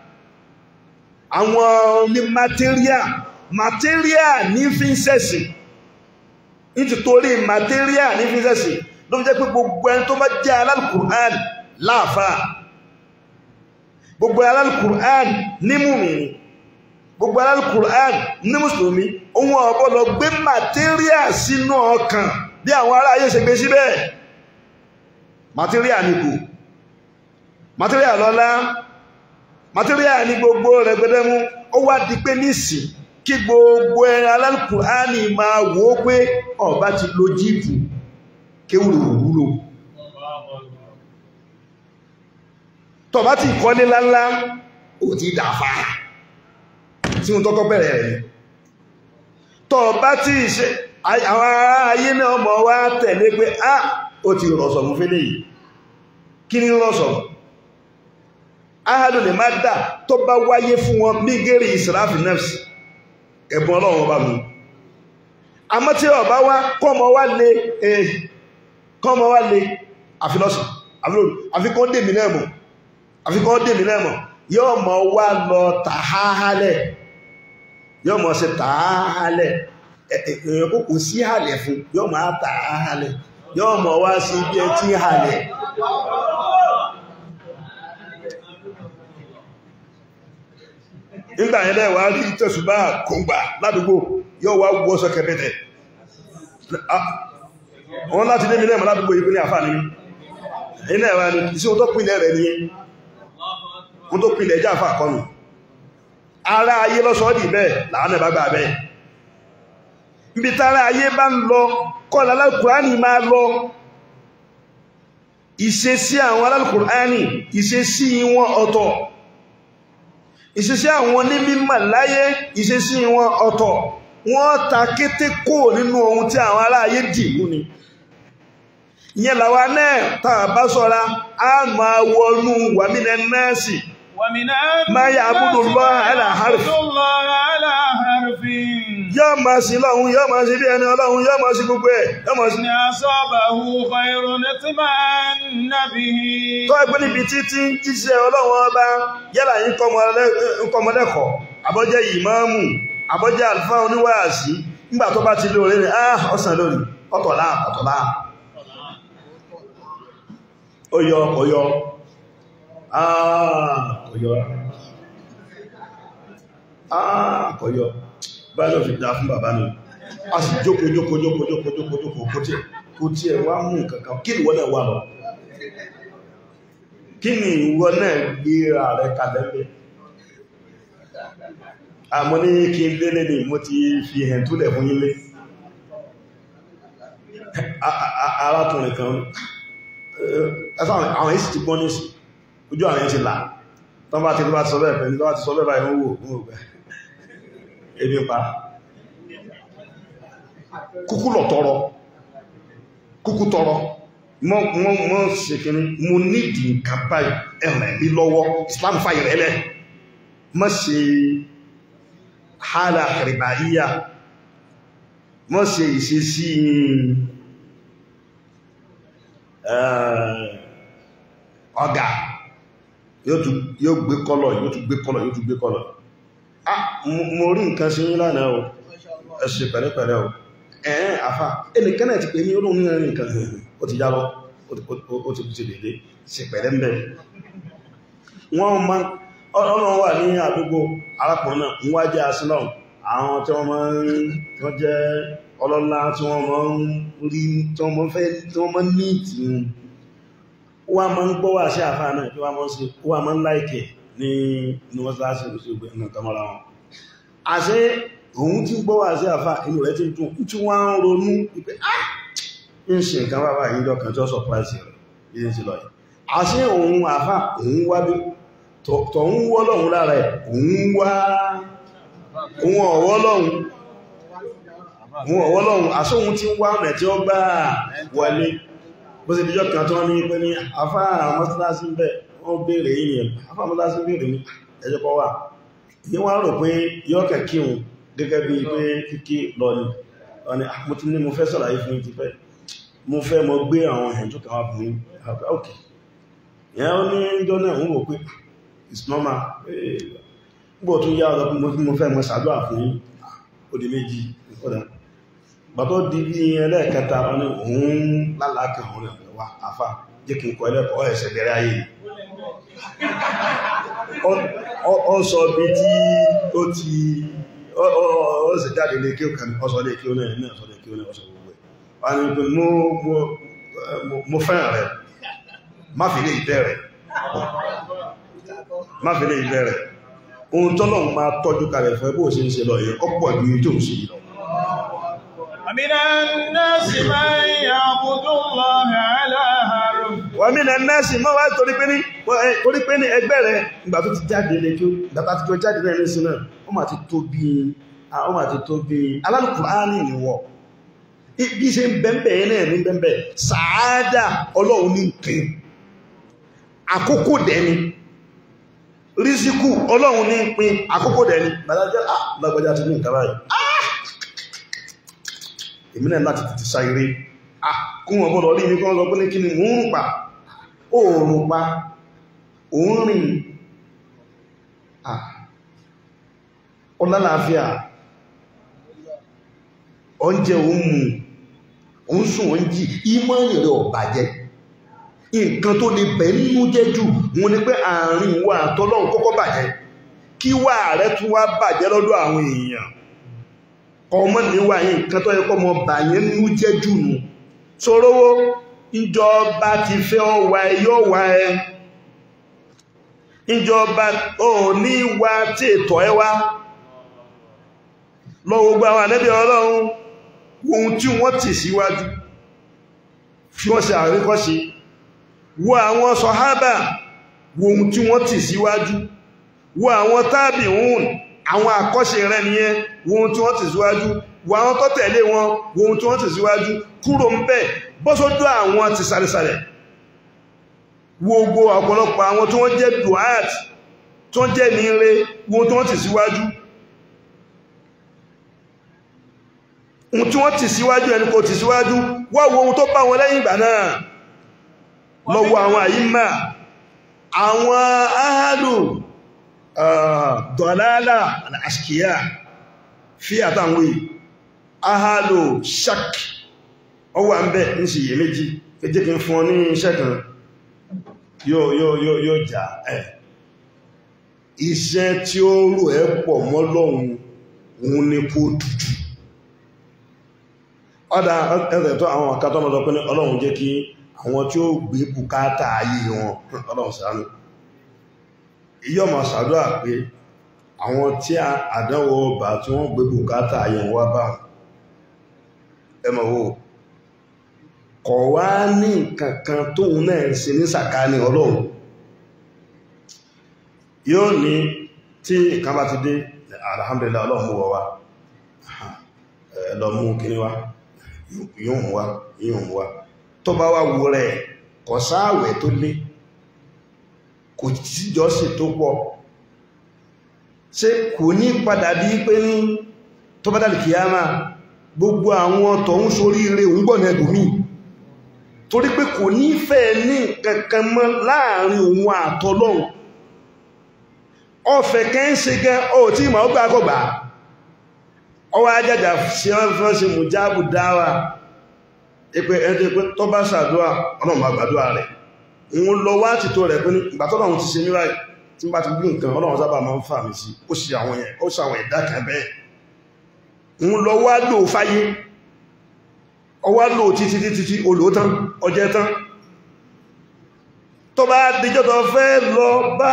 àwọn ní material material ní fi ń sẹ̀sì nítorí material ní fi ń sẹ̀sì ló fi jẹ́ pé gbogbo ẹni tó bá jẹ́ alálùkùrán láàfáà gbogbo alálùkùrán ní mùmìnì gbogbo alálùkùrán ní mùsùlùmí ohun ọ̀bọ̀ lọ gbé material sínú ọkàn bí àwọn ará ayé ṣe gbé síbẹ̀ material nìkù material lọ́lá material ní gbogbo rẹ̀ gbẹdẹ́mú ó wá di pé nísìn kí gbogbo ẹ alálùkùránì máa wò ó pé ọba ti lo jíìpù kéwùrò wúlò tọba ti kọ́lé láńlá ó ti dàfà tí wọ́n tọ́kọ́ bẹ̀rẹ̀ rẹ̀ tọba ti ṣe àwọn ará ayé náà mọ̀ wá tẹ̀lé pé á ó ti rọ̀sọ̀ mú fẹ́lẹ̀ yìí kí ni rọ̀sọ̀ ahadu lè má dà tó bá wáyé fún wọn bí gẹ́rì ìsìráfì nẹ́fsì ẹ̀bùn ọlọ́run bá mú àmọ́ tí ọba wá kọ́mọ wá lè kọ́mọ wá lè àfilọ́sàn àfikọ́ dèmí náà mọ̀ àfikọ́ dèmí náà mọ̀ yóò mọ̀ wá lọ tàhálẹ̀ yóò mọ̀ ṣe tàhálẹ̀ èèyàn kò kò sí hàlẹ̀ fún yóò mọ̀ tàhálẹ̀ yóò mọ̀ wá sí bí ẹ tí hàlẹ̀ nígbà yẹn lẹ́wà rí tẹ̀sùbá kòǹgbà ládùúgbò yóò wá wọ́ sọ kẹfẹ́tẹ̀ wọ́n láti dé mi lẹ́mọ̀ ládùúgbò yìí ní àfà ní ilẹ̀ ẹ̀wà ní isi o tó pínlẹ̀ rẹ̀ ní o tó pínlẹ̀ jẹ́ àfà kọlù ara ayé lọ́sọ́ dì bẹ́ẹ̀ láàánẹ̀ bá gbà bẹ́ẹ̀ ibi tára ayé bá ń lọ kọ́lá alálùkùránì máa lọ ìṣesí àwọn alálùkùránì ìṣesí wọn ọ̀tọ̀ ìṣesí àwọn onímọ̀ láyé ìṣesí wọn ọ̀tọ̀ wọ́n ta kété kó nínú ohun tí àwọn aráyé dì mú ni ìyẹn làwa náà tá a bá sọ́ra a máa wọnú wàmínà nẹ́ẹ̀sì máa yà àbúdó lọ́ àlà harfi yóò máa sí lọ́hun yóò máa sí bí ẹni ọlọ́hun yóò máa sí gbogbo ẹ̀ yóò máa sí
ní asọ́bàhù khairun itma'anna bihi
tó ẹgbẹ́ níbi títí jíṣẹ́ ọlọ́run ọba yálà yín kọmọlẹ́kọ̀ọ́ àbọ́jẹ́ ìmáàmù àbọ́jẹ́ àlùfáà oníwàásí nígbà tó bá ti lóore rẹ̀ ah ọ̀sán lórí ọ̀tọ̀lá ọ̀tọ̀lá ọyọ ọyọ ah ọyọ ah ọyọ báyọ̀ fi dá fún bàbá mi a sì jókòó jókòó jókòó jókòó jókòó jókòó kó tí kó tí ẹ wá mú kankan kí ìwọ náà wà lọ kí ni ìwọ náà gbéra rẹ kalẹ́lẹ́ àmọ́ ní kí n lélé ní mo ti fi hẹ̀ túlẹ̀ fún yílé arákùnrin kan àwọn èsì ti gbọ́n ní sí ojú àwọn ti là tán bá ti tó bá ti sọ bẹ́ẹ̀ pẹ̀lú tó bá ti sọ bẹ́ẹ̀ báyìí wó wó gbẹ̀ ebi pa kúkú lọ tọrọ kúkú tọrọ mọ́ mọ́ mọ́ ṣe kìíní mo nídìí nǹkan báyìí ẹ̀rẹ̀ bí lọ́wọ́ Islam fàyè rẹ̀ lẹ̀ mọ́ ṣe hálà àkàrìbáyíyà mọ́ ṣe ìṣesí ọ̀gá yóò gbé kọ́lọ̀ yóò tún gbé kọ́lọ̀ yóò tún gbé kọ́lọ̀ ah mo rí nǹkan ṣe yín lánàá o ẹ ṣe pẹ̀lẹ́pẹ̀lẹ́ o ẹ̀ẹ́n àfá ẹnìkan náà ti pè ní olóhun ní ẹ̀rin nǹkan ó ti yálọ ó ti ti lèlé ṣe pẹ̀lẹ́ ń bẹ̀ wọ́n ma ọlọ́run wà ní àdúgbò arákùnrin náà ń wájẹ́ asílọ́n àwọn tí wọ́n máa ń wọ́n jẹ́ ọlọ́lá tí wọ́n máa ń rí tí wọ́n máa ń fẹ́ tí wọ́n máa ń ní ìtì wọ́n máa ń gbọ́ wà sí àfá náà tí wọ́n máa ń ṣe wọ́n máa ń láìkẹ̀ ní ní wọ́n sáà sí ìgbẹ̀ nǹkan mọ́ra wọn àṣẹ òun tí gbọ́ wà sí àfá inú rẹ̀ tí tún tí wọ́n ń ronú wípé ah ń ṣe nǹkan bàbá yìí lọ́kàn tí ó surprise rẹ̀ yìí sí lọ yìí àṣẹ òun àfá òun wá bí tọ̀ ń wọ́ lọ́hun lára ẹ̀ òun wá òun ọ̀wọ́ lọ́hun òun ọ̀wọ́ lọ́hun àṣẹ òun tí wá ọ̀nà tí ó gbà wọlé bó ṣe díjọ́ kan tó ní pé ní àfá mọ́sálásí bẹ̀ wọ́n béèrè yìí àfá mọ́sálásí béèrè ní ẹjọ́ kọ́ wà ní wọ́n rò pé yọ́kẹ̀ kí òun gẹ́gẹ́ bí pé kíkí lọ ni ọ̀nà mo ti ní mo fẹ́ sọ̀rọ̀ fún ti fẹ́ mo fẹ́ mo gbé àwọn ẹ̀yìn tó kàwà fún yín ok ìyẹn ó ní ìjọ náà ń wò pé it's normal gbọ́ tó yá ọ̀dọ́ mo fẹ́ mo ṣàdúrà fún yín ó di méjì ìkọ́dà gbàtọ́ di bí ẹlẹ́ẹ̀kẹta wọn ni òun lálàákà òun rẹ̀ wá àfà jẹ́ kí n kọ ẹlẹ́kọ̀ọ́ ẹ̀ṣẹ̀ bẹ̀rẹ̀ ayé ọ sọ bí tí ó ti ó sì jáde lè kí ó kàn ọsọ lè kí ó náà ní ọsọ lè kí ó náà ọsọ gbogbo ẹ̀ wà ní pé mo fẹ́ràn rẹ̀ má fi lè ìbẹ̀rẹ̀ má fi lè bẹ̀rẹ̀ ohun tọ́lọ́run máa tọ́jú kalẹ̀ fún ẹ bó ṣe ń ṣe lọ yẹn ọ̀pọ̀ ju tó ń ṣe yìí lọ
ومن الناس من يعبد الله على حرف
wọ́n mí nà nẹ́ẹ̀sì mọ́ wá torí pé ní torí pé ní ẹgbẹ́ rẹ̀ ìgbà tó ti jáde lè kí ó ìgbà tó ti jọ jáde lẹ́nu sí náà ó máa ti tó bí ó máa ti tó bí alálùkùránì níwọ̀ bí ṣe ń bẹ́ẹ̀bẹ̀ náà ní bẹ́ẹ̀bẹ̀ sàádà ọlọ́run ní pín àkókò dẹni rísíkù ọlọ́run ní pín àkókò dẹni gbàdájọ́ lágbàjá ti ní nǹkan báyìí èmi náà láti tètè sáyéré kún wọn bọ́lọ̀ rí ní kọ́ lọ pé ní kí ni mú ń pa oòrùn pa òun rìn ọlálàáfíà oúnjẹ òun mú òun sùn òun jí ìmọ̀ rẹ̀ ọ̀bàjẹ́ nǹkan tó lè bẹ̀ nínú jẹ́ jù wọn ni pé àárín wa àtọ́lọ́run kọ́kọ́ bàjẹ́ kí wà rẹ̀ tún wá bàjẹ́ lọ́dọ̀ àwọn èèyàn ọmọ níwà yìí nǹkan tó yẹ kọ́ mọ bàyẹ́ nínú jẹ́ jù nù sorówó ìjọba ti fẹ́ ọwà yóò wà ẹ ìjọba ò ní wà tí ètò ẹ wá lọ gbogbo àwọn ànẹ́bí ọlọ́run ohun tí wọ́n tì síwájú fi wọ́n ṣe àríkọ́ṣe wo àwọn sọ̀hábà wo ohun tí wọ́n tì síwájú wo àwọn tábì hùn àwọn àkọ́ṣe rẹ̀ nìyẹn wo ohun tí wọ́n tì síwájú wo àwọn tó tẹ̀lé wọn wo ohun tí wọ́n tì síwájú kúrò ń bẹ̀ bọ́sọ́dọ̀ àwọn ti sàrẹsàrẹ̀ wo gbogbo ọ̀pọ̀lọpọ̀ àwọn tí wọ́n jẹ́ duat tí wọ́n jẹ́ níire wo ohun tí wọ́n tì síwájú ohun tí wọ́n tì síwájú ẹni kò tì síwájú wá wo ohun tó bá wọn lẹ́yìn ìgbà náà lọ́wọ́ àwọn àyíma àwọn ahàlù dọ̀lálà àṣkìyà fi àtàwọn ahàlù shak ó wà ń bẹ́ ń sì yẹ méjì ẹjẹ́ kí n fún ọ ní iṣẹ́ kan yóò yóò yóò yóò jà ẹ̀ iṣẹ́ tí ó rò ẹ́ pọ̀ mọ́ lọ́hun òun ni kó dúdú ọ̀dá ẹ̀rẹ̀ tó àwọn ọ̀ká tó mọ́tọ́ pé ní ọlọ́run jẹ́ kí àwọn tí ó gbé bùkátà ayé wọn ọlọ́run ṣàánú iyọ́ ma ṣàdúrà pé àwọn tí àdánwò ọba tí wọ́n gbé bùkátà ayé wọn wá bá wọn ẹmọ̀ wo kọ̀ wá ní kankan tóun náà ṣe ní sàkáání ọlọ́run yóò ní tí ìkan bá ti dé alhamdulillah ọlọ́run mú wọ wá lọ mú kíní wá yóò mú wá yóò mú wá tó bá wá wo rẹ̀ kọ̀ sáàwẹ̀ tó lé kò tíjọ́sì tó pọ̀ ṣe kò ní padà bí pé ní tó bá dàlì kìyàmá gbogbo àwọn tọ̀hún sórí ire òun gbọ̀nà ẹgbòmí torí pé kò ní fẹ́ ní kankan mọ́ láàrin òun àtọlọ́hun ọfẹ́ kẹ́ ń ṣe gẹ́ ọ tí ìmọ̀ ọgbà akọgbà ọwọ́ ajájà sí ọ́fẹ́ sí mùjábù dáwà ipé ẹjẹ́ pé tó bá ṣàdúwà ọlọ́run àgbàdúwà rẹ̀ òun lọ wá ti tó rẹ̀ pé nígbà tọ́lọ́run ti ṣe ní ráì tí bá ti gbí nǹkan ọlọ́run sábà máa ń fà mí sí ó ṣe àwọn yẹn ó ṣàwọn ẹ̀dá kan bẹ́ẹ̀ òun lọ wá lò fáyé ọwá lò títí títí tí olóòtán ọjẹ́ tán tó bá díjọ́ tó fẹ́ lọ bá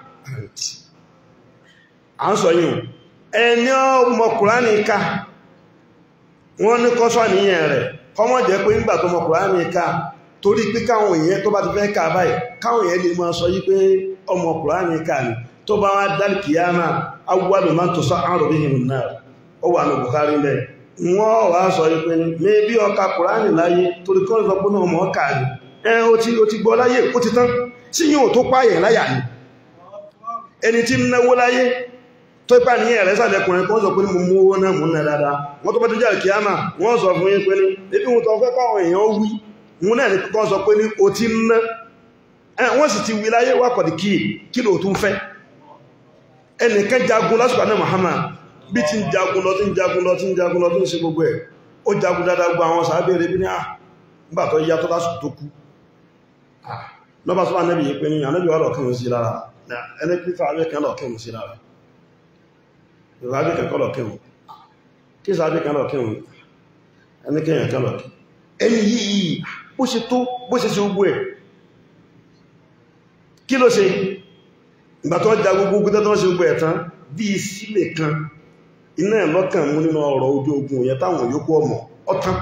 à ń sọ yìí ẹni ọmọ kùránì ká wọ́n ní kọ́sọ́ àníyàn rẹ̀ kọmọ́ jẹ́ pé nígbà tó mọ kùránì ká torí pé káwọn èèyàn tó bá ti fẹ́ ká báyìí káwọn èèyàn lè máa sọ yí pé ọmọ kùránì ká ni tó bá wá dálì kìyàmá awúwàlù máa tó sọ àrùn bí hìrùn náà ó wà ní Bukhari lẹ̀ wọ́n wá sọ yí pé ní mébí ọka kùránì láyé torí kọ́ sọ pé náà mọ́ ká ni ẹ ó ti ó ti gbọ́ láyé ó ti tán sí yóò tó pààyàn láyà ni ẹni tí ń náwó láyé tó ipá ní ẹ̀rẹ́ sàlẹ̀kùnrin kan sọ pé ní mo mú owó náà mú náà dáadáa wọ́n tó bá tó jáde kíámà wọ́n sọ fún yín pé ní ebi wọn tó fẹ́ káwọn èèyàn wí wọn náà ní kan sọ pé ní o ti ná wọ́n sì ti wí láyé wà kọ̀dí kí kí ló tún fẹ́ ẹnìkan jagun lásìkò àná Muhammad bí ti ń jagun lọ tí ń jagun lọ tí ń jagun lọ tí ń ṣe gbogbo ẹ̀ ó jagun dáadáa gbọ́ àwọn sàábẹ̀rẹ̀ bí ní à nígbà tó yá tó lásìkò tó kú lọ́ba tó wà nẹ́bì yìí pé ní ànẹ́bì wà lọ́kàn sí lára ẹni pífà abẹ́kan lọ́kàn sí lára ìrọ̀lájú kẹ́kọ́ lọ kírùn kí sáájú kan lọ kírùn ẹni kẹ́yàn kan lọ kí ẹni yìí bó ṣe tó bó ṣe ṣe ogbó ẹ̀ kí ló ṣe ìgbà tó ja gbogbo ogun tó ṣe gbogbo ẹ̀tán bí i sílè kan iná ẹ̀ lọ́kàn mú nínú ọ̀rọ̀ ojú ogun yẹn táwọn yòókù ọmọ ọ̀tán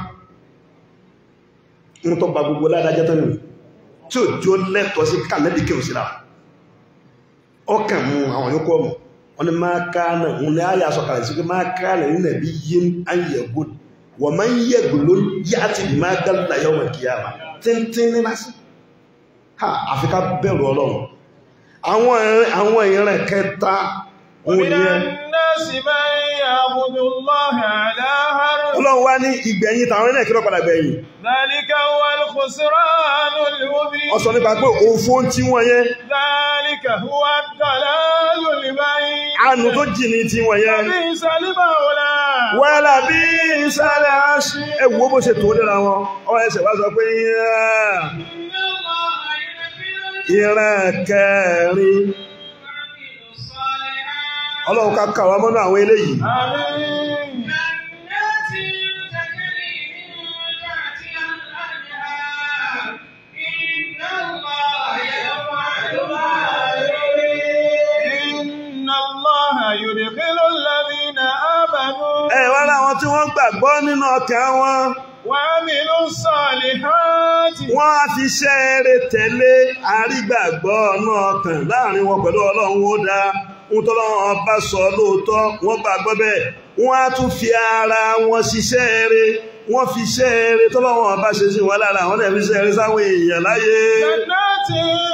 ń tó gba gbogbo ládájọ́ tán nìyí tí ò jó lẹ́tọ̀ọ́ sí kànẹ́bì kí o sí ra ọkàn mú àwọn yòókù ọmọ wọn ni máa káànà òun ni àyà sọ̀kalẹ̀ sí pé máa káànà nínú ẹ̀bí yín ayẹ̀gbò wọ́n máa ń yẹ̀gbò ló yá àti bí máa gálùlà yọ̀ wọ̀ kíyàmá tíntín ní lásì ha àfi ká bẹ̀rù ọlọ́run àwọn ìran- àwọn ìran kẹta òun
ومن
ni ẹ
الناس من يعبد الله على حرف
ọlọ́run wá ní ìgbẹ̀yìn tàwọn ilẹ̀ kí ló padà gbẹ̀yìn
ذلك هو الخسران المبين
ó sọ nípa pé òfo tí wọ́n yẹn
ذلك هو الضلال البعيد
àánú tó jì ní tí wọ́n yẹn
لبئس المولى
wẹ́lá bí ìsàlẹ̀ aṣí ẹwọ́ bó ṣe tó lera wọn ọ ẹsẹ̀ wá sọ pé yíyá
إن الله ينزل
ìran kẹrin
ويعمل الصالحات
ọlọ́run ká kàwà mọ́nà àwọn eléyìí
آمين
جنات تجري من تحتها الأنهار إن الله يفعل ما يريد
إن الله يدخل الذين آمنوا
ẹ wá láwọn tí wọ́n gbàgbọ́ nínú ọkàn wọn
وعملوا الصالحات
wọ́n á fi iṣẹ́ eré tẹ̀lé àrígbàgbọ́ náà kàn láàrin wọn pẹ̀lú ọlọ́run ó dá ń tọ́lọ́run bá sọ lóòótọ́ wọ́n gbàgbọ́ bẹ́ẹ̀ wọ́n á tún fi ara wọn ṣiṣẹ́ eré wọ́n fi iṣẹ́ eré tọ́lọ́run bá ṣe sí wọn lára àwọn náà fi iṣẹ́ eré sáwọn èèyàn láyé
جنات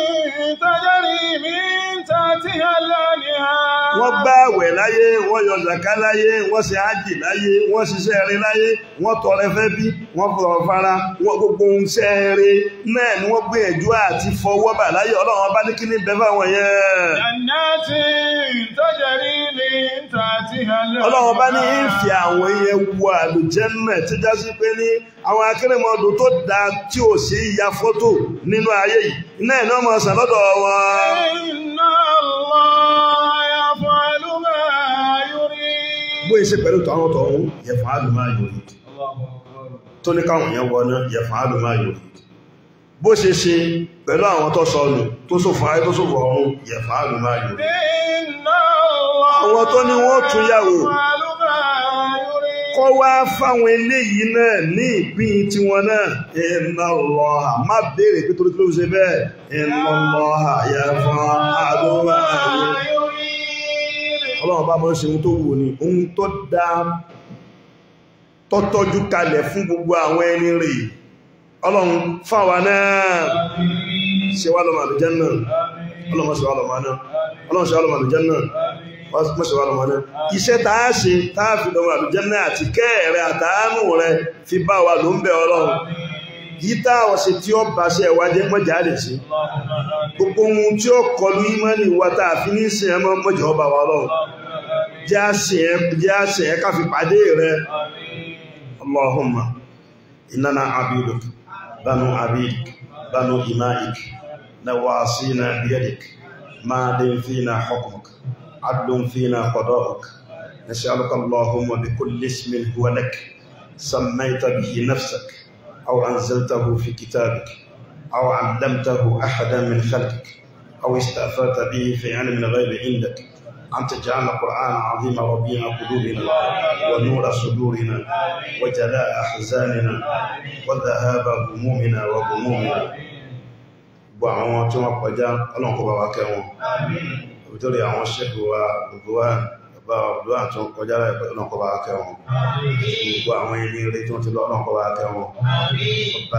تجري من تحتها الأنهار
wọ́n gbá àwẹ̀ láyé wọ́n yọ zàká láyé wọ́n ṣe ájì láyé wọ́n ṣiṣẹ́ eré láyé wọ́n tọrẹ fẹ́ bí wọ́n fọ̀rọ̀ fara wọ́n gbogbo ohun iṣẹ́ eré náà ni wọ́n gbìyànjú àti fọwọ́ bà láyé ọlọ́run bá ní kí ní bẹ́ẹ̀ fáwọn yẹn
جنات تجري من تحتها الأنهار
ọlọ́run bá ní ìfì àwọn yẹn wọ àlùjẹ́nà tí já sí pé ní àwọn akérèmọdò tó dáa tí ò sí ya fọ́tò nínú ayé yìí iná ẹ̀ náà máa sàn lọ́dọ̀ wọn
إن الله يفعل ما يريد
bó ṣe pẹ̀lú tàwọn tọ̀hún yẹ̀fà àlùmá yòrí tó ní káwọn yẹn wọ náà yẹ̀fà àlùmá yòrí bó ṣe ṣe pẹ̀lú àwọn tó sọnù tó sòfò ayé tó sòfò ọ̀run yẹ̀fà àlùmá yòrí
إن الله
àwọn tó ní wọ́n tún yàwó
يفعل ما يريد
kọ́ wá fáwọn eléyìí náà ní ìpín tiwọn náà iná lọ́ha má béèrè pé torí kí ló fi ṣe bẹ́ẹ̀ iná lọ́ha yẹ fún àdúrà
ما يريد
ọlọ́run bá mọ́ ṣe ohun tó wù ní ohun tó dá tọ́tọ́jú kalẹ̀ fún gbogbo àwọn ẹni rè ọlọ́run fáwa náà ṣe wá lọ́mọ àlùjẹ́ náà ọlọ́run ṣe wá lọ́mọ náà ọlọ́run ṣe wá lọ́mọ àlùjẹ́ náà mọ́ṣẹ̀ wá lọ́mọ náà iṣẹ́ tá a ṣe tá a fi lọ́mọ àlùjẹ́ náà àti kẹ́ẹ̀rẹ́ àtàánù rẹ fi bá wa ló ń bẹ ọlọ́run yìí tá a ṣe tí ó bá ṣe ẹ̀wájẹ́ mọ́jà lè ṣe gbogbo ohun tí ó kọlu ìmọ̀ni wa tá a fi ní sin ẹmọ mọ́jà ọba wa ọlọ́run jẹ́ àṣẹ jẹ́ àṣẹ ká fi pàdé rẹ Allahumma innana abiduk banu abidik banu imaik nawasina biyadik madin fina hukmuk adlun fina qada'uk نسألك اللهم بكل اسم هو لك سميت به نفسك أو أنزلته في كتابك أو علمته أحدا من خلقك أو استأثرت به في علم الغيب عندك أن تجعل القرآن عظيم ربيع قلوبنا ونور صدورنا وجلاء أحزاننا وذهاب همومنا وغمومنا gbogbo àwọn tí wọ́n kọjá ọlọ́run kó bá wa kẹ́ wọn nítorí àwọn ṣẹ́kù wa gbogbo wa bàbá ọ̀dọ́ àti wọn kọjá ọlọ́run kó bá wa kẹ́ wọn gbogbo àwọn ẹni rere tí wọ́n ti lọ ọlọ́run kó bá wa kẹ́ wọn ọba